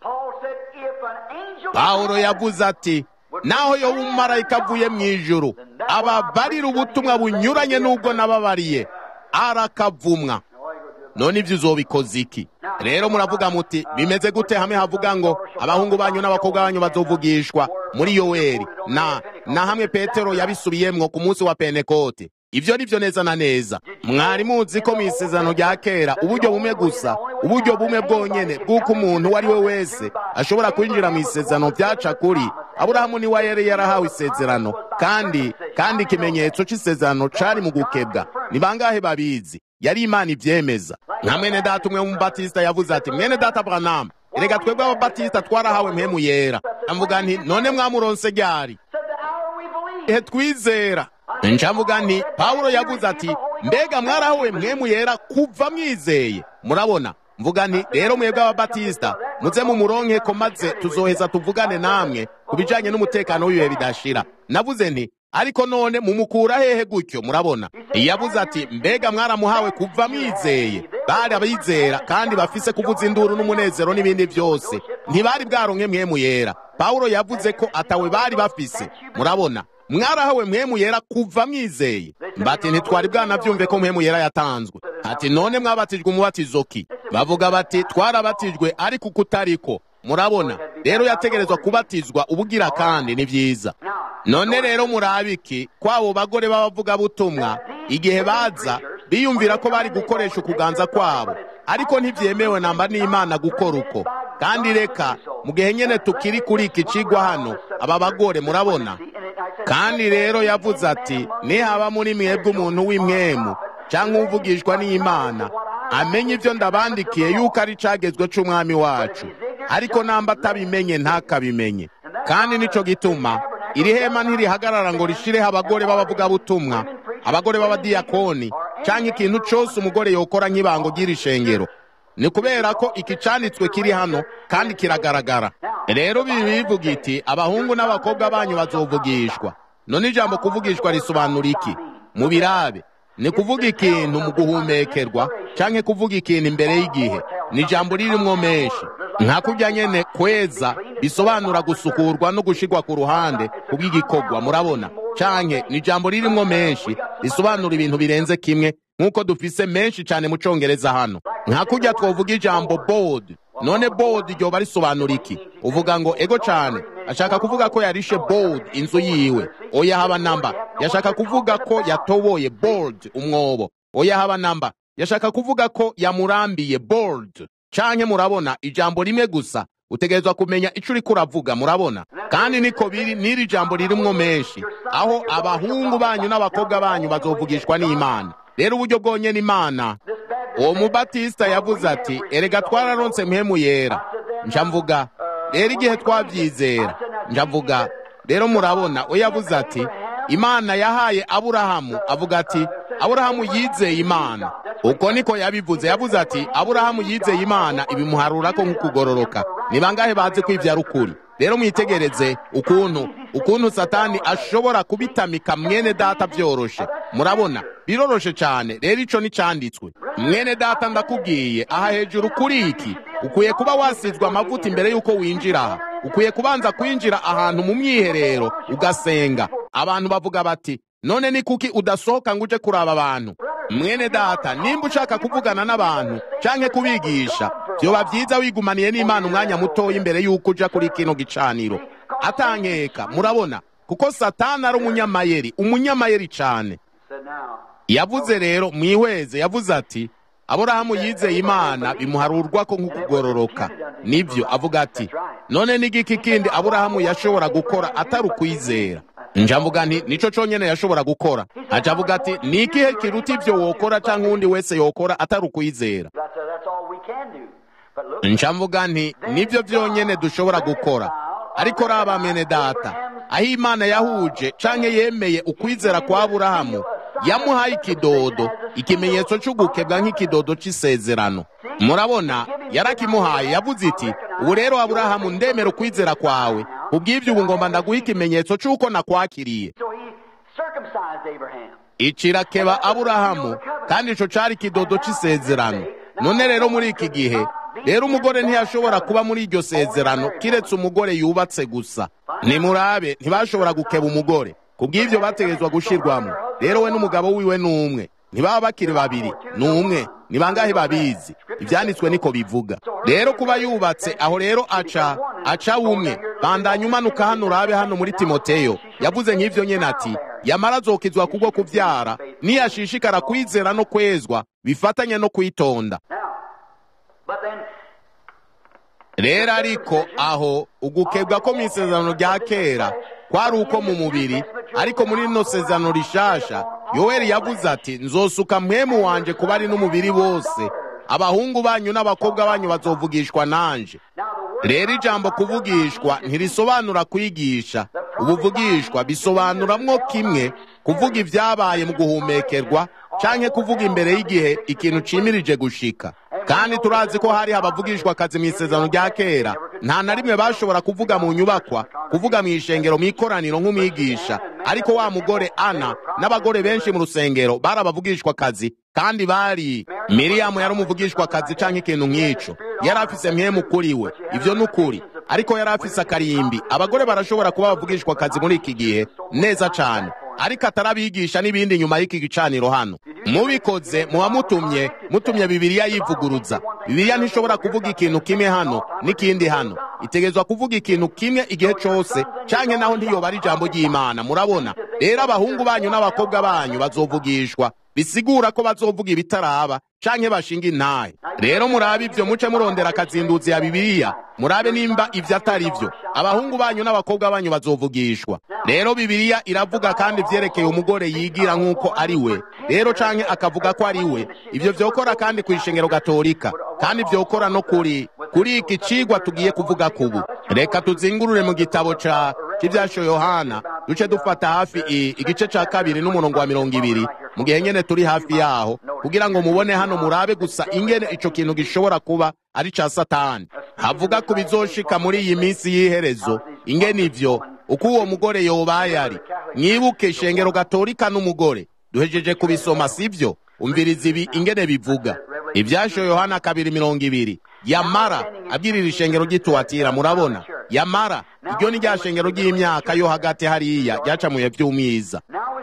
pawulo yavuze ati naho yoba umumarayika avuye mu ijuru ababarira ubutumwa bunyuranye n'ubwo nababariye arakavumwa none ibyo uzobikoze iki rero muravuga muti bimeze gute hamwe havuga ngo abahungu banyu n'abakobwa banyu bazovugishwa muri yoweri na na hamwe petero yabisubiyemwo ku munsi wa pentekote ibyo ni byo neza na neza mwari muzi ko mu isezerano rya kera uburyo bumwe gusa uburyo bumwe bwonyene bw'uko umuntu uwo ari we wese ashobora kwinjira mu isezerano byaca kuri aburahamu niwe yari yarahawe isezerano kandi kandi ikimenyetso c'isezerano cari mu gukebwa ni bangahe babizi yari imana ivyemeza nka mwene data umwe w'umubatisita yavuze ati mwene data branamu erega twebwe ababatisita twarahawe mpemu yera avuga nti none mwamuronse ryari ihe twizera ncavuga nti pawulo yavuze ati mbega mwarahawe mpemu yera kuva mwizeye murabona mvuga nti rero mwebwe ababatisita muze mumuronke ko maze tuzoheza tuvugane namwe ku bijanye n'umutekano w'ibihe bidashira navuze nti ariko none mumukura hehe gutyo murabona yavuze ati mbega mwaramuhawe kuva mwizeye bari abizera kandi bafise kuvuza induru n'umunezero n'ibindi byose ntibari bwaronke mwemu yera pawulo yavuze ko atawe bari bafise murabona mwarahawe mwemu yera kuva mwizeye mbati ntitwari bwanavyumve ko mwemu yera yatanzwe ati none mwabatijwe umubatizo ki bavuga bati twarabatijwe ariko kutariko murabona rero yategerezwa kubatizwa ubugira kandi ni byiza none rero murabiki kwabo bagore b'abavugabutumwa igihe baza biyumvira ko bari gukoresha ukuganza kwabo ariko ntibyemewe namba n'imana gukora uko kandi reka mu gihe nyene tukiri kuri iki cigwa hano aba bagore murabona kandi rero yavuze ati nihaba muri mwebwe umuntu w'imwemu cyangwa uvugishwa n'imana amenye ibyo ndabandikiye yuko ari cagezwe c'umwami wacu ariko namba atabimenye ntakabimenye kandi nico gituma iri hema ntirihagarara ngo rishireho abagore b'abavugabutumwa abagore b'abadiyakoni cyangwa ikintu cyose umugore yokora nk'ibango ry'iri shengero ni kubera ko iki canditswe kiri hano kandi kiragaragara rero bibi bivuga iti abahungu n'abakobwa banyu bazovugishwa none ijambo kuvugishwa risobanura iki mu birabe ni kuvuga ikintu mu guhumekerwa cyangwa kuvuga ikintu imbere y'igihe ni ijambo ririmwo menshi nka kurya nyene kweza bisobanura gusukurwa no gushirwa ku ruhande kubw'igikorwa murabona canke ni ijambo ririmwo menshi risobanura ibintu birenze kimwe nk'uko dufise menshi cane mu congereza hano nka kurya twovuga ijambo bold none bold ryoba risobanura iki uvuga ngo ego cane ashaka kuvuga ko yarishe bold inzu yiwe oya haba namba yashaka kuvuga ko yatoboye bold umwobo oya haba namba yashaka kuvuga ko yamurambiye bold canke murabona ijambo rimwe gusa utegerezwa kumenya ico uriko uravuga murabona kandi niko biri n'iri jambo ririmwo menshi aho abahungu banyu n'abakobwa banyu bazovugishwa n'imana rero uburyo bwonyene imana uwo mubatisita yavuze ati erega twararonse mpemu yera nja mvuga rero igihe twabyizera nja mvuga rero murabona we yavuze ati imana yahaye aburahamu avuga ati aburahamu yizeye imana uko niko yabivuze yavuze ati aburahamu yizeye imana ibimuharura ko nk'ukugororoka ni bangahe bazi ko ivyo ari ukuri rero mwitegereze ukuntu ukuntu satani ashobora kubitamika mwene data vyoroshe murabona biroroshe cane rero ico nicanditswe mwene data ndakubwiye aha hejuru kuri iki ukwiye kuba wasizwe amavuta imbere y'uko winjira aha ukwiye kubanza kwinjira ahantu mu myiherero ugasenga abantu bavuga bati none ni kuki udasohoka ngo uje kuraba abantu mwene data nimba ushaka kuvugana n'abantu canke kubigisha vyoba vyiza wigumaniye n'imana umwanya mutoya imbere y'uko uja kuri kino gicaniro atankeka murabona kuko satani ari umunyamayeri umunyamayeri cane yavuze rero mwihweze yavuze ati aburahamu yizeye imana bimuharurwa ko nk'ukugororoka nibyo avuga ati none n'igiki kindi aburahamu yashobora gukora atari ukwizera njavuga nti nico conyene yashobora gukora aca avuga ati ni ikihe kiruta ivyo wokora canke uwundi wese yokora atari ukwizera njavuga nti nivyo vyonyene dushobora gukora ariko raba mene data aho imana yahuje canke yemeye ukwizera kwa aburahamu yamuhaye ikidodo ikimenyetso c'ugukebwa nk'ikidodo c'isezerano murabona yarakimuhaye yavuze iti ubu rero aburahamu ndemera ukwizera kwawe kubw'ivyo ubu ngomba ndaguha ikimenyetso c'uko nakwakiriye icirakeba aburahamu kandi ico cari ikidodo c'isezerano none rero muri iki gihe rero umugore ntiyashobora kuba muri iryo sezerano kiretse umugore yubatse gusa nimurabe ntibashobora gukeba umugore kubw'ivyo bategerezwa gushirwamo rero we n'umugabo wiwe n'umwe ntibaba bakiri babiri ni umwe ni bangahe babizi ivyanditswe niko bivuga rero kuba yubatse aho rero aca aca umwe bandanya umanuka hano urabe hano muri timoteyo yavuze nk'ivyo nyene ati yamara azokizwa kubwo kuvyara niyashishikara kwizera no kwezwa bifatanye no kwitonda rero ariko aho ugukebwa ko mu isezerano rya kera kwari uko mu mubiri ariko muri rino sezerano rishasha yoweri yavuze ati nzosuka mwemu wanje kuba ari n'umubiri wose abahungu banyu n'abakobwa banyu bazovugishwa nanje rero ijambo kuvugishwa ntirisobanura kwigisha ubuvugishwa bisobanuramwo kimwe kuvuga ibyabaye mu guhumekerwa canke kuvuga imbere y'igihe ikintu cimirije gushika kandi turazi ko hari abavugishwa akazi mu isezerano rya kera nta na rimwe bashobora kuvuga mu nyubakwa kuvuga mu ishengero mu ikoraniro nk'umwigisha ariko wa mugore ana n'abagore benshi mu rusengero bari abavugishwa akazi kandi bari miriyamu yari umuvugishwa akazi canke ikintu nk'ico yari afise mwemu kuri we ivyo ni ukuri ariko yari afise akarimbi abagore barashobora kuba bavugishwa akazi muri iki gihe neza cane ariko atarabigisha n'ibindi nyuma y'iki gicaniro hano mubikoze muba mutumye mutumye bibiliya yivuguruza bibiliya ntishobora kuvuga ikintu kimwe hano n'ikindi hano itegerezwa kuvuga ikintu kimwe igihe cose canke naho ntiyoba ari ijambo ry'imana murabona rero abahungu banyu n'abakobwa banyu bazovugishwa bisigura ko bazovuga ibitaraba canke bashinga intahe rero murabe ivyo muce murondera akazinduzi ya bibiliya murabe nimba ivyo atari vyo abahungu banyu n'abakobwa banyu bazovugishwa rero bibiliya iravuga kandi vyerekeye umugore yigira nk'uko ari we rero canke akavuga ko ari we ivyo vyokora kandi kw'ishengero gatolika kandi vyokora no kuri kuri iki cigwa tugiye kuvuga kubu reka tuzingurure mu gitabo ca c'ivyasho yohana duce dufata hafi igice ca kabiri n'umurongo wa mirongo ibiri mu gihe nyene turi hafi yaho kugira ngo mubone hano murabe gusa ingene ico kintu gishobora kuba ari ca satani havuga ku bizoshika muri iyi minsi y'iherezo ingene ivyo uko uwo mugore yobaye ari mwibuke ishengero gatolika n'umugore duhejeje kubisoma sivyo umviriza ibi ingene bivuga ivyasho yohana kabiri mirongo ibiri yamara abwirira ishengero ry'ituwatira murabona yamara iryo ni rya shengero ry'imyaka yo hagati hariya ryacamuye vy'umwiza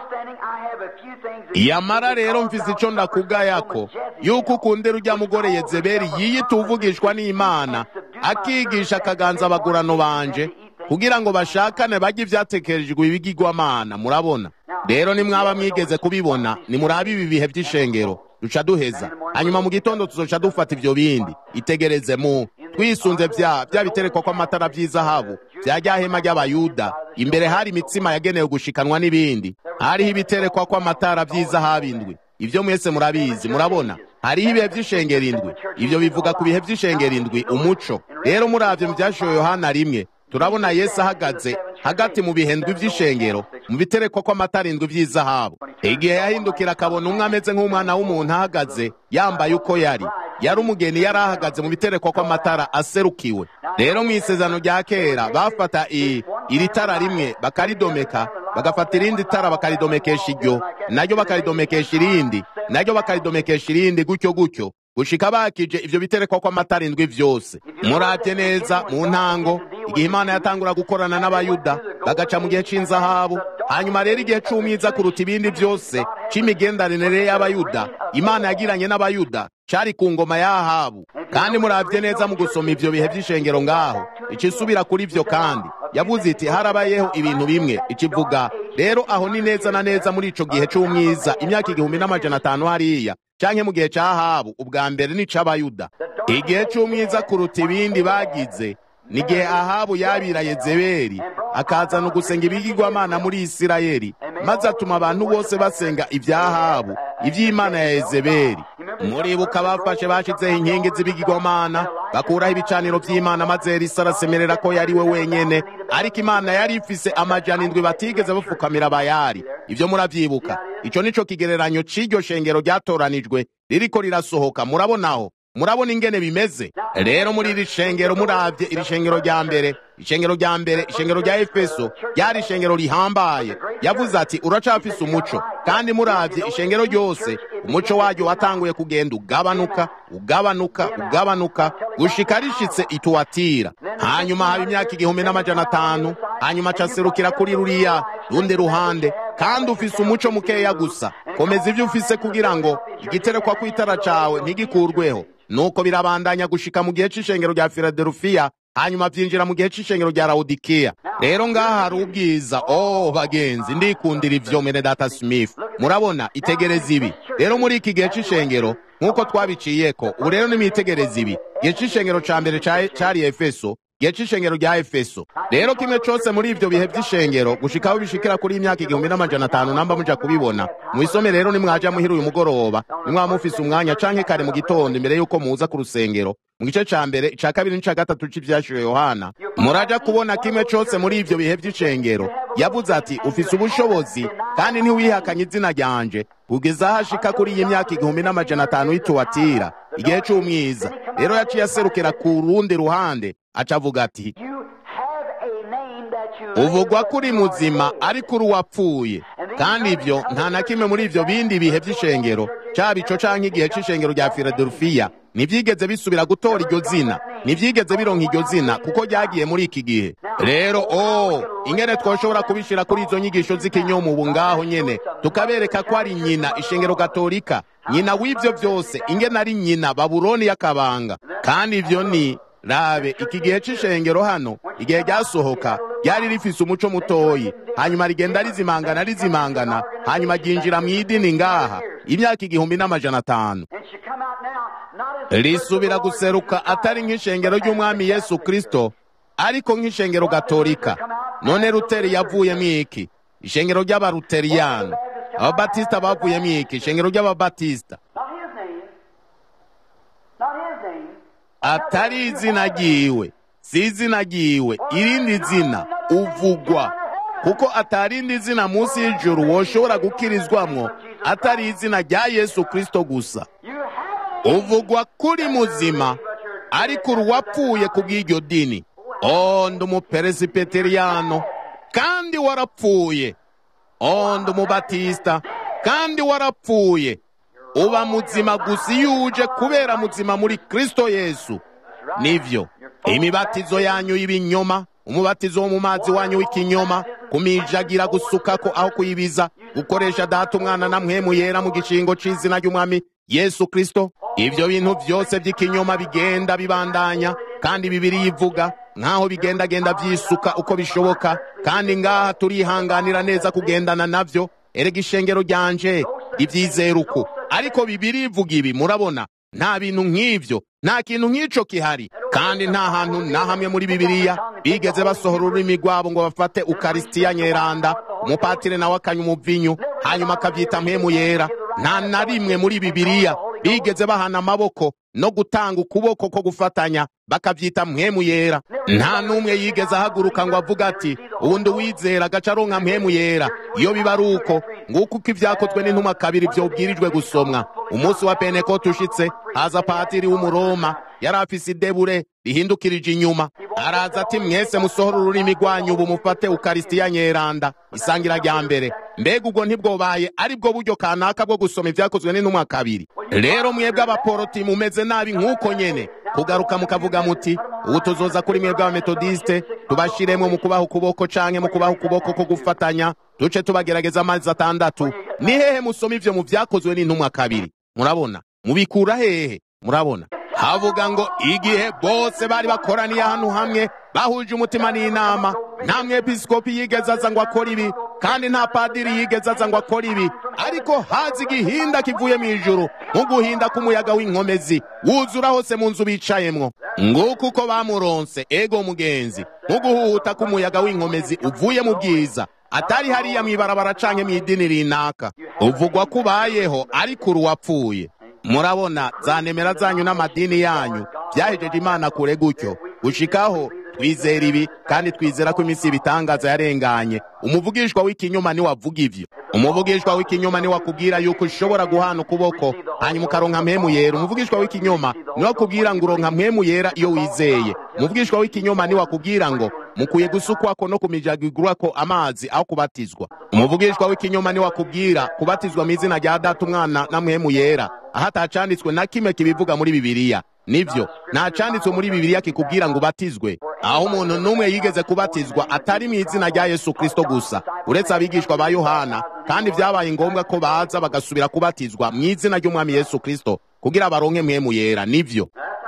yamara rero mfise ico ndakugayako yuko ukundira urya mugore yezebeli yiyita uvugishwa n'imana akigisha akaganza abagurano banje kugira ngo bashakane barye ivyatekerejwe ibigirwamana murabona rero nimwaba mwigeze kubibona nimurabe ibi bihe vy'ishengero duca duheza hanyuma mu gitondo tuzoca dufata ivyo bindi itegereze mu twisunze vya vya biterekwa kw'amatara vy'izahabu vya rya hema ry'abayuda imbere hari imitsima yagenewe gushikanwa n'ibindi hariho ibiterekwa kw'amatara vy'izahabu indwi ivyo mwese murabizi murabona hariho ibihe vy'ishengero indwi ivyo bivuga ku bihe vy'ishengero indwi umuco rero muravye mu vyashoye yohana rimwe turabona yesu ahagaze hagati mu bihendwi vy'ishengero mu biterekwa kw'amatara indwi vy'izahabu igihe yahindukira akabona umwe ameze nk'umwana w'umuntu ahagaze yambaye uko yari yari umugeni yari ahagaze mu biterekwa kw'amatara aserukiwe rero mu isezerano rya kera bafata iri tara rimwe bakaridomeka bagafata irindi tara bakaridomekesha iryo naryo bakaridomekesha irindi naryo bakaridomekesha irindi gutyo gutyo gushika bakije ivyo biterekwa kw'amatara indwi vyose muravye neza mu ntango igihe imana yatangura gukorana n'abayuda bagaca mu gihe c'inzahabu hanyuma rero igihe c'umwiza kuruta ibindi vyose c'imigenderanire y'abayuda imana yagiranye n'abayuda cari ku ngoma y'ahabu kandi muravye neza mu gusoma ivyo bihe vy'ishengero ngaho icisubira kuri vyo kandi yavuze iti harabayeho ibintu bimwe ikivuga rero aho ni neza na neza muri ico gihe c'umwiza imyaka igihumbi n'amajana atanu hariya canke mu gihe ca Ahabu ubwa mbere ni c'abayuda igihe c'umwiza kuruta ibindi bagize ni igihe Ahabu yabira Yezebeli akazana ugusenga ibigirwamana muri Isirayeli maze atuma abantu bose basenga ibya Ahabu ivy'Imana ya Yezebeli muribuka bafashe bashizeho inkingi z'ibigirwamana bakuraho ibicaniro vy'Imana maze Elisa arasemerera ko yari we wenyene ariko Imana yari ifise amajana indwi batigeze bafukamira bayari ivyo muravyibuka ico nico kigereranyo c'iryo shengero ryatoranijwe ririko rirasohoka murabonaho murabona ingene bimeze rero muri iri shengero muravye iri shengero rya mbere ishengero rya mbere ishengero rya efeso ryari ishengero rihambaye yavuze ati uracafise umuco kandi muravye ishengero ryose umuco waryo watanguye kugenda ugabanuka ugabanuka ugabanuka gushika rishitse ituwatira hanyuma haba imyaka igihumbi n'amajana atanu hanyuma caserukira kuri ruriya rundi ruhande kandi ufise umuco mukeya gusa komeza ivyo ufise kugira ngo igiterekwa kw'itara cawe ntigikurweho nuko birabandanya gushika mu gihe c'ishengero rya filadelufiya hanyuma vyinjira mu gihe c'ishengero rya lawodikiya rero ngaha hari ubwiza oh bagenzi ndikundira ivyo mene data smith murabona itegereza ibi rero muri iki gihe c'ishengero nk'uko twabiciyeko ubu rero nimwitegereza ibi gihe c'ishengero ca mbere cari efeso gihe c'ishengero rya efeso rero kimwe cose muri ivyo bihe vy'ishengero gushikaho bishikira kuri imyaka igihumbi n'amajana atanu namba muja kubibona mwisome rero nimwaja muhira uyu mugoroba nimwaba mufise umwanya canke kare mu gitondo imbere yuko muza ku rusengero mu gice ca mbere ica kabiri n'ica gatatu c'ivyashuye yohana muraja kubona kimwe cose muri ivyo bihe vy'ishengero yavuze ati ufise ubushobozi kandi ntiwihakanye izina ryanje kugeza aho ashika kuri iyi myaka igihumbi n'amajana atanu y'ituwatira igihe c'umwiza rero yaciye aserukira ku rundi ruhande aca avuga ati uvugwa kuri muzima ariko uri uwapfuye kandi ivyo nta na kimwe muri ivyo bindi bihe vy'ishengero caba ico canke igihe c'ishengero rya filadelufiya ntivyigeze bisubira gutora iryo zina ntivyigeze bironka iryo zina kuko ryagiye muri iki gihe rero oh ingene twoshobora kubishira kuri izo nyigisho z'ikinyomu ubu ngaho nyene tukabereka ko ari nyina ishengero gatolika nyina w'ivyo vyose ingene ari nyina babuloni y'akabanga kandi ivyo ni rabe iki gihe c'ishengero hano igihe ryasohoka ryari rifise umuco mutoyi hanyuma rigenda rizimangana rizimangana hanyuma ryinjira mu idini ngaha imyaka igihumbi n'amajana atanu risubira guseruka atari nk'ishengero ry'umwami yesu kristo ariko nk'ishengero gatolika none ruteri yavuyemo iki ishengero ry'abaruteriyani ababatisita bavuyemo iki ishengero ry'ababatisita atari izina ryiwe si izina ryiwe irindi zina uvugwa kuko atarindi zina munsi y'ijuru woshobora gukirizwamwo atari izina rya yesu kristo gusa uvugwa kuri muzima ariko uruwapfuye ku bw'iryo dini o ndi umuperesipeteriyano kandi warapfuye o ndi umubatisita kandi warapfuye uba muzima gusa iyo uje kubera muzima muri kristo yesu nivyo imibatizo yanyu y'ibinyoma umubatizo wo mu mazi wanyu w'ikinyoma kumijagira gusukako aho kuyibiza gukoresha data umwana na mpwemu yera mu gishingo c'izina ry'umwami yesu kristo ivyo bintu vyose vy'ikinyoma bigenda bibandanya kandi bibiri ivuga nk'aho bigendagenda vyisuka uko bishoboka kandi ngaha turihanganira neza kugendana navyo erega ishengero ryanje ivyizera uko ariko bibiri ivuga ibi murabona nta bintu nk'ivyo nta kintu nk'ico kihari kandi nta hantu na hamwe muri bibiliya bigeze basohora ururimi rwabo ngo bafate ukarisitiya nyeranda umupatire nawe akanywa umuvinyu hanyuma akavyita mpemu yera nta na rimwe muri bibiliya bigeze bahana amaboko no gutanga ukuboko ko gufatanya bakavyita mpemu yera nta n'umwe yigeze ahaguruka ngo avuga ati uwundi uwizera agaca aronka mpemu yera iyo biba ari uko nguko uko ivyakozwe n'intumwa kabiri vyobwirijwe gusomwa umunsi wa pentekote ushitse haza patiri w'umuroma yari afise idebure rihindukirije inyuma araza ati mwese musohora ururimi rwanyu ubu mufate ukarisitiya nyeranda isangira rya mbere mbega ubwo ntibwobaye ari bwo buryo kanaka bwo gusoma ivyakozwe n'intumwa kabiri rero mwebwe abaporoti mumeze nabi nk'uko nyene kugaruka mukavuga muti ubu tuzoza kuri mwebwe abametodiste tubashiremo mu kubaha ukuboko canke mu kubaha ukuboko ko gufatanya duce tubagerageza amezi atandatu ni hehe musoma ivyo mu vyakozwe n'intumwa kabiri murabona mubikura hehe murabona havuga ngo igihe bose bari bakoraniye ahantu hamwe bahuje umutima n'inama nta mwepiskopi yigeze aza ngo akore ibi kandi nta padiri yigeze aza ngo akore ibi ariko haza igihinda kivuye mu ijuru nk'uguhinda k'umuyaga w'inkomezi wuzura hose mu nzu bicayemwo nguko uko bamuronse ego mugenzi nk'uguhuhuta k'umuyaga w'inkomezi uvuye mu bwiza atari hariya mw'ibarabara canke mw'idini rinaka uvugwa ko ubayeho ariko uruwapfuye murabona za nemera zanyu n'amadini yanyu byahejeje imana kure gutyo gushikaho twizera ibi kandi twizera ko iminsi ibitangaza yarenganye umuvugishwa w'ikinyoma ni wavuga ivyo umuvugishwa w'ikinyoma ni wakubwira yuko ushobora guhana ukuboko hanyuma ukaronka mpemu yera umuvugishwa w'ikinyoma ni wakubwira ngo uronka mpemu yera iyo wizeye umuvugishwa w'ikinyoma ni wakubwira ngo mukwiye gusukwako no kumijagigurwako amazi aho kubatizwa umuvugishwa w'ikinyoma ni wakubwira kubatizwa mu izina rya data umwana na mpemu yera aho atacanditswe na kimwe kibivuga muri bibiliya nivyo nta canditswe muri bibiliya kikubwira ngo ubatizwe aho umuntu n'umwe yigeze kubatizwa atari mu izina rya yesu kristo gusa uretse abigishwa ba yohana kandi vyabaye ngombwa ko baza bagasubira kubatizwa mu izina ry'umwami yesu kristo kugira baronke mpemu yera nivyo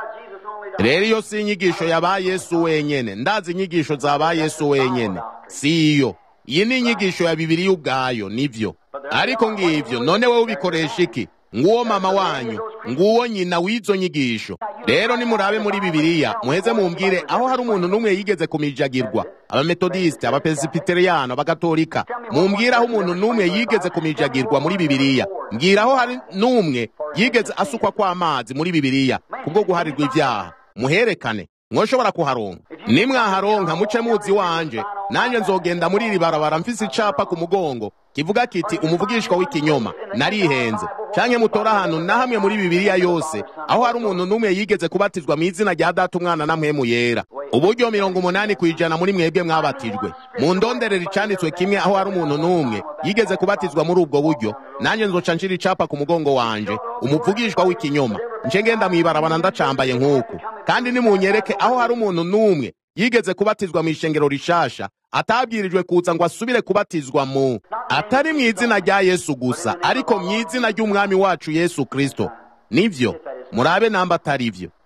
rero iyo si inyigisho ya ba yesu wenyene ndazi inyigisho za ba yesu wenyene si iyo iyi ni inyigisho ya bibiliya ubwayo nivyo ariko ngivyo none wewe ubikoresha iki nguwo mama wanyu nguwo nyina w'izo nyigisho rero nimurabe muri bibiliya muheze mumbwire aho hari umuntu n'umwe yigeze kumijagirwa abametodiste abapesipiteriano abagatolika mumbwire aho umuntu n'umwe yigeze kumijagirwa muri bibiliya mbwira aho hari n'umwe yigeze asukwa kw'amazi muri bibiliya kubwo guharirwa ivyaha muherekane mwoshobora kuharonka nimwaharonka muce muzi wanje nanjye nzogenda muri iri barabara mfise icapa ku mugongo kivuga kiti umuvugishwa w'ikinyoma narihenze canke mutora ahantu na hamwe muri bibiliya yose aho hari umuntu n'umwe yigeze kubatizwa mu izina rya data umwana na mpemu yera uburyo mirongo umunani ku ijana muri mwebwe mwabatijwe mu ndonderero icanditswe kimwe aho hari umuntu n'umwe yigeze kubatizwa muri ubwo buryo nanjye nzoca nshira icapa ku mugongo wanje umuvugishwa w'ikinyoma nce ngenda mw'ibarabara ndacambaye nk'uku kandi nimunyereke aho hari umuntu n'umwe yigeze kubatizwa mu ishengero rishasha atabwirijwe kuza ngo asubire kubatizwa mu atari mu izina rya yesu gusa ariko mu izina ry'umwami wacu yesu kristo nivyo murabe namba atari ivyo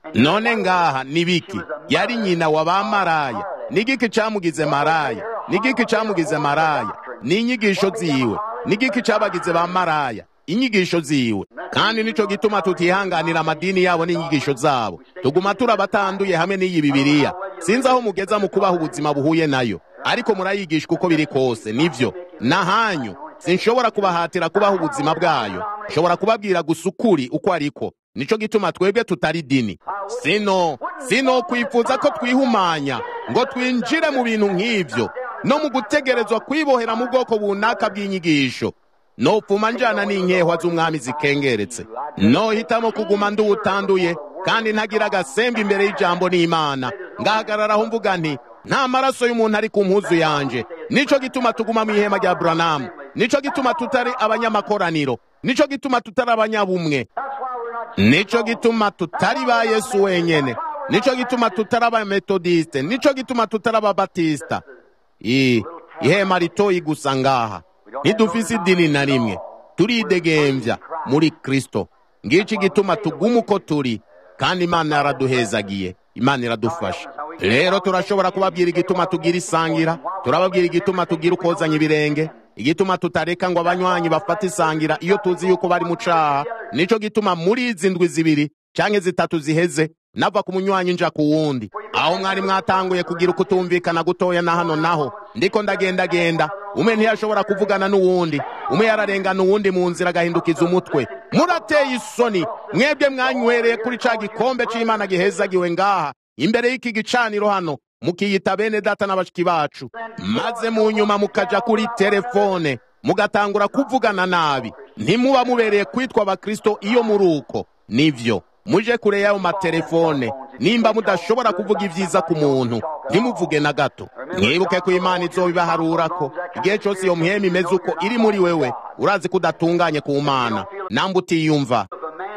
none ngaha nibiki yari nyina wa bamaraya nigiki camugize maraya nigiki camugize maraya ni inyigisho ziwe nigiki cabagize bamaraya inyigisho ziwe kandi nico gituma tutihanganira amadini yabo n'inyigisho zabo tuguma turabatanduye hamwe n'iyi bibiriya sinzi aho mugeza mu kubaha ubuzima buhuye nayo ariko murayigishwa uko biri kose nivyo nahanyu sinshobora kubahatira kubaha ubuzima bwayo nshobora kubabwira gusa ukuri uko ariko nico gituma twebwe tutari dini sino sino kwifuza ko twihumanya ngo twinjire mu bintu nk'ivyo no mu gutegerezwa kwibohera mu bwoko bunaka bw'inyigisho nopfuma njana n'inkehwa z'umwami zikengeretse nohitamo kuguma nduwutanduye kandi ntagira agasembe imbere y'ijambo n'imana ngahagararaho mvuga nti nta maraso y'umuntu ari ku mpuzu yanje nico gituma tuguma mu ihema rya buranamu nico gituma tutari abanyamakoraniro nico gituma tutari abanyabumwe nico gituma tutari ba yesu wenyene nico gituma tutari abametodiste nico gituma tutari ababatisita ihema ritoyi gusa ngaha ntidufise idini na rimwe turidegembya muri kristo ngiki gituma tuguma uko turi kandi imana yaraduhezagiye imana iradufasha rero turashobora kubabwira igituma tugira isangira turababwira igituma tugira ukozanya ibirenge igituma tutareka ngo abanywanyi bafate isangira iyo tuzi yuko bari mu caha nico gituma muri izi ndwi zibiri canke zitatu ziheze nava ku munywanyi nja ku wundi aho mwari mwatanguye kugira ukutumvikana gutoya na hano naho ndiko ndagendagenda umwe ntiyashobora kuvugana n'uwundi umwe yararengana uwundi mu nzira agahindukiza umutwe murateye isoni mwebwe mwanywereye kuri ca gikombe c'imana gihezagiwe ngaha imbere y'iki gicaniro hano mukiyita bene data n'abashiki bacu maze mu nyuma mukaja kuri telefone mugatangura kuvugana nabi ntimuba mubereye kwitwa abakristo iyo muri uko nivyo muje kure y'ayo matelefone nimba mudashobora kuvuga ibyiza ku muntu ntimuvuge na gato mwibuke ko imana izobibaharura ko igihe cyose iyo mpema imeze uko iri muri wewe urazi ko udatunganye ku mana namba utiyumva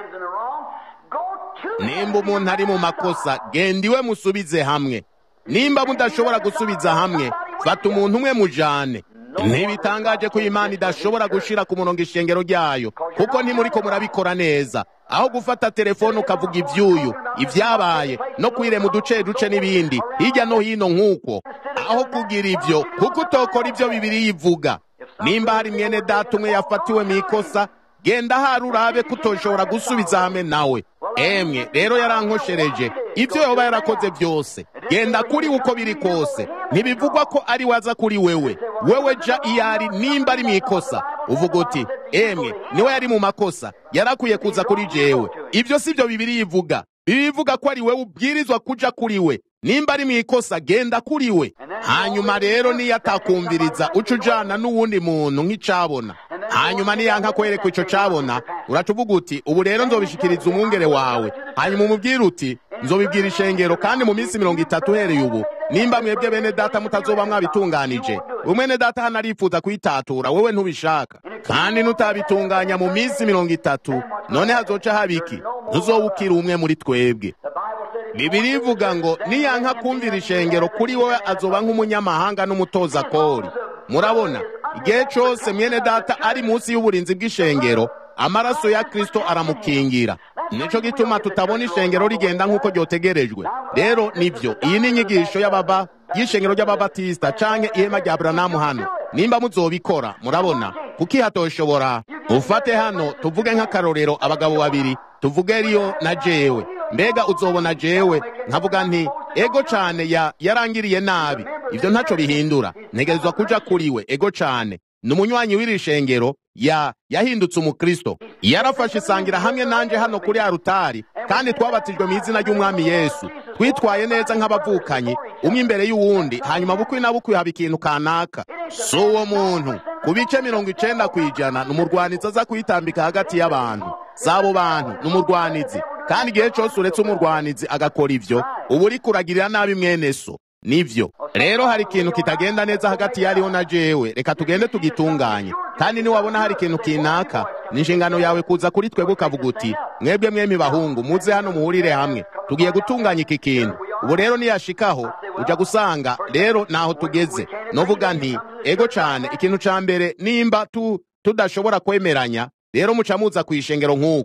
nimba umuntu ari mu makosa genda iwe musubize hamwe nimba mudashobora gusubiza hamwe fata umuntu umwe mujane ntibitangaje ko imana idashobora gushira ku murongo ishengero ryayo kuko ntimuriko murabikora neza aho gufata telefone ukavuga ibyuyu ibyabaye no kwirema uduce duce n'ibindi hirya no hino nk'uko aho kugira ibyo kuko utokora ibyo bibiri yivuga nimba hari mwene data umwe yafatiwe mu ikosa genda hari urabe ko utoshobora gusubiza hamwe nawe emwe rero yarankoshereje ibyo yoba yarakoze byose genda kuri uko biri kose ntibivugwa ko ari waza kuri wewe wewe ja iyo ari nimba ari mu ikosa uvuga uti emwe niwe yari mu makosa yarakwiye kuza kuri jewe ibyo si byo bibiri yivuga bivuga ko ari wewe ubwirizwa kuja kuri we nimba ari mu ikosa genda kuri we hanyuma rero niyo atakumviriza uca ujana n'uwundi muntu nk'icabona hanyuma niyanka kwereka ico cabona uraca uvuga uti ubu rero nzobishikiriza umwungere wawe hanyuma umubwire uti nzobibwira ishengero kandi mu minsi mirongo itatu uhereye ubu nimba mwebwe bene data mutazoba mwabitunganije umwene data hano arifuza kuyitatura wewe ntubishaka kandi nutabitunganya mu minsi mirongo itatu none hazoca habiki ntuzobukira umwe muri twebwe bibiri ivuga ngo niyanka kumvira ishengero kuri wowe azoba nk'umunyamahanga n'umutoza kori murabona igihe cyose mwene data ari munsi y'uburinzi bw'ishengero amaraso ya kristo aramukingira nico gituma tutabona ishengero rigenda nk'uko ryotegerejwe rero nivyo iyi ni inyigisho y'ababa y'ishengero ry'ababatisita canke ihema rya buranamu hano nimba muzobikora murabona kuko ihatoshobora ufate hano tuvuge nk'akarorero abagabo babiri tuvuge riyo na jewe mbega uzobona jewe nkavuga nti ego cane ya yarangiriye nabi ivyo ntaco bihindura ntegerezwa kuja kuri we ego cane ni umunywanyi w'iri shengero ya yahindutse umukristo yarafashe isangira hamwe nanje hano kuri arutari kandi twabatijwe mu izina ry'umwami yesu twitwaye neza nk'abavukanyi umwe imbere y'uwundi hanyuma bukwi na bukwi haba ikintu kanaka si uwo muntu ku bice mirongo icenda ku ijana ni umurwanizi aza kuyitambika hagati y'abantu si abo bantu ni umurwanizi kandi igihe cyose uretse umurwanizi agakora ivyo uba uri kuragirira nabi mwene so nivyo rero hari ikintu kitagenda neza hagati yariho na jewe reka tugende tugitunganye kandi niwabona hari ikintu kinaka ni inshingano yawe kuza kuri twebwe ukavuga uti mwebwe mwemi bahungu muze hano muhurire hamwe tugiye gutunganya iki kintu ubu rero niyashikaho uja gusanga rero naho tugeze novuga nti ego cane ikintu ca mbere nimba tu tudashobora kwemeranya rero muca muza kwishengero nk'uko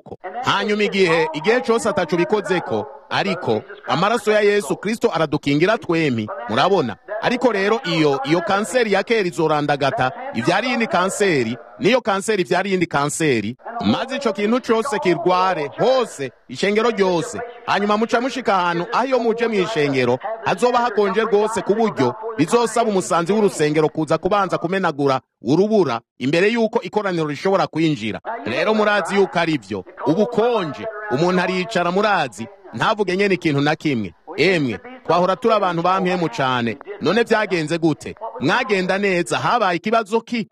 hanyuma igihe igihe cyose atacu bikozeko ariko amaraso ya yesu kristo aradukingira twempi murabona ariko rero iyo iyo kanseri ya kera izorandagata ivyara iyindi kanseri niyo kanseri ivyara iyindi kanseri maze ico kintu cose kirware hose ishengero ryose hanyuma muca mushika ahantu aho iyo muje mw'ishengero hazoba hakonje rwose ku buryo bizosaba umusanzi w'urusengero kuza kubanza kumenagura urubura imbere y'uko ikoraniro rishobora kwinjira rero murazi yuko ari byo ubukonje umuntu ariyicara murazi ntavuge nyene ikintu na kimwe emwe twahora turi abantu bampemu cane none vyagenze gute mwagenda neza habaye ikibazo ki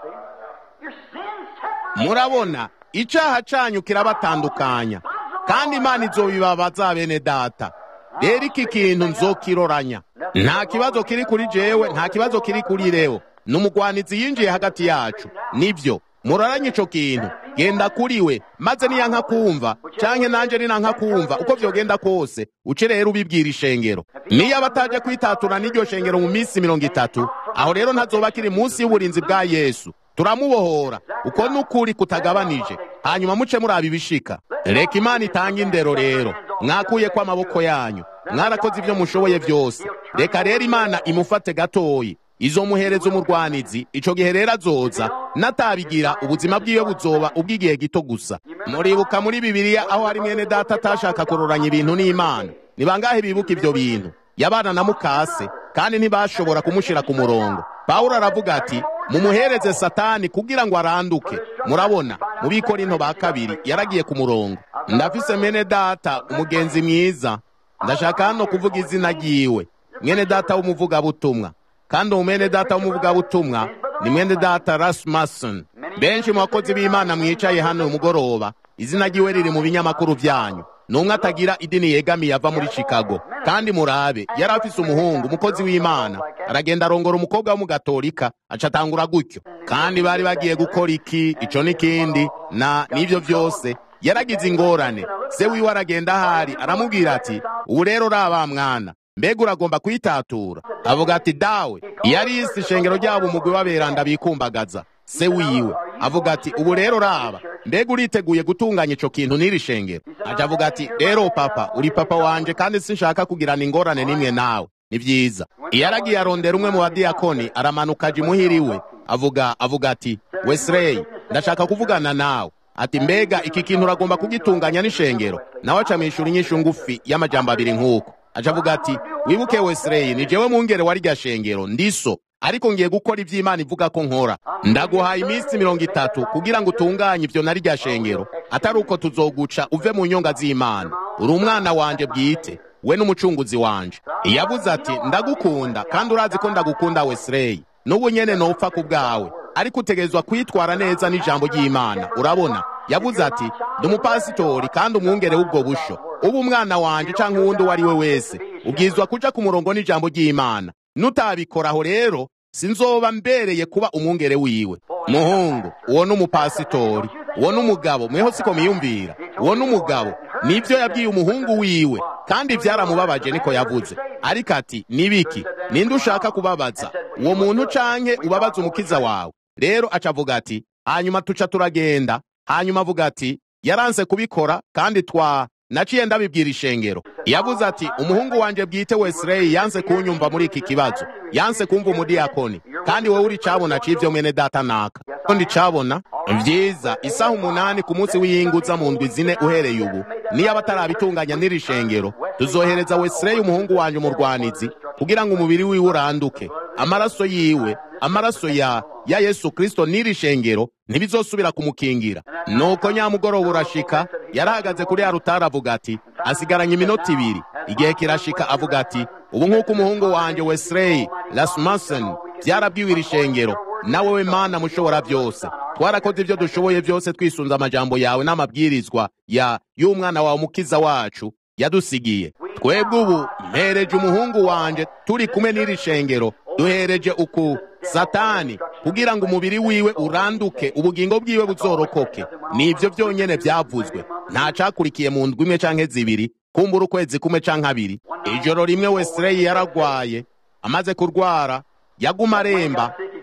murabona icaha canyu kirabatandukanya kandi imana izobibabaza bene data rero iki kintu nzokiroranya nta kibazo kiri kuri jewe nta kibazo kiri kuri reo ni umugwanizi yinjiye hagati yacu nivyo muraranye ico kintu genda kuri we maze niyanka kumva canke nanje ninanka kumva uko vyogenda kose uce rero ubibwira ishengero niyo abataje kwitatura n'iryo shengero mu minsi mirongo itatu aho rero ntazoba kiri munsi y'uburinzi bwa yesu turamubohora uko n'ukuri kutagabanije hanyuma muce muraba ibishika reka imana itange indero rero mwakuye ko amaboko yanyu mwarakoze ibyo mushoboye byose reka rero imana imufate gatoyi izomuhereza umurwanizi ico gihe rero azoza natabigira ubuzima bwiwe buzoba ubw'igihe gito gusa muribuka muri bibiliya aho hari mwene data atashaka kuroranya ibintu n'imana ni bangahe bibuka ivyo bintu yabana na mukase kandi ntibashobora kumushira ku murongo pawulo aravuga ati mumuhereze satani kugira ngo aranduke murabona mu bikorinto ba kabiri yaragiye ku murongo ndafise mwene data umugenzi mwiza ndashaka hano kuvuga izina ryiwe mwene data w'umuvugabutumwa kandi uwo mwene data w'umuvugabutumwa ni mwene data rasmussen benshi mu bakozi b'imana mwicaye hano umugoroba izina ryiwe riri mu binyamakuru vyanyu numwe atagira idini yegamiye ava muri chicago kandi murabe yari afise umuhungu umukozi w'imana aragenda arongora umukobwa w'umugatolika aca atangura gutyo kandi bari bagiye gukora iki ico n'ikindi na n'ivyo vyose yaragize ingorane se wiwe aragenda ahari aramubwira ati ubu rero raba mwana mbega uragomba kwitatura avuga ati dawe yari yise ishengero ryabo umugwi w'aberanda bikumbagaza se wiwe avuga ati ubu rero raba mbega uriteguye gutunganya ico kintu n'iri shengero aja avuga ati rero papa uri papa wanje kandi sinshaka kugirana ingorane n'imwe nawe ni vyiza iyo aragiye arondera umwe mu badiyakoni aramanuka aja imuhira iwe avuga avuga ati wesley ndashaka kuvugana nawe ati mbega iki kintu uragomba kugitunganya n'ishengero nawe aca mwishura inyishu ngufi y'amajambo abiri nk'uko aca avuga ati wibuke wesley ni jewe mungere wa rya shengero ndiso ariko ngiye gukora ivy'imana ivuga ko nkora ndaguhaye iminsi mirongo itatu kugira ngo utunganye ivyo na rya shengero atari uko tuzoguca uve mu nyonga z'imana uri umwana wanje bwite we n'umucunguzi wanje yavuze ati ndagukunda kandi urazi ko ndagukunda wesley n'ubu nyene nopfa ku bwawe ariko utegerezwa kwitwara neza n'ijambo ry'imana urabona yavuze ati ndi umupasitori kandi umwungere w'ubwo busho uba umwana wanje canke uwundi uwo ari we wese ubwirizwa kuja ku murongo n'ijambo ry'imana nutabikoraho rero sinzoba mbereye kuba umwungere wiwe muhungu uwo ni umupasitori uwo ni umugabo mweho siko miyumvira uwo ni umugabo nibyo yabwiye umuhungu wiwe kandi byaramubabaje niko yavuze ariko ati nibiki ninde ushaka kubabaza uwo muntu canke ubabaza umukiza wawe rero acavuga ati hanyuma tuca turagenda hanyuma avuga ati yaranse kubikora kandi twa naciye ndabibwira ishengero yavuze ati umuhungu wanje bwite wesley yanse kunyumva muri iki kibazo yanse kumva umudiyakoni kandi wowe uri cabona c'ivyo mwene data naka ko ndicabona vyiza isaha umunani ku munsi w'iyinguza mu ndwi zine uhereye ubu niyo abatarabitunganya n'iri shengero tuzohereza wesley umuhungu wanje umurwanizi kugira ngo umubiri wiwe uranduke amaraso yiwe amaraso ya ya yesu kristo n'iri shengero ntibizosubira kumukingira nuko nyamugoroba urashika yarahagaze kuri ya rutari avuga ati asigaranye iminota ibiri igihe kirashika avuga ati ubu nk'uko umuhungu wanje wesley rasmussen vyarabwiwe iri shengero nawe we mana mushobora byose twarakoze ibyo dushoboye byose twisunze amajambo yawe n'amabwirizwa ya y'umwana wawe umukiza wacu yadusigiye twebwe ubu mpereje umuhungu wanje turi kumwe n'iri shengero duhereje uku satani kugira ngo umubiri wiwe uranduke ubugingo bwiwe buzorokoke nivyo byonyene vyavuzwe nta cakurikiye mu ndwi imwe canke zibiri kumbura ukwezi kumwe canke abiri ijoro rimwe wesley yaragwaye amaze kurwara yaguma aremba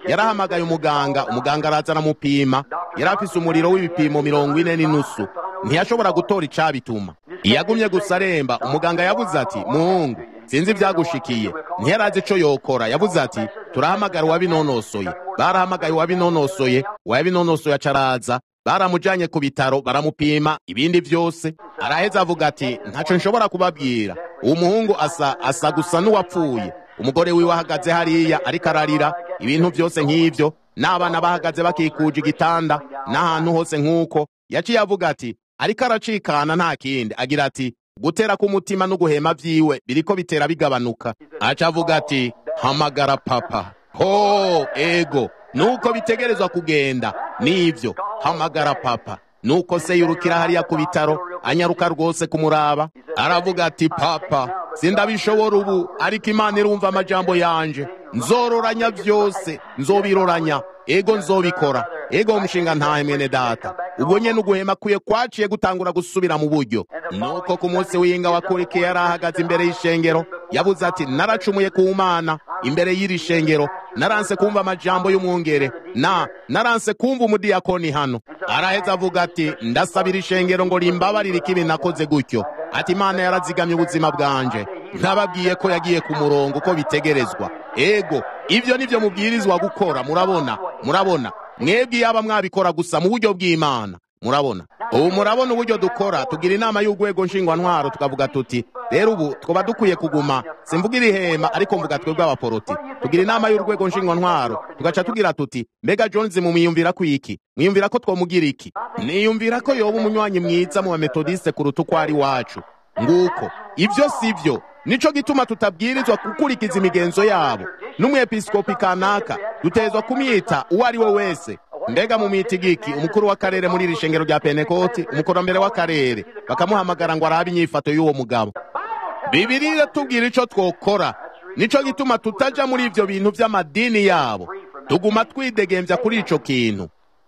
yarahamagaye umuganga umuganga araza aramupima yari afise umuriro w'ibipimo mirongo ine n'inusu ntiyashobora gutora icabituma yagumye gusa aremba umuganga yavuze ati muhungu sinzi ivyagushikiye ntiyarazi ico yokora yavuze ati turahamagara uwabinonosoye barahamagaye uwabinonosoye uwabinonosoye acaraza baramujanye ku bitaro baramupima ibindi vyose araheza avuga ati ntaco nshobora kubabwira uwo muhungu asa asa gusa n'uwapfuye umugore wiwe ahagaze hariya ariko ararira ibintu vyose nk'ivyo n'abana bahagaze bakikuje igitanda n'ahantu hose nk'uko yaciye avuga ati ariko aracikana nta kindi agira ati gutera k'umutima no guhema vyiwe biriko bitera bigabanuka aca avuga ati hamagara papa ho ego nuko bitegerezwa kugenda nivyo hamagara papa nuko se yurukira hariya ku bitaro anyaruka rwose kumuraba aravuga ati papa sindabishobora ubu ariko imana irumva amajambo yanje nzororanya vyose nzobiroranya ego nzobikora ego umushinga ntahe mwene data ubwo nyene uguhema kwiye kwaciye gutangura gusubira mu buryo nuko ku munsi w'inga wakurikiye yari ahagaze imbere y'ishengero yavuze ati naracumuye ku mana imbere y'iri shengero naranse kumva amajambo y'umwungere na naranse kumva umudiyakoni hano araheza avuga ati ndasabira ishengero ngo rimbabarire ikibi nakoze gutyo ati imana yarazigamye ubuzima bwanje ntababwiye ko yagiye ku murongo uko bitegerezwa ego ibyo nivyo mubwirizwa gukora murabona murabona mwebwe yaba mwabikora gusa mu buryo bw'imana murabona ubu murabona uburyo dukora tugira inama y'urwego nshingwantwaro tukavuga tuti rero ubu twaba dukwiye kuguma simvuga iri hema ariko mvuga twebwe abaporoti tugira inama y'urwego nshingwantwaro tugaca tugira tuti mbega jones mumwiyumvira ko iki mwiyumvira ko twomugira iki niyumvira ko yoba umunywanyi mwiza mu bametodiste kuruta uko ari wacu nguko ibyo si byo nico gituma tutabwirizwa gukurikiza imigenzo yabo n'umwepiskopi kanaka dutezwa kumwita uwo ari we wese mbega mu mitigiki umukuru w'akarere muri iri shengero rya penekoti umukurambere w'akarere bakamuhamagara ngo arabe inyifato y'uwo mugabo bibiri iratubwira ico twokora nico gituma tutaja muri ivyo bintu vy'amadini yabo tuguma twidegembya kuri ico kintu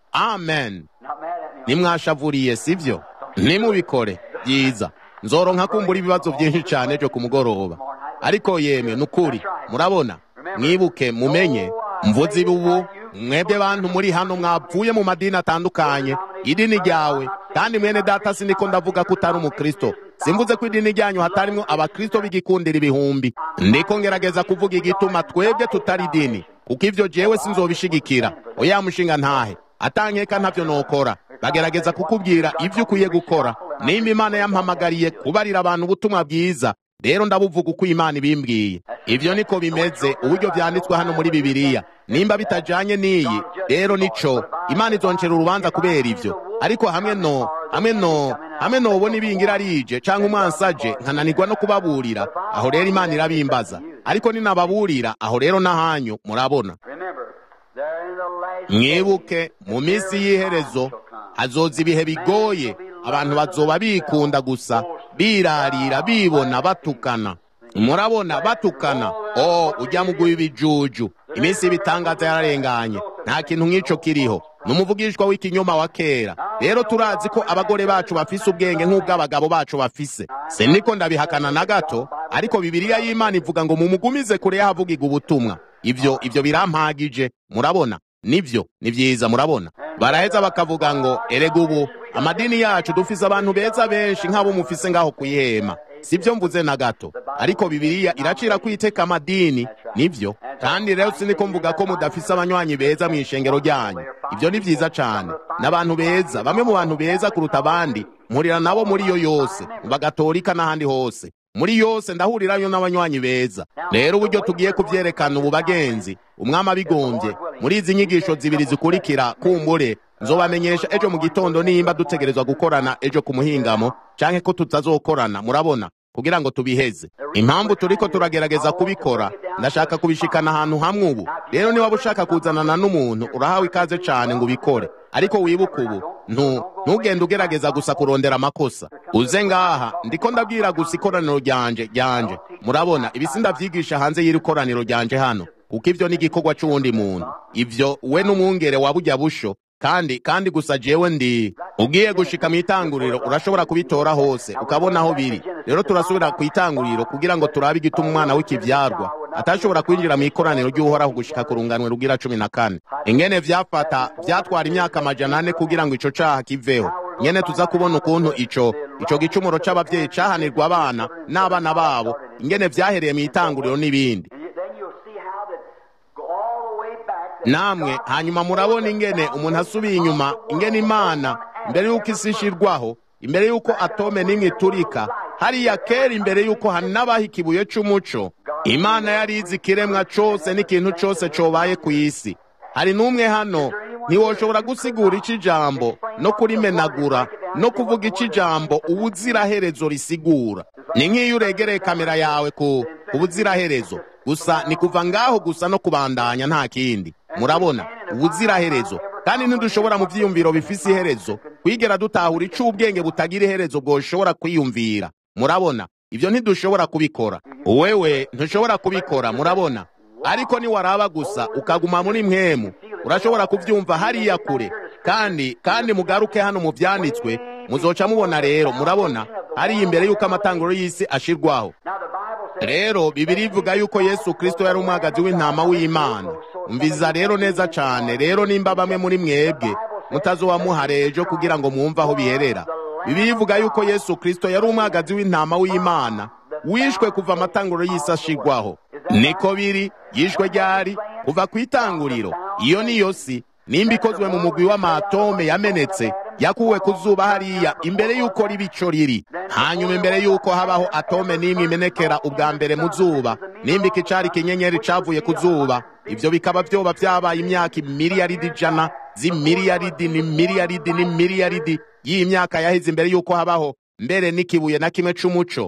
amen nimwashavuriye sivyo nimubikore byiza nzoronka kumbura ibibazo byinshi cyane byo ku mugoroba ariko yemwe nukuri murabona mwibuke mumenye mvuze ubu mwebwe bantu muri hano mwapfuye mu madini atandukanye idini ryawe kandi mwene data siniko ndavuga ko utari umukristo simvuze ko idini ryanyu hatarimwo abakristo b'igikundira ibihumbi ndiko ngerageza kuvuga igituma twebwe tutari idini kuko ivyo jewe sinzobishigikira oya mushinga ntahe atankeka ntavyo nokora bagerageza kukubwira ivyo ukwiye gukora nimba imana yampamagariye kubarira abantu ubutumwa bwiza rero ndabuvuga uko imana ibimbwiye ivyo niko bimeze uburyo vyanditswe hano muri bibiliya nimba bitajanye n'iyi rero nico imana izoncera urubanza kubera ivyo ariko hamwe no hamwe no hamwe nobona ibingira rije canke umwansaje nkananirwa no kubaburira aho rero imana irabimbaza ariko ninababurira aho rero n'ahanyu murabona mwibuke mu minsi y'iherezo hazoza ibihe bigoye abantu bazoba bikunda gusa birarira bibona batukana murabona batukana o ujya mu guha ibijuju iminsi y'ibitangaza yararenganye nta kintu nk'ico kiriho n'umuvugishwa w'ikinyoma wa kera rero turazi ko abagore bacu bafise ubwenge nk'ubw'abagabo bacu bafise siniko ndabihakana na gato ariko bibiliya y'imana ivuga ngo mumugumize kure y'ahavugirwa ubutumwa ivyo ivyo birampagije murabona nivyo ni vyiza murabona baraheza bakavuga ngo erega ubu amadini yacu dufise abantu beza benshi nk'abo mufise ngaho kuyihema sivyo mvuze na gato ariko bibiliya iracira kwiteka amadini nivyo kandi rero siniko mvuga ko mudafise abanywanyi beza mu ishengero ryanyu ivyo ni vyiza cane n'abantu beza bamwe mu bantu beza kuruta abandi mpurira nabo muri yo yose mu bagatolika n'ahandi hose muri yose ndahurirayo n'abanywanyi beza rero uburyo tugiye kuvyerekana ubu bagenzi umwami abigombye muri izi nyigisho zibiri zikurikira kumbure nzobamenyesha ejo mu gitondo nimba dutegerezwa gukorana ejo ku muhingamo canke ko tutazokorana murabona kugira ngo tubiheze impamvu turiko turagerageza kubikora ndashaka kubishikana ahantu hamwe ubu rero niba ushaka kuzanana n'umuntu urahawe ikaze cane ngo ubikore ariko wibuke ubu ntu ntugende ugerageza gusa kurondera amakosa uze ngaha ndiko ndabwira gusa ikoraniro ryanje ryanje murabona ibisi ndavyigisha hanze y'iri koraniro ryanje hano kuko ivyo ni igikorwa c'uwundi muntu ivyo we n'umwungere wa burya busho kandi kandi gusa jewe ndi ugiye gushika mu itanguriro urashobora kubitora hose ukabona aho biri rero turasubira ku itanguriro kugira ngo turabe igituma umwana w'ikivyarwa atashobora kwinjira mu ikoraniro ry'uhoraho gushika ku runganwe rugira cumi na kane ingene vyafata vyatwara imyaka amajana ane kugira ngo ico caha kiveho nyene tuza kubona ukuntu ico ico gicumuro c'abavyeyi cahanirwa abana n'abana babo ingene vyahereye mu itanguriro n'ibindi namwe hanyuma murabona ingene umuntu asubiye inyuma ingene imana mbere y'uko isi ishirwaho imbere y'uko atome n'imwe iturika hariya kera imbere y'uko hanabaho ikibuye c'umuco imana yari izi ikiremwa cose n'ikintu cose cobaye ku isi hari n'umwe hano ntiwoshobora gusigura ico ijambo no kurimenagura no kuvuga ico ijambo ubuziraherezo risigura ni nk'iyo uregereye kamera yawe ku ubuziraherezo gusa ni kuva ngaho gusa no kubandanya nta kindi murabona ubuziraherezo kandi ntidushobora mu vyiyumviro bifise iherezo kwigera dutahura ico ubwenge butagira iherezo bwoshobora kwiyumvira murabona ivyo ntidushobora kubikora wewe ntushobora kubikora murabona ariko niwaraba gusa ukaguma muri mwemu urashobora kuvyumva hariya kure kandi kandi mugaruke hano mu vyanditswe muzoca mubona rero murabona hariya imbere y'uko amatanguro y'isi ashirwaho rero bibiri ivuga yuko yesu kristo yari umwagazi w'intama w'imana umviza rero neza cane rero nimba bamwe muri mwebwe mutazobamuhara ejo kugira ngo mwumve aho biherera bibiri ivuga yuko yesu kristo yari umwagazi w'intama w'imana wishwe kuva amatanguro y'isi ashirwaho niko biri yishwe ryari kuva ku itanguriro iyo niyo si nimba ikozwe mu mugwi w'amatome yamenetse yakuwe ku zuba hariya imbere y'uko riba ico riri hanyuma imbere y'uko habaho atome n'imwe imenekera ubwa mbere mu zuba nimba iki cari ikinyenyeri cavuye ku zuba ivyo bikaba vyoba vyabaye imyaka imiliyaridi ijana z'imiliyaridi n'imiliyaridi n'imiliyaridi y'imyaka yaheze imbere y'uko habaho mbere n'ikibuye na kimwe c'umuco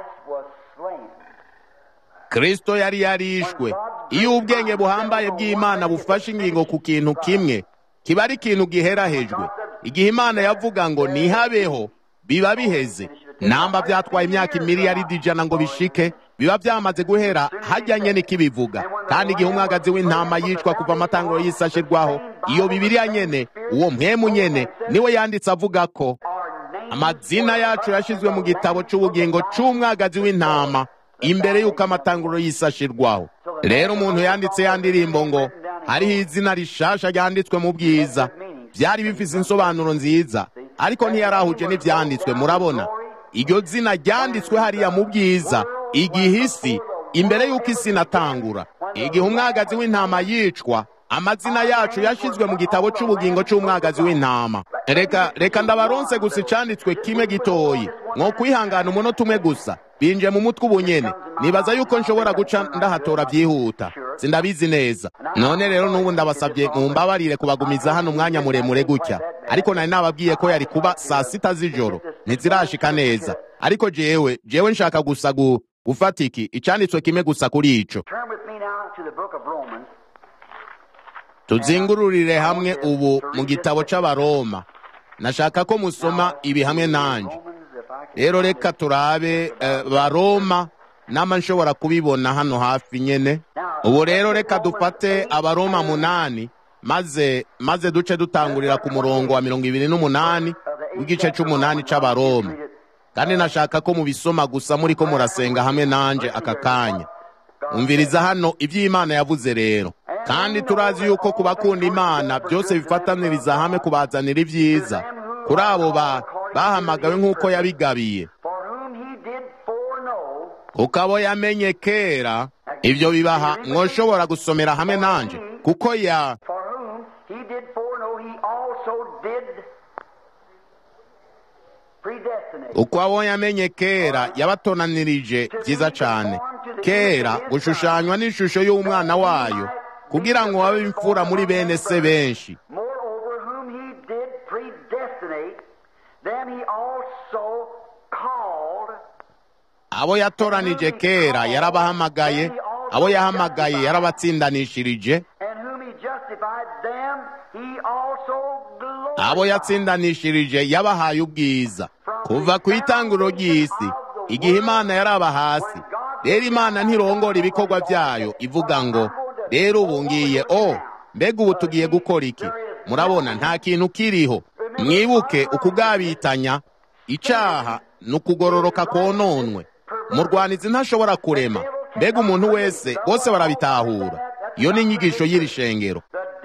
kristo yari yarishwe iyo ubwenge buhambaye bw'imana bufashe ingingo ku kintu kimwe kiba ari ikintu giherahejwe igihe imana yavuga ngo nihabeho biba biheze namba vyatwaye imyaka imiliyaridi ijana ngo bishike biba vyamaze guhera hajyanye n'ikibivuga kandi igihe umwagazi w'intama yicwa kuva amatanguro y'isi ashirwaho iyo bibiriya nyene uwo mpwemu nyene niwe yanditse avuga ko amazina yacu yashizwe mu gitabo c'ubugingo c'umwagazi w'intama imbere y'uko amatanguro y'isi ashirwaho rero umuntu yanditse ya ndirimbo ngo hariho izina rishasha ryanditswe mu bwiza byari bifise insobanuro nziza ariko ntiyarahuje n'ivyanditswe murabona iryo zina ryanditswe hariya mu bwiza igihe isi imbere y'uko isi inatangura igihe umwagazi w'intama yicwa amazina yacu yashizwe mu gitabo c'ubugingo c'umwagazi w'intama reka reka ndabaronse gusa icanditswe kimwe gitoyi mwo kwihangana umunota umwe gusa binje mu mutwe ubunyene nibaza yuko nshobora guca ndahatora byihuta sindabizi neza none rero n'ubu ndabasabye mumbabarire kubagumiza hano umwanya muremure gutya ariko nari nababwiye ko yari kuba saa sita z'ijoro ntizirashika neza ariko jewe jewe nshaka gusa gu gufata iki icanditswe kimwe gusa kuri ico tuzingururire hamwe ubu mu gitabo c'abaroma nashaka ko musoma ibi hamwe nanje rero reka turabe baroma nama nshobora kubibona hano hafi nyene ubu rero reka dufate abaroma munani maze maze duce dutangurira ku murongo wa mirongo ibiri n'umunani w'igice c'umunani c'abaroma kandi nashaka ko mubisoma gusa muri ko murasenga hamwe nanje aka kanya umviriza hano iby'imana yavuze rero kandi turazi yuko ku bakunda imana byose bifataniriza hamwe kubazanira ibyiza kuri abo ba bahamagawe nk'uko yabigabiye kuko abo yamenye kera ibyo bibaha mwoshobora gusomera hamwe nanje kuko ya uko abo yamenye kera yabatonanirije byiza cyane kera gushushanywa n'ishusho y'umwana wayo kugira ngo babe imfura muri bene se benshi abo yatoranije kera yarabahamagaye abo yahamagaye yarabatsindanishirije abo yatsindanishirije yabahaye ubwiza kuva ku itanguro ry'isi igihe imana yaraba hasi rero imana ntirongora ibikorwa byayo ivuga ngo rero ubu ngiye o mbega ubu tugiye gukora iki murabona nta kintu kiriho mwibuke ukugabitanya icaha ni ukugororoka kononwe murwanizi ntashobora kurema mbega umuntu wese bose barabitahura iyo ni inyigisho y'iri shengero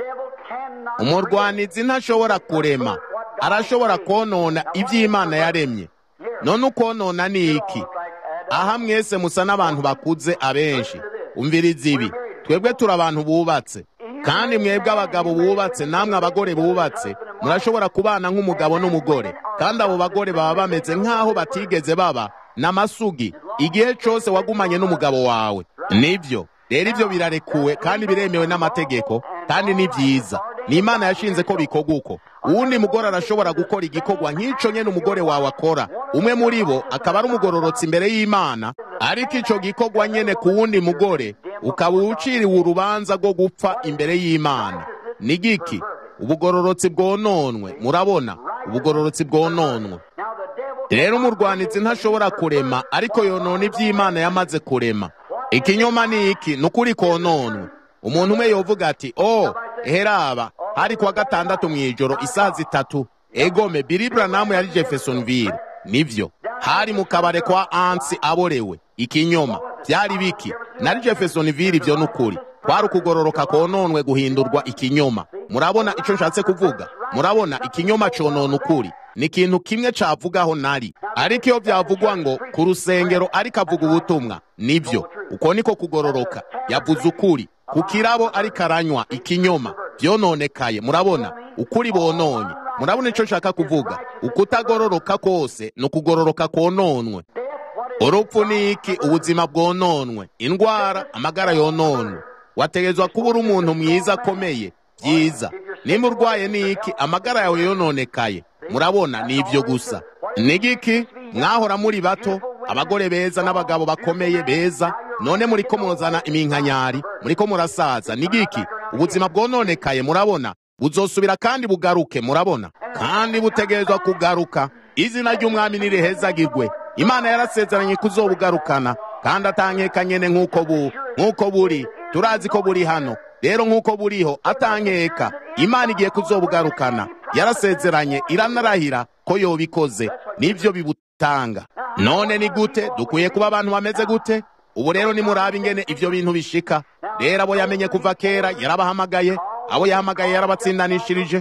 umurwanizi ntashobora kurema arashobora konona iby'imana yaremye none ukonona ni iki aha mwese musa n'abantu bakuze abenshi umviriza ibi twebwe turi abantu bubatse kandi mwebwe abagabo bubatse namwe abagore bubatse murashobora kubana nk'umugabo n'umugore kandi abo bagore baba bameze nk'aho batigeze baba n'amasugi igihe cyose wagumanye n'umugabo wawe nibyo rero ibyo birarekuwe kandi biremewe n'amategeko kandi ni byiza ni imana yashinze ko bikorwa uko uwundi mugore arashobora gukora igikorwa nk'icyo nyine umugore wawe akora umwe muri bo akaba ari umugororotsi imbere y'imana ariko icyo gikorwa nyine ku wundi mugore ukaba uciriwe urubanza rwo gupfa imbere y'imana ni giki ubugororotsi bwononwe murabona ubugororotsi bwononwe rero umurwanizi ntashobora kurema ariko yonona iby'imana yamaze kurema ikinyoma ni iki ni ukuri kononwe umuntu umwe yovuga ati oh heraba hari kuwa gatandatu mu ijoro isaha zitatu egome Billy Branham yari Jeffersonville nivyo hari mu kabare kwa ansi aborewe ikinyoma byari biki nari Jeffersonville ibyo nukuri kwari ukugororoka kononwe guhindurwa ikinyoma murabona ico nshatse kuvuga murabona ikinyoma conona ukuri ni ikintu kimwe cavugaho nari ariko iyo byavugwa ngo ku rusengero ariko avuga ubutumwa nivyo uko niko kugororoka yavuze ukuri ku kirabo ariko aranywa ikinyoma byononekaye murabona ukuri bononye murabona icyo nshaka kuvuga ukutagororoka kose ni ukugororoka kononwe urupfu ni iki ubuzima bwononwe indwara amagara yononwe wategetswe kuba uri umuntu mwiza akomeye byiza nimba urwaye ni iki amagara yawe yononekaye murabona ni ibyo gusa ni giki mwahora muri bato abagore beza n'abagabo bakomeye beza none muri ko muzana iminkanyari muri ko murasaza ni giki ubuzima bwononekaye murabona buzosubira kandi bugaruke murabona kandi butegerezwa kugaruka izina ry'umwami nirihezagirwe imana yarasezeranye kuzobugarukana kandi atankeka nyene nk'uko bu nk'uko buri turazi ko buri hano rero nk'uko buriho atankeka imana igiye kuzobugarukana yarasezeranye iranarahira ko yobikoze nivyo bibutanga none ni gute dukwiye kuba abantu bameze gute ubu rero nimuraba ingene ivyo bintu bishika rero abo yamenye kuva kera yarabahamagaye abo yahamagaye yarabatsindanishirije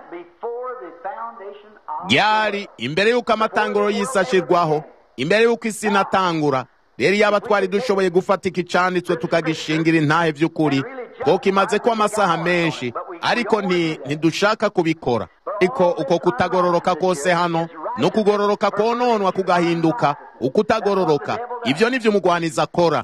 ryari imbere y'uko amatanguro y'isi ashirwaho imbere y'uko isi inatangura rero iyaba twari dushoboye gufata iki canditswe tukagishingira intahe vy'ukuri kuko kimaze ko amasaha menshi ariko ntidushaka kubikora ariko uko kutagororoka kose hano no kugororoka kononwa kugahinduka ukutagororoka ibyo nivyo umugwaniza akora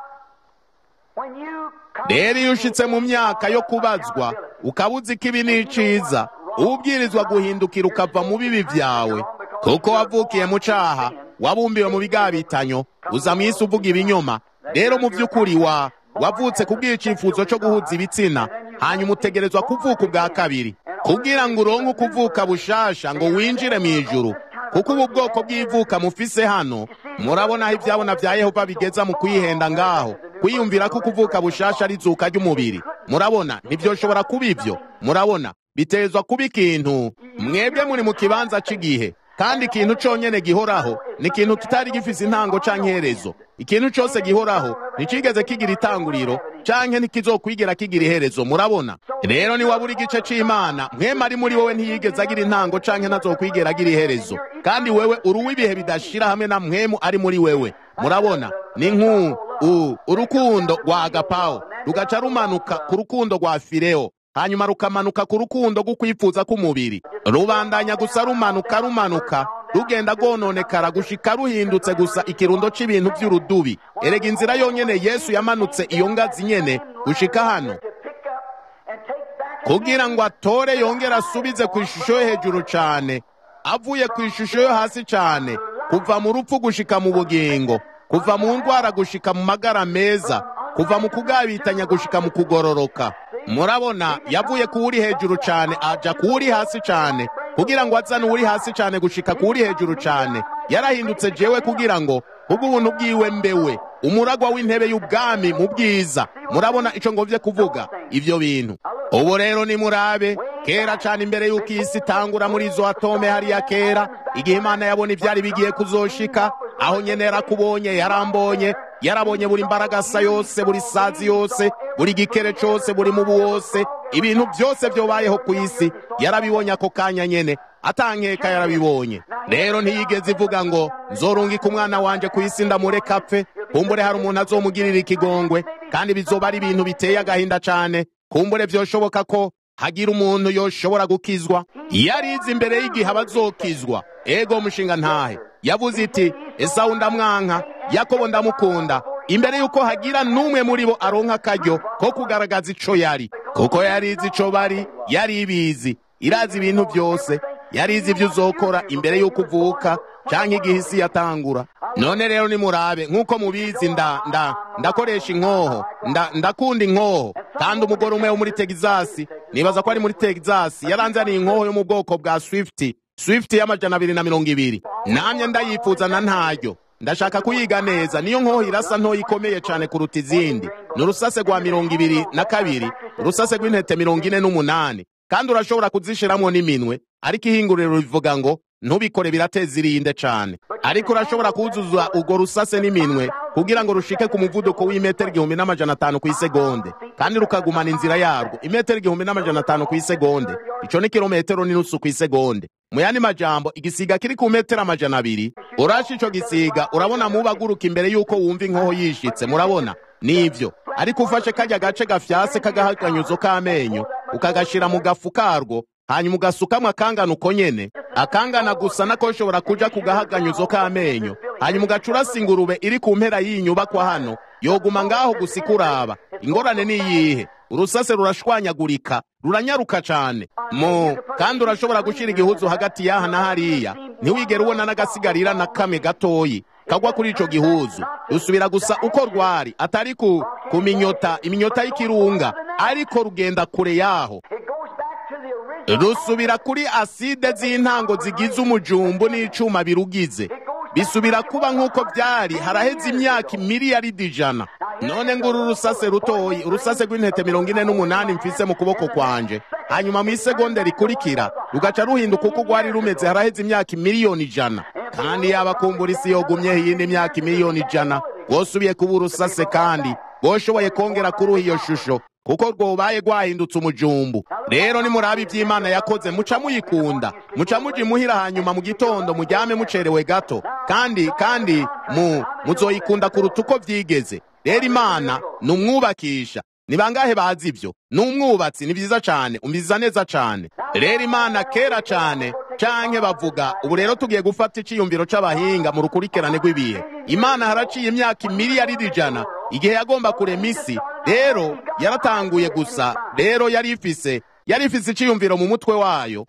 rero iyo ushitse mu myaka yo kubazwa ukabuza ikibi n'iciza ubwirizwa guhindukira ukava mu bibi vyawe kuko wavukiye mu caha wabumbiwe mu bigabitanyo uza mu isi uvuga ibinyoma rero mu vy'ukuri wa wavutse kubwira icifuzo co guhuza ibitsina hanyuma utegerezwa kuvuka ubwa kabiri kugira ngo uronke ukuvuka bushasha ngo winjire mu ijuru kuko ubu bwoko bw'ivuka mufise hano murabona aho ivyabona vya yehova bigeza mu kwihenda ngaho kwiyumvira ko ukuvuka bushasha ari izuka ry'umubiri murabona ntivyoshobora kuba ivyo murabona bitezwa kuba ikintu mwebwe muri mu kibanza c'igihe kandi ikintu conyene gihoraho ni ikintu kitari gifise intango canke iherezo ikintu cose gihoraho nticigeze kigira itanguriro canke ntikizokwigera kigira iherezo murabona rero niwabura igice c'imana mwema ari muri wowe ntiyigeze agira intango canke ntazokwigera agira iherezo kandi wewe uri uw'ibihe bidashira hamwe na mwemu ari muri wewe murabona ni nk'u urukundo rwa agapawo rugaca rumanuka ku rukundo rwa fireo hanyuma rukamanuka ku rukundo rw'ukwifuza k'umubiri rubandanya gusa rumanuka rumanuka rugenda rwononekara gushika ruhindutse gusa ikirundo c'ibintu vy'urudubi erega inzira yonyene yesu yamanutse iyo ngazi nyene gushika hano kugira ngo atore yongere asubize ku ishusho yo hejuru cane avuye ku ishusho yo hasi cane kuva mu rupfu gushika mu bugingo kuva mu ndwara gushika mu magara meza kuva mu kugabitanya gushika mu kugororoka murabona yavuye ku uri hejuru cyane aja ku uri hasi cyane kugira ngo azane uri hasi cyane gushika ku uri hejuru cyane yarahindutse jewe kugira ngo ubuntu bwiwe mbewe umuragwa w'intebe y'ubwami mu bwiza murabona ico ngovye kuvuga ivyo bintu ubu rero nimurabe kera cyane imbere y'uko iyi si itangura muri izo atome hariya kera igihe imana yabona ibyari bigiye kuzoshika aho nyene yarakubonye yarambonye yarabonye buri mbaragasa yose buri sazi yose buri gikere cose buri mubu wose ibintu byose byobayeho ku isi yarabibonye ako kanya nyene atankeka yarabibonye rero ntiyigeze ivuga ngo nzorungika umwana wanje ku isi ndamureka apfe kumbure hari umuntu azomugirira ikigongwe kandi bizoba ari ibintu biteye agahinda cane kumbure vyoshoboka ko hagira umuntu yoshobora gukizwa yarize imbere y'igihe abazokizwa ego mushinga ntahe yavuze iti esawu ndamwanka yakobo ndamukunda imbere y'uko hagira n'umwe muri bo aronka akaryo ko kugaragaza ico yari kuko yarizi ico bari yari ibizi irazi ibintu byose yarizi ibyo uzokora imbere y'uko uvuka canke igihe isi yatangura none rero nimurabe nk'uko mubizi nda nda ndakoresha inkoho nda ndakunda inkoho kandi umugore umwe wo muri Texas nibaza ko ari muri Texas yaranzaniye inkoho yo mu bwoko bwa Swift Swift y'amajana abiri na mirongo ibiri namye ndayifuza na ntaryo ndashaka kuyiga neza niyo nkoho irasa ntoya ikomeye cyane kuruta izindi ni urusase rwa mirongo ibiri na kabiri urusase rw'intete mirongo ine n'umunani kandi urashobora kuzishiramwo n'iminwe ariko ihinguriro rivuga ngo ntubikore birateza irinde cyane ariko urashobora kuzuza urwo rusase n'iminwe kugira ngo rushike ku muvuduko w'imetero igihumbi n'amajana atanu ku isegonde kandi rukagumana inzira yarwo imetero igihumbi n'amajana atanu ku isegonde ico ni kilometero n'inusu ku isegonde mu yandi majambo igisiga kiri ku metero amajana abiri urasha ico gisiga urabona muba aguruka imbere y'uko wumva inkoho yishitse murabona nivyo ariko ufashe kajya gace gafyase k'agahaganyuzo k'amenyo ukagashira mu gafu karwo hanyuma ugasukamwo akangana uko nyene akangana gusa nako ushobora kuja ku gahaganyuzo k'amenyo hanyuma ugaca urasa ingurube iri ku mpera y'iyi nyubakwa hano yoguma ngaho gusa ikuraba ingorane ni iyihe urusase rurashwanyagurika ruranyaruka cane mu kandi urashobora gushira igihuzu hagati y'aha na hariya ntiwigere ubona n'agasigarira na kamwe gatoyi kagwa kuri ico gihuzu rusubira gusa uko rwari atari ku ku minyota iminyota y'ikirunga ariko rugenda kure yaho rusubira kuri aside z'intango zigize umujumbu n'icuma birugize bisubira kuba nk'uko byari haraheze imyaka miliyaridi ijana none ngo uru rusase rutoyi urusase rw'intete mirongo ine n'umunani mfise mu kuboko kwanje hanyuma mu isegonde rikurikira rugaca ruhinduka uko rwari rumeze haraheze imyaka miliyoni ijana kandi yaba kumbura isi yogumyeho iyindi myaka miliyoni ijana wosubiye kuba urusase kandi woshoboye kongera kuruha iyo shusho kuko rwobaye rwahindutse umujumbu rero nimurabe iby'imana yakoze muca muyikunda muca muja imuhira hanyuma mu gitondo mujyame mucerewe gato kandi kandi mu muzoyikunda kuruta uko byigeze rero imana ni umwubakisha ni bangahe bazi ibyo ni umwubatsi ni byiza cyane umbiza neza cyane rero imana kera cyane canke bavuga ubu rero tugiye gufata iciyumviro c'abahinga mu rukurikirane rw'ibihe imana haraciye imyaka miliyaridi ijana igihe yagomba kurema isi rero yaratanguye gusa rero yari ifise yari ifise iciyumviro mu mutwe wayo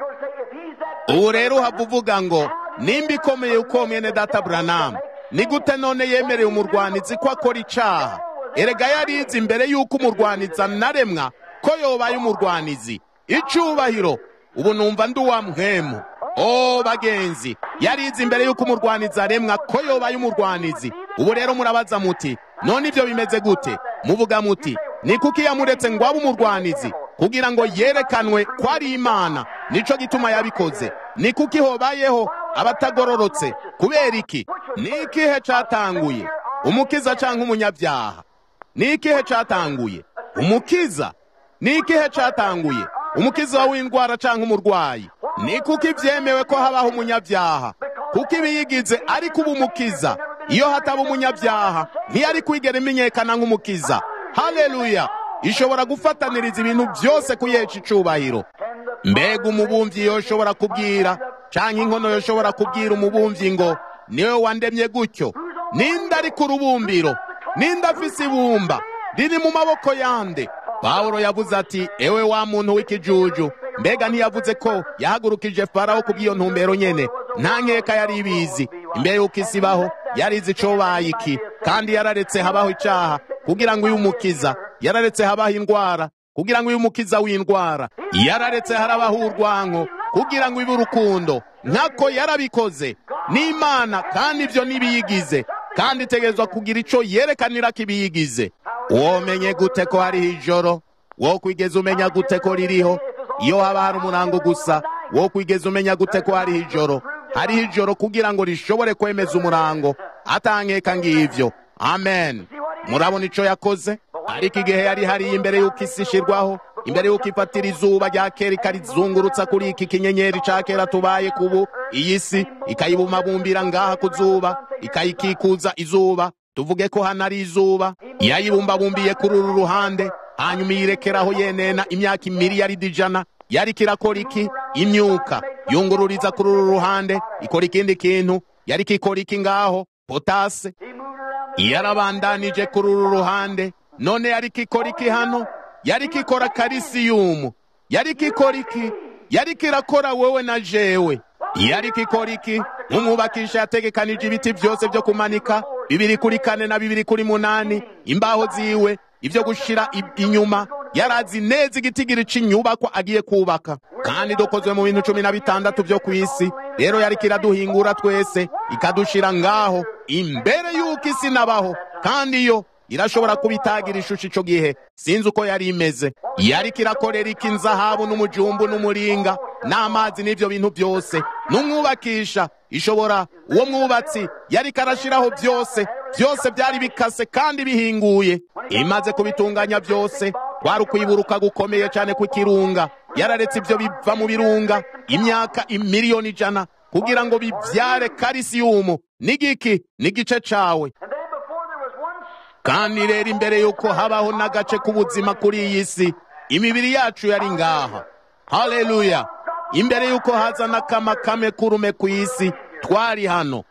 ubu rero uhava uvuga ngo nimba ikomeye uko mwene data buranamu ni gute none yemereye umurwanizi ko akora icaha erega yarize imbere y'uko umurwanizi anaremwa ko yobaye umurwanizi icubahiro ubu numva ndi uwa mpwemu o bagenzi yarize imbere y'uko umurwanizi aremwa ko yobaye umurwanizi ubu rero murabaza muti none ibyo bimeze gute muvuga muti ni kuki yamuretse ngo abe umurwanizi kugira ngo yerekanwe ko ari imana nico gituma yabikoze ni kuki hobayeho abatagororotse kubera iki ni ikihe catanguye umukiza canke umunyabyaha ni ikihe catanguye umukiza ni ikihe catanguye umukiza w'indwara canke umurwayi ni kuko ivyemewe ko habaho umunyabyaha kuko ibiyigize ari kuba umukiza iyo hataba umunyabyaha ntiyari kwigera imenyekana nk'umukiza haleluya ishobora gufataniriza ibintu byose kuyeca icubahiro mbega umubumvyi yoshobora kubwira canke inkono yoshobora kubwira umubumvyi ngo niwe wandemye gutyo ninde ari ku rubumbiro ninde afise ibumba riri mu maboko yande pawulo yavuze ati ewe wa muntu w'ikijuju mbega ntiyavuze ko yahagurukije farawo kubw'iyo ntumbero nyene nta nkeka yari ibizi imbere y'uko isi ibaho yarizi icobaye iki kandi yararetse habaho icaha kugira ngo uyu umukiza yararetse habaho indwara kugira ngo uyu umukiza w'indwara yararetse harabaho urwanko kugira ngo ibe urukundo nkako yarabikoze n'imana kandi ibyo ntibiyigize kandi itegerezwa kugira ico yerekanira ko ibiyigize womenye gute ko hariho ijoro wo kwigeza umenya gute ko ririho iyo haba hari umurango gusa wo kwigeza umenya gute ko hariho ijoro hariho ijoro kugira ngo rishobore kwemeza umurango atankeka ngivyo amen murabona ico yakoze ariko igihe yari hariya imbere y'uko isi ishirwaho imbere y'uko ifatira izuba rya kera ikarizungurutsa kuri iki kinyenyeri ca kera tubaye kubu iyi si ikayibumabumbira ngaha ku zuba ikayikikuza izuba tuvuge ko hano ari izuba yayibumbabumbiye kuri uru ruhande hanyuma iyirekeraho yenena imyaka imiliyaridi ijana yari kirakora iki imyuka yungururiza kuri uru ruhande ikora ikindi kintu yari kikora iki ngaho potase yarabandanije kuri uru ruhande none yari kikora iki hano yari kikora karisiyumu yari kikora iki yari kirakora wewe na jewe yari kikora iki umwubakisha yategekanije ibiti byose byo kumanika bibiri kuri kane na bibiri kuri munani imbaho ziwe ibyo gushira inyuma yarazi neza igitigiri c'inyubakwa agiye kubaka kandi dukozwe mu bintu cumi na bitandatu byo ku isi rero yari kiraduhingura twese ikadushira ngaho imbere y'uko isi nabaho kandi yo irashobora kuba itagira ishusho ico gihe sinzi uko yari imeze yari kirakorera iki inzahabu n'umujumbu n'umuringa n'amazi n'ivyo bintu byose n'umwubakisha ishobora uwo mwubatsi yari karashiraho byose byose byari bikase kandi bihinguye imaze kubitunganya byose kwari ukwiburuka gukomeye cyane kw'ikirunga yararetse ibyo biva mu birunga imyaka imiliyoni ijana kugira ngo bibyare karisiyumu n'igiki n'igice cawe kandi rero imbere y'uko habaho n'agace k'ubuzima kuri iyi si imibiri yacu yari ngaha haleluya imbere y'uko haza n'akamakame kurume ku isi twari hano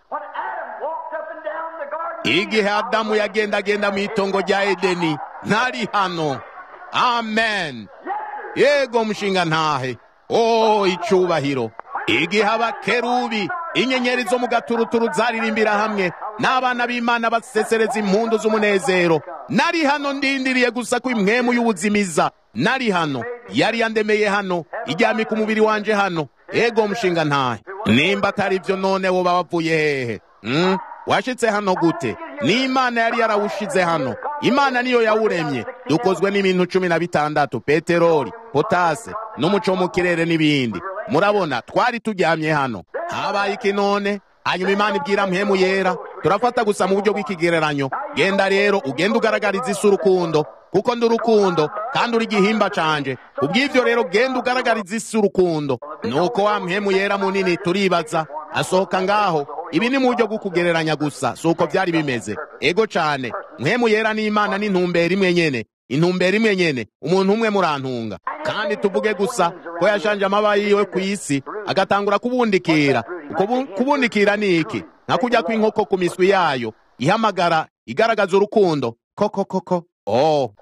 igihe adamu yagendagenda mu itongo rya edeni ntari hano amen yego mushinga ntahe o icubahiro igihe abakerubi inyenyeri zo mu gaturuturu zaririmbira hamwe n'abana b'imana basesereza impundu z'umunezero nari hano ndindiriye gusa ko imwemu y'ubuzimiza nari hano yari yandemeye hano iryamika umubiri wanje hano ego mushinga ntahe nimba atari ibyo none woba wavuye hehe mm? washitse hano gute ni imana yari yarawushize hano imana niyo yawuremye dukozwe n'ibintu cumi na bitandatu peteroli potase n'umuco mu kirere n'ibindi murabona twari turyamye hano habaye iki none hanyuma imana ibwira mpemu yera turafata gusa mu buryo bw'ikigereranyo genda rero ugenda ugaragariza isi urukundo kuko ndi urukundo kandi uri igihimba canje kubw'ivyo rero genda ugaragariza isi urukundo nuko wa mpemu yera munini turibaza asohoka ngaho ibi ni mu buryo bwo kugereranya gusa si uko byari bimeze ego cane mpemu yera n'imana n'intumbero imwe nyene intumbero imwe nyene umuntu umwe murantunga kandi tuvuge gusa ko yashanje amaba yiwe ku isi agatangura kubundikira uko kubundikira ni iki nka kujya kw'inkoko ku miswi yayo ihamagara igaragaza urukundo koko koko oh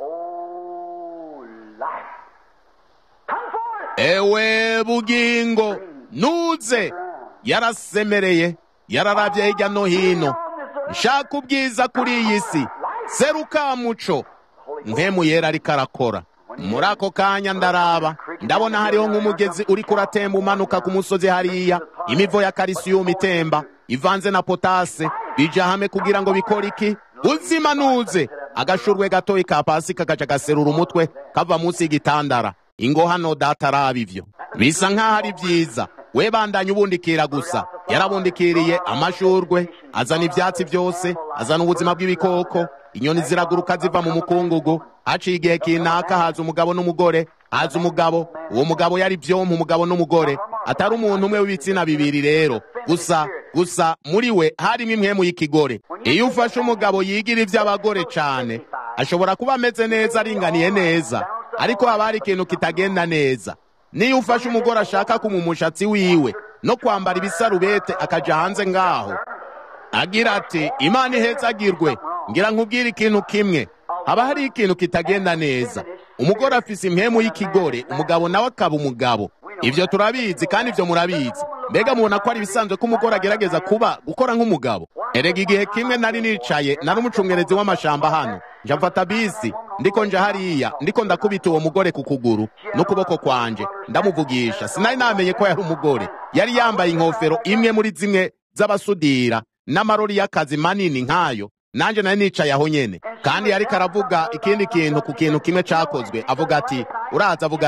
ewe bugingo nuze yarasemereye yararavye hirya no hino nshaka ubwiza kuri iyi si seruka muco mpemu yera ariko arakora muri ako kanya ndaraba ndabona hariho nk'umugezi uriko uratemba umanuka ku musozi hariya imivo ya karisiyumu itemba ivanze na potase bija hamwe kugira ngo bikore iki uzima nuze agashurwe gatoyi ka pasi kagaca gaserura umutwe kava munsi y'igitandara ingo hano data araba ivyo bisa nk'aho ari vyiza we bandanye ubundikira gusa yarabundikiriye amashurwe azana ivyatsi vyose azana ubuzima bw'ibikoko inyoni ziraguruka ziva mu mukungugu haciye igihe kinaka haza umugabo n'umugore haza umugabo uwo mugabo yari vyompa umugabo n'umugore atari umuntu umwe w'ibitsina bibiri rero gusa gusa muri we harimo imwemu y'ikigore iyo ufashe umugabo yigira ivy'abagore cane ashobora kuba ameze neza aringaniye neza ariko haba hari ikintu kitagenda neza niyo ufashe umugore ashaka kuma umushatsi wiwe no kwambara ibisarubete akaja hanze ngaho agira ati imana ihezagirwe ngira nkubwire ikintu kimwe haba hari ikintu kitagenda neza umugore afise impemu y'ikigore umugabo nawe akaba umugabo ivyo turabizi kandi ivyo murabizi mbega mubona ko ari ibisanzwe ko umugore agerageza kuba gukora nk'umugabo erega igihe kimwe nari nicaye nari umucungerezi w'amashamba hano nja mfata bisi ndiko nja hariya ndiko ndakubita uwo mugore ku kuguru n'ukuboko kwanje ndamuvugisha sinari namenye ko yari umugore yari yambaye inkofero imwe muri zimwe z'abasudira n'amarori y'akazi manini nk'ayo nanje nari nicaye aho nyene kandi yariko aravuga ikindi kintu ku kintu kimwe cakozwe avuga ati uraza avuga ati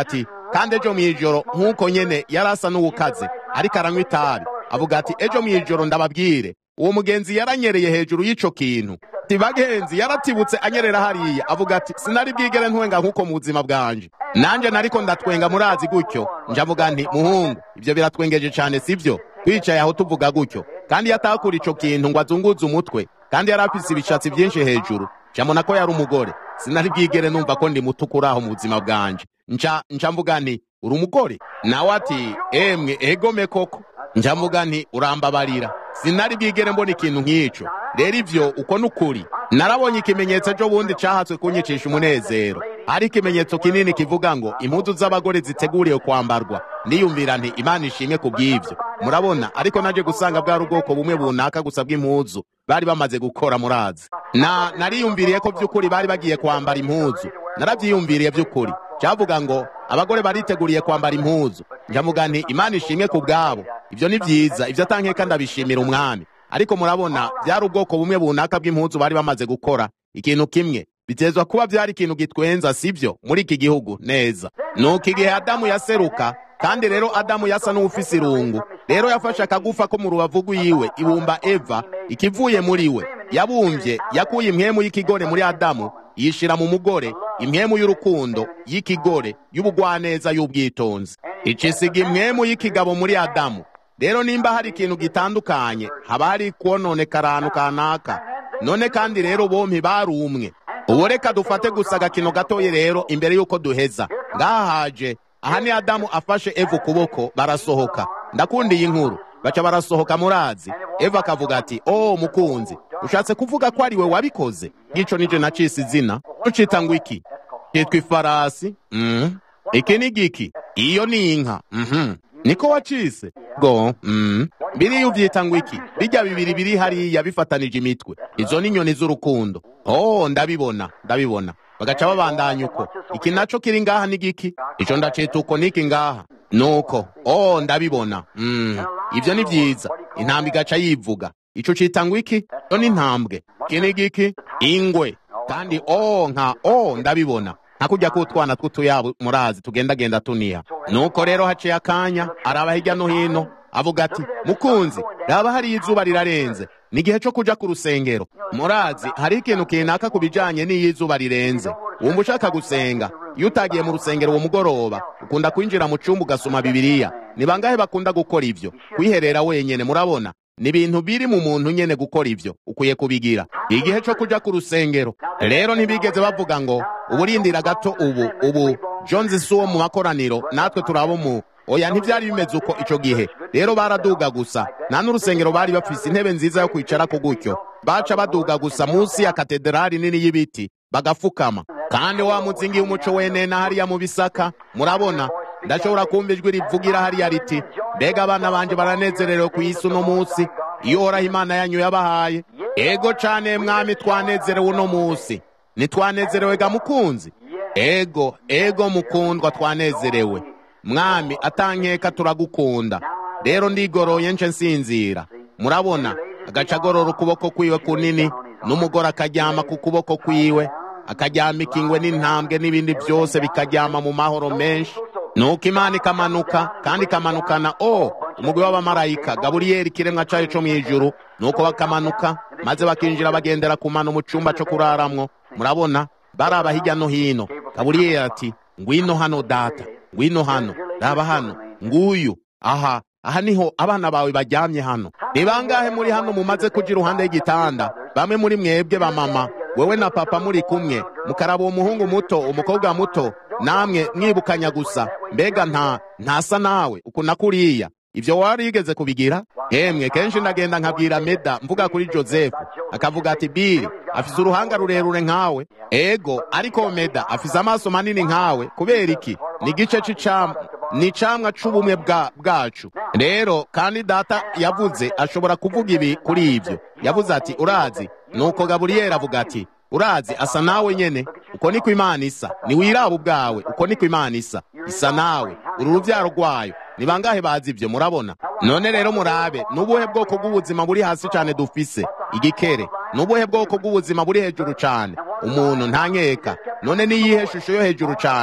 kandi ejo mu ijoro nk'uko nyene yari asa n'uwukaze ariko aranywa itabi avuga ati ejo mu ijoro ndababwire uwo mugenzi yaranyereye hejuru y'ico kintu ati bagenzi yaratibutse anyerera hariya avuga ati sinari bwigere ntwenga nk'uko mu buzima bwanje nanje nariko ndatwenga murazi gutyo njavuga nti muhungu ibyo biratwengeje cane sivyo twicaye aho tuvuga gutyo kandi yatakura ico kintu ngo azunguze umutwe kandi yari afise ibishatsi vyinshi hejuru camona ko yari umugore sinari bwigere numva ko ndi muto kuri aho mu buzima bwanje nca nca mvuga nti uri umugore nawe ati emwe egome koko nca mvuga nti urambabarira sinari bwigere mbona ikintu nk'ico rero ivyo uko n'ukuri narabonye ikimenyetso ejo bundi cahatswe kunyicisha umunezero ari ikimenyetso kinini kivuga ngo impuzu z'abagore ziteguriwe kwambarwa niyumvira nti imana ishimwe ku bw'ivyo murabona ariko naje gusanga bwari ubwoko bumwe bunaka gusa bw'impuzu bari bamaze gukora murazi na nariyumviriye ko vy'ukuri bari bagiye kwambara impuzu naravyiyumviriye vy'ukuri cyavuga ngo abagore bariteguriye kwambara impuzu njavuga nti imana ishimwe ku bwabo ivyo ni vyiza ivyo atankeka ndabishimira umwami ariko murabona byari ubwoko bumwe bunaka bw'impuzu bari bamaze gukora ikintu kimwe bitezwa kuba byari ikintu gitwenza sivyo muri iki gihugu neza nuko igihe adamu yaseruka kandi rero adamu yasa n'uwufise irungu rero yafashe akagufa ko mu rubavu rwiwe ibumba eva ikivuye muri we yabumvye yakuye impwemu y'ikigore muri adamu yishira mu mugore impwemu y'urukundo y'ikigore y'ubugwaneza y'ubwitonzi icisiga impwemu y'ikigabo muri adamu rero nimba hari ikintu gitandukanye haba hari kwononekara ahantu kanaka none kandi rero bompi bari umwe ubu reka dufate gusa agakino gatoye rero imbere y'uko duheza ngaha haje aha ni adamu afashe eva ukuboko barasohoka ndakundiye inkuru baca barasohoka murazi eva akavuga ati oh mukunzi ushatse kuvuga ko ari we wabikoze gico nije nacise izina ucita ngo iki cyitwa ifarasi mm. iki ni giki iyo ni inka mhm niko wacise go mm. biriya uvyita ngo iki bijya bibiri biri hariya bifatanije imitwe izo ni inyoni z'urukundo oh ndabibona ndabibona bagaca babandanya uko iki naco kiri ngaha ni giki ico ndacita uko niki ngaha nuko oh ndabibona mm. ivyo ni vyiza intambwe igaca yivuga ico cita ngo iki yo ni intambwe iki ni giki ingwe kandi oh nka oh ndabibona nka kujya kutwana tw'utuyabo murazi tugendagenda tuniha nuko rero haciye akanya araba hirya no hino avuga ati mukunzi raba hariyo izuba rirarenze ni igihe cyo kuja ku rusengero murazi hari ikintu kinaka ku bijanye n'iyo izuba rirenze wumva ushaka gusenga iyo utagiye mu rusengero uwo mugoroba ukunda kwinjira mu cumba ugasoma bibiliya ni bangahe bakunda gukora ivyo kwiherera wenyene murabona ni ibintu biri mu muntu nyene gukora ivyo ukwiye kubigira igihe cyo kuja ku rusengero rero ntibigeze bavuga ngo uburindira gato ubu ubu jones si uwo mu makoraniro natwe turabo mu oya ntivyari bimeze uko ico gihe rero baraduga gusa nta n'urusengero bari bafise intebe nziza yo kwicarako gutyo baca baduga gusa munsi ya katedrali nini y'ibiti bagafukama kandi wa muzingi w'umuco wenena hariya mu bisaka murabona ndashobora kumva ijwi rivugira hariya riti mbega abana banje baranezerewe ku isi uno munsi iyo uhoraho imana yanyu yabahaye ego cane mwami twanezerewe uno munsi ntitwanezerewe ga mukunzi ego ego mukundwa twanezerewe mwami atankeka turagukunda rero ndigoroye nce nsinzira murabona agaca agorora ukuboko kwiwe kunini n'umugore akaryama ku kuboko kwiwe akaryamika ingwe n'intambwe n'ibindi byose bikaryama mu mahoro menshi nuko imana ikamanuka kandi ikamanukana o umugwi w'abamarayika gaburiyeli ikiremwa cayo co mw'ijuru nuko bakamanuka maze bakinjira bagendera ku mano mu cumba co kuraramwo murabona baraba hirya no hino gaburiyeli ati ngwino hano data ngwino hano raba hano nguyu aha aha niho abana bawe baryamye hano ni bangahe muri hano mumaze kuja iruhande y'igitanda bamwe muri mwebwe ba mama wewe na papa muri kumwe mukaraba uwo muhungu muto umukobwa muto namwe mwibukanya gusa mbega nta ntasa nawe ukuntu kuriya ivyo warigeze kubigira hemwe kenshi ndagenda nkabwira meda mvuga kuri joseph akavuga ati bili afise uruhanga rurerure nkawe ego ariko meda afise amaso manini nkawe kubera iki ni igice c'icamwa ni icamwa c'ubumwe bwa bwacu rero kandi data yavuze ashobora kuvuga ibi kuri ivyo yavuze ati urazi nuko gaburiyeli avuga ati urazi asa nawe nyene uko niko imana isa niwiraba ubwawe uko niko imana isa isa nawe uru ruvyaro rwayo ni bangahe bazi ivyo murabona none rero murabe nubuhe bwoko bw'ubuzima buri hasi cane dufise igikere nubuhe bwoko bw'ubuzima buri hejuru cane umuntu ntankeka none niyihe shusho yo hejuru cane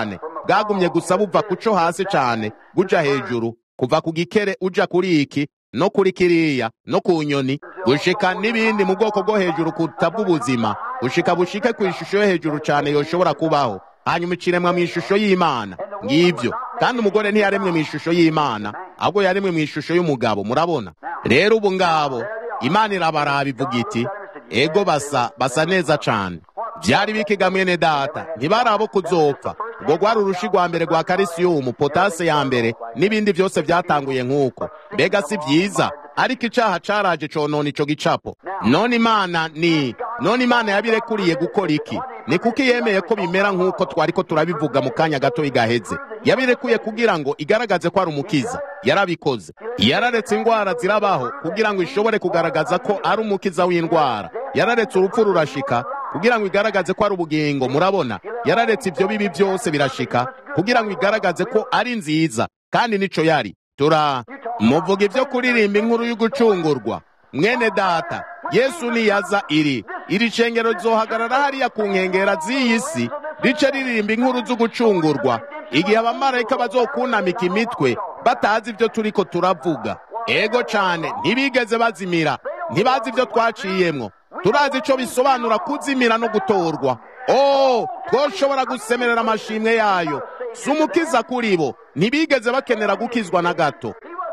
bwagumye gusa buva ku co hasi cane buja hejuru kuva ku gikere uja kuri iki no kuri kiriya no ku nyoni gushika n'ibindi mu bwoko bwo hejuru kuruta bw'ubuzima gushika bushike ku ishusho yo hejuru cane yoshobora kubaho hanyuma iciremwa mu ishusho y'imana ngivyo kandi umugore ntiyaremwe mu ishusho y'imana ahubwo yaremwe mu ishusho y'umugabo murabona rero ubu ngabo imana irabaraba ivuga iti ego basa basa neza cane vyari bikiga mwene data ntibari abo kuzopfa ubwo rwari urushi rwa mbere rwa karisiyumu potase ya mbere n'ibindi vyose vyatanguye nk'uko mbega si vyiza ariko icaha caraje conona ico gicapo none imana ni none imana yabirekuriye gukora iki ni kuko yemeye ko bimera nk'uko twariko turabivuga mu kanya gato igaheze yabirekuye kugira ngo igaragaze ko ari umukiza yarabikoze yararetse indwara zirabaho kugira ngo ishobore kugaragaza ko ari umukiza w'indwara yararetse urupfu rurashika kugira ngo igaragaze ko ari ubugingo murabona yararetse ibyo bibi byose birashika kugira ngo igaragaze ko ari nziza kandi nico yari tura muvuga ibyo kuririmba inkuru y'ugucungurwa mwene data yesu niyaza iri iri cengero rizohagarara hariya ku nkengera z'iyi si rice ririmba inkuru z'ugucungurwa igihe abamarayika bazokunamika imitwe batazi ibyo turiko turavuga ego cane ntibigeze bazimira ntibazi ibyo twaciyemwo turazi ico bisobanura kuzimira no gutorwa oh twoshobora gusemerera amashimwe yayo si umukiza kuri bo ntibigeze bakenera gukizwa na gato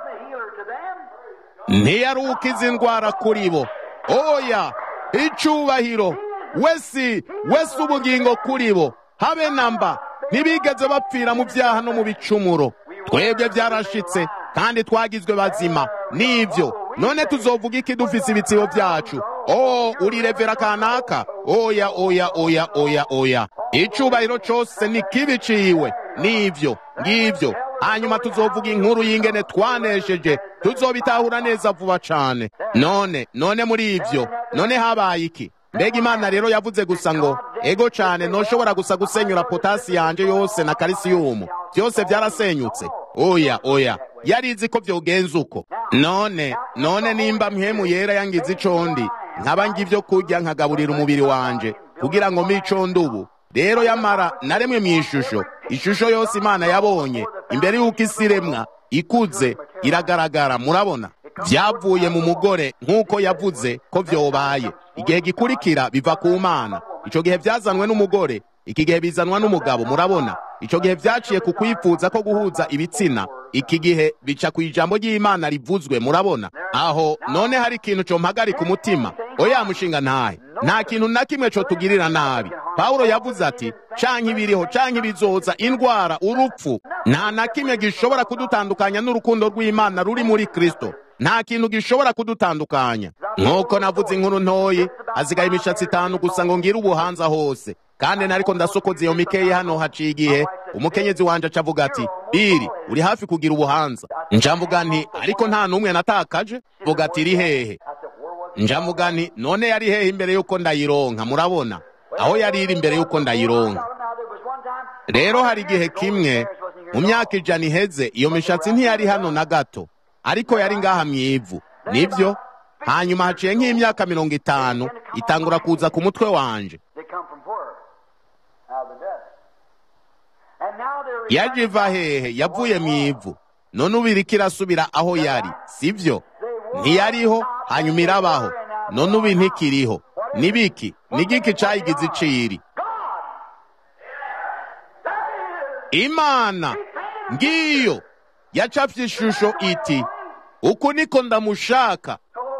ntiyari ukiza indwara kuri bo oya icubahiro wesi wesi ubugingo kuri bo habe namba ntibigeze bapfira mu byaha no mu bicumuro twebwe byarashitse kandi twagizwe bazima nivyo none tuzovuga iki dufise ibitsibo byacu oh uri revera kanaka oya oya oya oya oya icubahiro cose ni kibiciwe nivyo ngivyo hanyuma tuzovuga inkuru y'ingene twanesheje tuzobitahura neza vuba cane none none muri ivyo none habaye iki mbega imana rero yavuze gusa ngo ego cane noshobora gusa gusenyura potasi yanje yose na karisiyumu byose byarasenyutse oya oya yarizi ko vyogenza uko none none nimba mpemu yera yangize icondi nkaba ngivyo kurya nkagaburira umubiri wanje kugira ngo micondi ubu rero yamara naremwe mu ishusho ishusho yose imana yabonye imbere y'uko isi iremwa ikuze iragaragara murabona vyavuye mu mugore nk'uko yavuze ko vyobaye igihe gikurikira biva ku mana ico gihe vyazanwe n'umugore iki gihe bizanwa n'umugabo murabona ico gihe vyaciye ku kwifuza ko guhuza ibitsina iki gihe bica ku ijambo ry'imana rivuzwe murabona aho none hari ikintu co mpagarika umutima oya mushinga ntahe nta kintu na kimwe co tugirira nabi pawulo yavuze ati canke ibiriho canke ibizoza indwara urupfu nta na kimwe gishobora kudutandukanya n'urukundo rw'imana ruri muri kristo nta kintu gishobora kudutandukanya nk'uko navuze inkuru ntoyi hasigaye imishatsi itanu gusa ngo ngire ubuhanza hose kandi nariko ndasokoza iyo mikeyi hano haciye igihe umukenyezi wanje acavuga ati biri uri hafi kugira ubuhanza njamvuga nti ariko nta n'umwe natakaje vuga ati iri hehe njamvuga nti none yari hehe imbere y'uko ndayironka murabona aho yari iri imbere y'uko ndayironka rero hari igihe kimwe mu myaka ijana iheze iyo mishatsi ntiyari hano na gato ariko yari ngaha mu ivu nibyo hanyuma haciye nk'imyaka mirongo itanu itangura kuza ku mutwe wanje yaje iva hehe yavuye mu ivu none ubu iriko irasubira aho yari sibyo ntiyariho hanyuma irabaho none ubu ntikiriho nibiki nigiki cayigize iciri imana ngiyo yacafye ishusho iti uku niko ndamushaka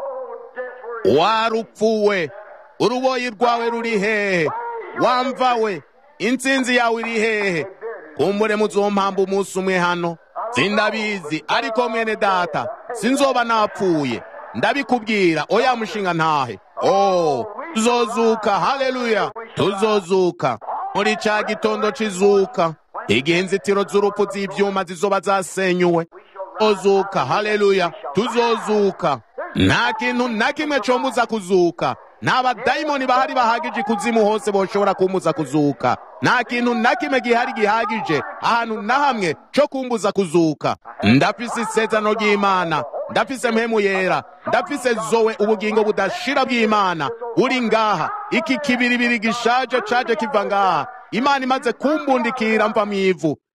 warupfuwe uruboyi rwawe ruri hehe wamvawe intsinzi yawe iri hehe kumbure muzompamba umunsi umwe hano sindabizi ariko mwene data sinzoba napfuye ndabikubwira oya mushinga ntahe oh tuzozuka haleluya tuzozuka muri ca gitondo c'izuka igihe inzitiro z'urupfu z'ivyuma zizoba zasenyuwe ozuka haleluya tuzozuka nta kintu na kimwe combuza kuzuka nta badayimoni bahari bahagije ikuzimu hose boshobora kumbuza kuzuka nta kintu na kimwe gihari gihagije ahantu na hamwe co kumbuza kuzuka ndafise isezerano ry'imana ndafise mpemu yera ndafise zowe ubugingo budashira bw'imana uri ngaha iki kibiribiri gishaje caje kiva ngaha imana imaze kumbundikira mva mu ivu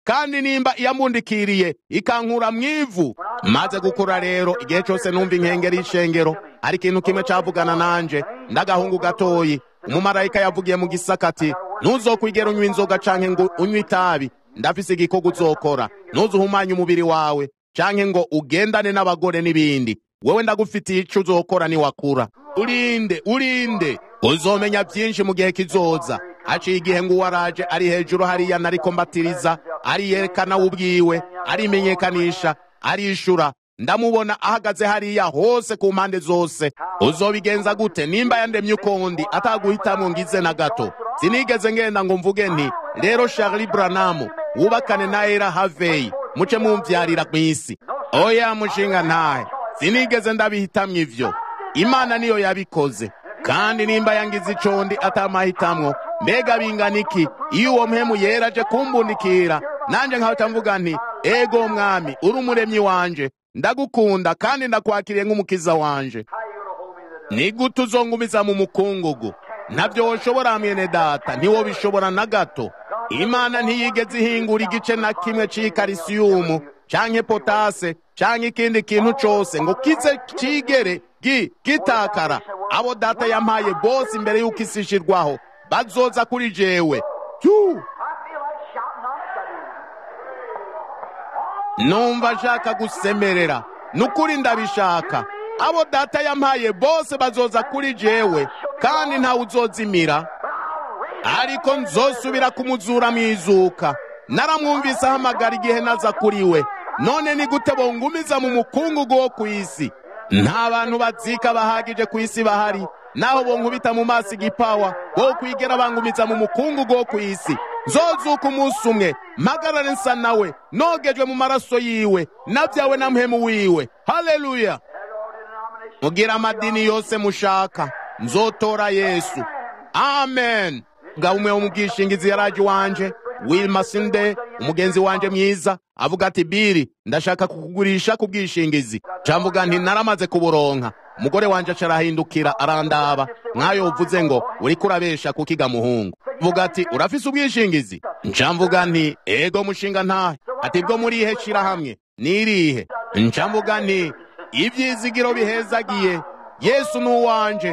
kandi nimba iyambundikiriye ikankura mu ivu maze gukura rero igihe cyose numva inkengeri y'ishengero ari ikintu kimwe cavugana nanje ndagahungu gatoyi umumarayika yavugiye mu gisaka ati ntuzokwigera unywa inzoga canke ngo unywe itabi ndafise igikorwa uzokora ntuzuhumanye umubiri wawe canke ngo ugendane n'abagore n'ibindi wewe ndagufitiye ico uzokora niwakura urinde urinde uzomenya byinshi mu gihe kizoza haciye igihe ngo uwaraje ari hejuru hariya nariko mbatiriza ariyerekana we ubwiwe arimenyekanisha arishura ndamubona ahagaze hariya hose ku mpande zose uzobigenza gute nimba yandemye ukundi ataguhitamwo ngize na gato sinigeze ngenda ngo mvuge nti rero Charlie Branham wubakane na Era Harvey muce mumvyarira mw'isi oya mushinga ntahe sinigeze ndabihitamwo ivyo imana niyo yabikoze kandi nimba yangize icondi atamahitamwo mbega bingana iki iyo uwo mpemu yera aje kumbundikira nanje nkahita mvuga nti ego mwami uri umuremyi wanje ndagukunda kandi ndakwakiriye nk'umukiza wanje ni gute uzongumiza mu mukungugu ntabyo woshobora mwene data ntiwo bishobora na gato imana ntiyigeze ihingura igice na kimwe c'ikarisiyumu canke potase canke ikindi kintu cose ngo kize cigere gi gitakara abo data yampaye bose imbere y'uko isi ishirwaho bazoza kuri jewe Yu! numva nshaka gusemerera nukuri ndabishaka abo data yampaye bose bazoza kuri jewe kandi ntawe uzozimira ariko nzosubira kumuzura mu izuka naramwumvise ahamagara igihe naza kuri we none ni gute bongumiza mu mukungugu wo ku isi nta bantu bazika bahagije ku isi bahari naho bonkubita mu maso igipawa bo kwigera bangumiza mu mukungugu wo ku isi nzozuka umunsi umwe mpagarare nsa nawe nogejwe mu maraso yiwe nabyawe na mpemu wiwe haleluya mugira amadini yose mushaka nzotora yesu amen ngabo umwe wo mu bwishingizi yaraje wanje wilma sinde umugenzi wanje mwiza avuga ati biri ndashaka kukugurisha ku bwishingizi camvuga nti naramaze kuburonka umugore wanje acarahindukira arandaba nk'ayo uvuze ngo uriko urabesha kukiga muhungu vuga ati urafise ubwishingizi ncamvuga nti ego mushinga ntahe ati bwo murihe shirahamwe nirihe ncamvuga nti ivyizigiro bihezagiye yesu nuwanje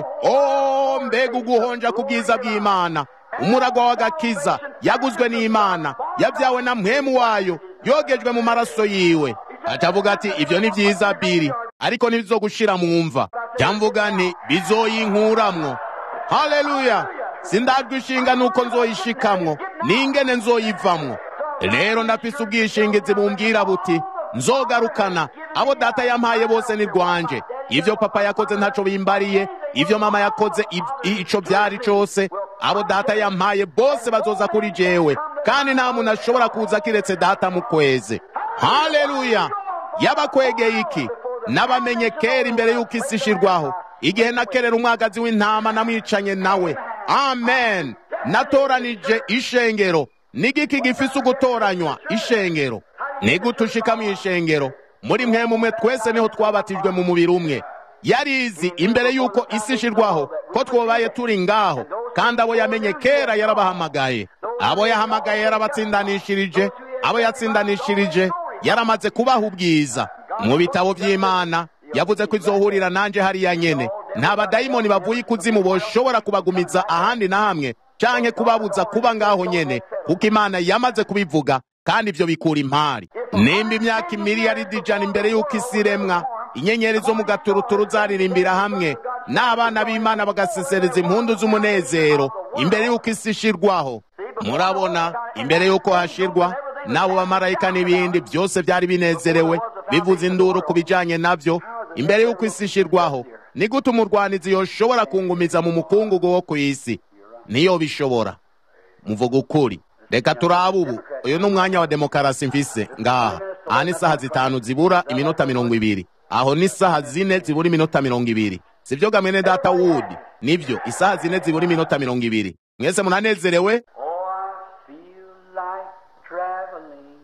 o mbega uguhonja ku bwiza bw'imana umuragwa w'agakiza yaguzwe n'imana yabyawe na mpwemu wayo yogejwe mu maraso yiwe atavuga ati ibyo ni byiza biri ariko ntibizogushira mu mva cyamvuga nti bizoyinkuramwo haleluya sindagwishinga nuko nzoyishikamwo n'ingene nzoyivamwo rero ndafise ubwishingizi bumbwira buti nzogarukana abo data yampaye bose ni rwanje ibyo papa yakoze ntaco bimbariye ibyo mama yakoze ico byari cose abo data yampaye bose bazoza kuri jewe kandi nta muntu ashobora kuza kiretse data mu kweze haleluya yabakwegeye iki nabamenye kera imbere y'uko isi ishirwaho igihe nakerera umwagazi w'intama namwicanye nawe amen natoranije ishengero n'igiki gifise ugutoranywa ishengero nigute ushika mu ishengero muri mwe mumwe twese niho twabatijwe mu mubiri umwe yarizi imbere y'uko isi ishirwaho ko twobaye turi ngaho kandi abo yamenye kera yarabahamagaye abo yahamagaye yarabatsindanishirije abo yatsindanishirije yaramaze kubaha ubwiza mu bitabo by'imana yavuze ko izohurira nanje hariya nyene nta badayimoni bavuye ikuzimu boshobora kubagumiza ahandi na hamwe canke kubabuza kuba ngaho nyene kuko imana yamaze kubivuga kandi ivyo bikura impari nimba imyaka imiliyaridi ijana imbere y'uko isi iremwa inyenyeri zo mu gaturuturu zaririmbira hamwe n'abana b'imana bagasesereza impundu z'umunezero imbere y'uko isi ishirwaho murabona imbere y'uko hashirwa n'abo bamarayika n'ibindi byose byari binezerewe bivuze induru ku bijanye navyo imbere y'uko isi ishirwaho ni gute umurwanizi yoshobora kungumiza mu mukungugu wo ku isi niyo bishobora muvuga ukuri reka turabe ubu uyu ni umwanya wa demokarasi mfise ngaha aha ni isaha zitanu zibura iminota mirongo ibiri aho ni isaha zine zibura iminota mirongo ibiri sivyo gamwene data wudi nivyo isaha zine zibura iminota mirongo ibiri mwese munanezerewe Oh, I feel like traveling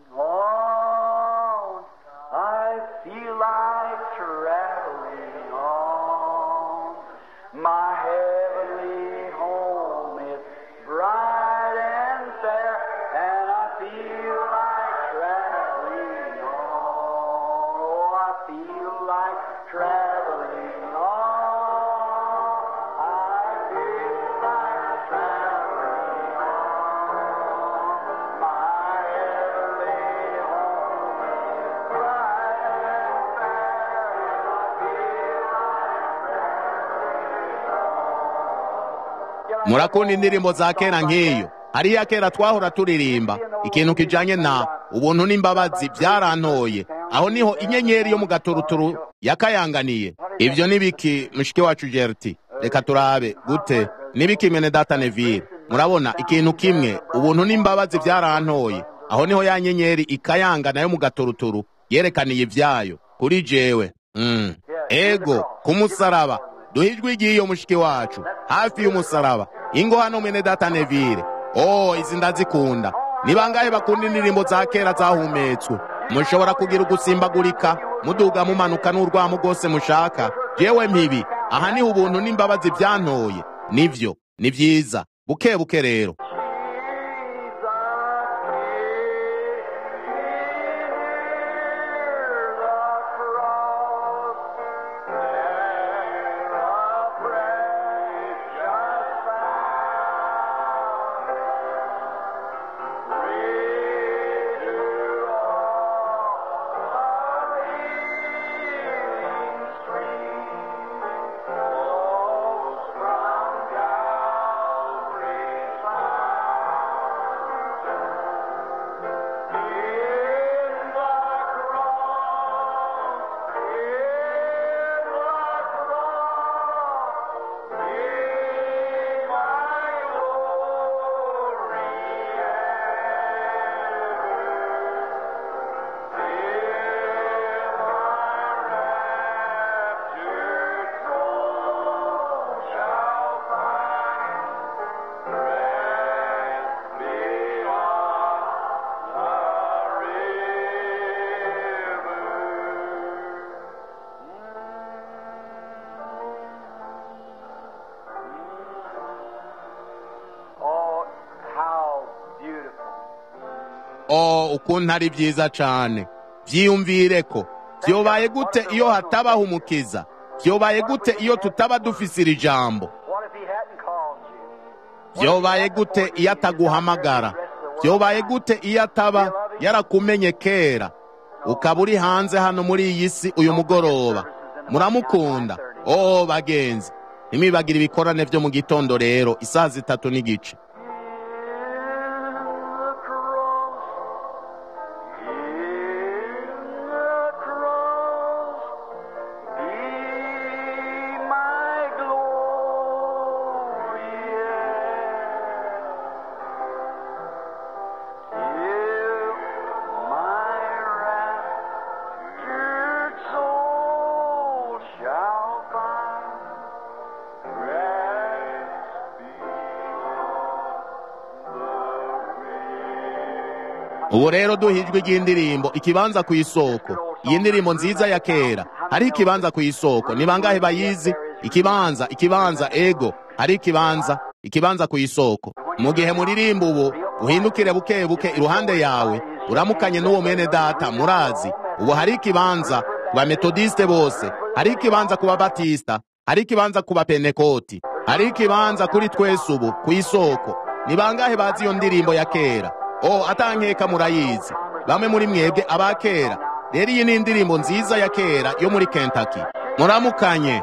on. I feel like traveling on. My heavenly home is bright and fair, and I feel like murakunda indirimbo za kera nk'iyo hariya kera twahora turirimba ikintu kijanye na ubuntu n'imbabazi byarantoye aho niho inyenyeri yo mu gaturuturu yakayanganiye ibyo ni biki mushiki wacu gerti reka turabe gute nibiki mene data nevire murabona ikintu kimwe ubuntu n'imbabazi byarantoye aho niho ya nyenyeri ikayangana yo mu gaturuturu yerekaniye ibyayo kuri jewe mm. ego ku musaraba duhe ijwi ry'iyo mushiki wacu hafi y'umusaraba ingo hano mwene data nevire oh izi ndazikunda ni bangahe bakunda indirimbo za kera zahumetswe mushobora kugira ugusimbagurika muduga mumanuka n'urwamo rwose mushaka jewe mpibi aha niho ubuntu n'imbabazi byantoye nivyo ni vyiza buke buke rero Oh, how beautiful. oh ukuntu ari byiza cane vyiyumvire ko vyobaye gute iyo hatabaho umukiza vyobaye gute iyo tutaba dufise iri jambo What if he hadn't called you? vyobaye gute iyo ataguhamagara vyobaye gute iyo ataba yarakumenye kera ukaba uri hanze hano muri iyi si uyu mugoroba muramukunda oh bagenzi ntimwibagire ibikorane vyo mu gitondo rero isaha zitatu n'igice ubu rero duhijwe ry'indirimbo ikibanza ku isoko iyi ndirimbo nziza ya kera hari ikibanza ku isoko ni bangahe bayizi ikibanza ikibanza ego hari ikibanza ikibanza ku isoko mu gihe muririmba ubu uhindukire buke buke iruhande yawe uramukanye n'uwo mwene data murazi ubu hari ikibanza ku bametodiste bose hari ikibanza ku babatista hari ikibanza ku bapenekoti hari ikibanza kuri twese ubu ku isoko ni bangahe bazi iyo ndirimbo ya kera o atankeka murayizi bamwe muri mwebwe aba kera rero iyi ni indirimbo nziza ya kera yo muri Kentucky muramukanye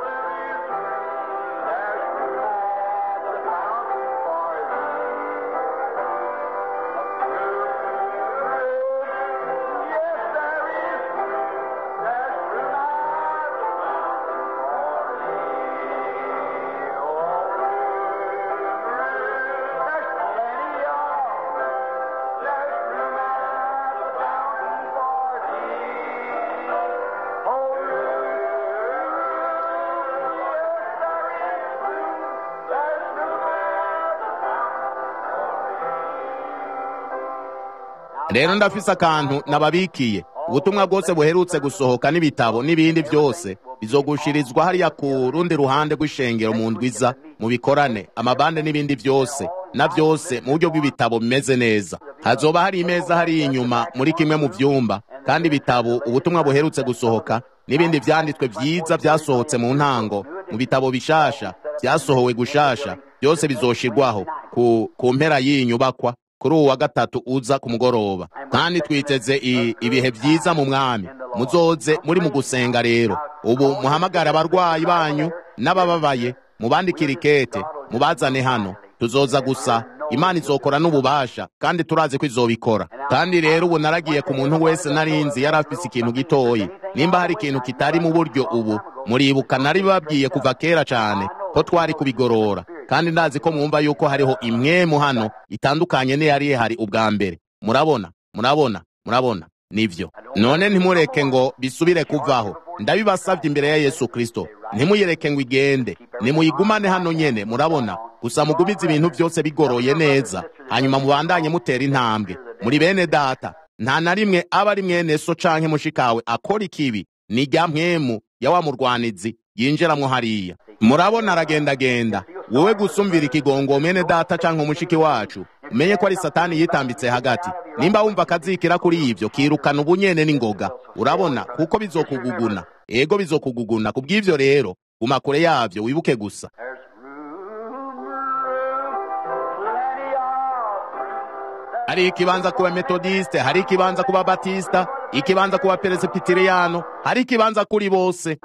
rero ndafise akantu nababikiye ubutumwa bwose buherutse gusohoka n'ibitabo n'ibindi byose bizogushirizwa hariya ku rundi ruhande rw'ishengero mu ndwiza mu bikorane amabande n'ibindi byose na byose mu buryo bw'ibitabo bimeze neza hazoba hari imeza hariya inyuma muri kimwe mu vyumba kandi ibitabo ubutumwa buherutse gusohoka n'ibindi vyanditswe vyiza vyasohotse mu ntango mu bitabo bishasha vyasohowe gushasha byose bizoshirwaho ku, ku mpera y'iyi nyubakwa kuri uwu wa gatatu uza ku mugoroba kandi twiteze i- ibihe vyiza mu mwami muzoze muri mu gusenga rero ubu muhamagara abarwayi banyu n'abababaye mubandikire ikete mubazane hano tuzoza gusa imana izokora n'ububasha kandi turazi ko izobikora kandi rero ubu naragiye ku muntu wese narinzi yari afise ikintu gitoyi nimba hari ikintu kitari mu buryo ubu muribuka nari babwiye kuva kera cyane ko twari kubigorora kandi ndazi ko mwumva yuko hariho imwemu hano itandukanye n'iyari ihari ubwa mbere murabona murabona murabona nivyo none ntimureke ngo bisubire kuvaho ndabibasabye imbere ya yesu kristo ntimuyireke ngo igende nimuyigumane hano nyene murabona gusa mugumize ibintu byose bigoroye neza hanyuma mubandanye mutera intambwe muri bene data nta na rimwe aba ari mwene so canke mushikawe akora ikibi ni rya mpwemu ya wa murwanizi yinjiramwo hariya murabona aragendagenda wowe gusumvira ikigongo mwene data canke umushiki wacu umenye ko ari satani yitambitse hagati nimba wumva akazikira kuri ivyo kirukana ubunyene n'ingoga urabona kuko bizokuguguna ego bizokuguguna kubw'ivyo rero guma kure yavyo wibuke gusa hari ikibanza kuba metodiste hari ikibanza kuba batista ikibanza kuba peresipitiriano hari ikibanza kuri bose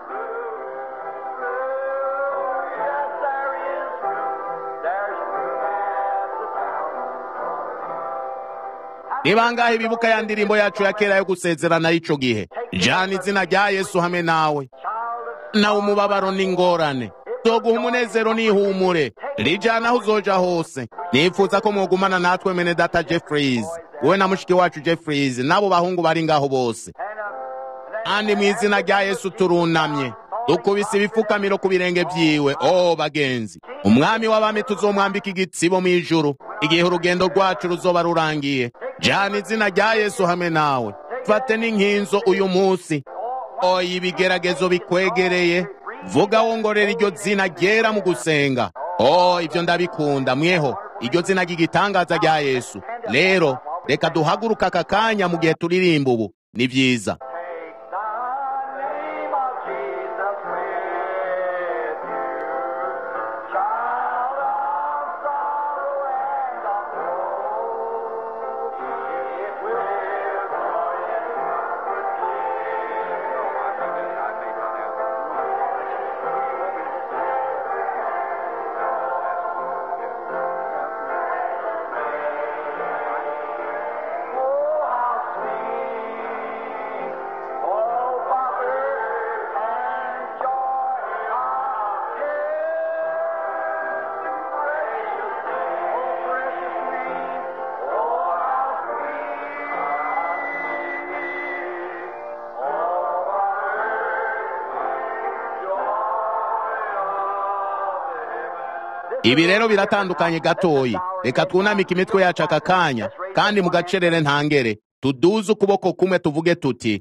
ni bangahe bibuka ya ndirimbo yacu ya kera yo gusezerana y'ico gihe jana izina rya yesu hamwe nawe nawe umubabaro n'ingorane zoguha umunezero n'ihumure rijana aho uzoja hose nifuza ko mwogumana natwe mene data jeffries wowe na mushiki wacu jeffries n'abo bahungu bari ngaho bose kandi mu izina rya yesu turunamye dukubise ibifukamiro ku birenge byiwe o bagenzi umwami w'abami tuzomwambika igitsibo mu ijuru igihe urugendo rwacu ruzoba rurangiye jana izina rya yesu hamwe nawe fate n'inkinzo uyu munsi oya ibigeragezo bikwegereye vuga wongorera iryo zina ryera mu gusenga o ibyo ndabikunda mweho iryo zina ry'igitangaza rya yesu rero reka duhaguruka aka kanya mu gihe turirimba ubu ni byiza ibi rero biratandukanye gatoyi reka twunamike imitwe yacu aka kanya kandi mu gacerere ntangere tuduze ukuboko kumwe tuvuge tuti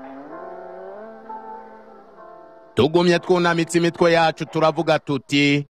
tugumye twunamitse imitwe yacu turavuga tuti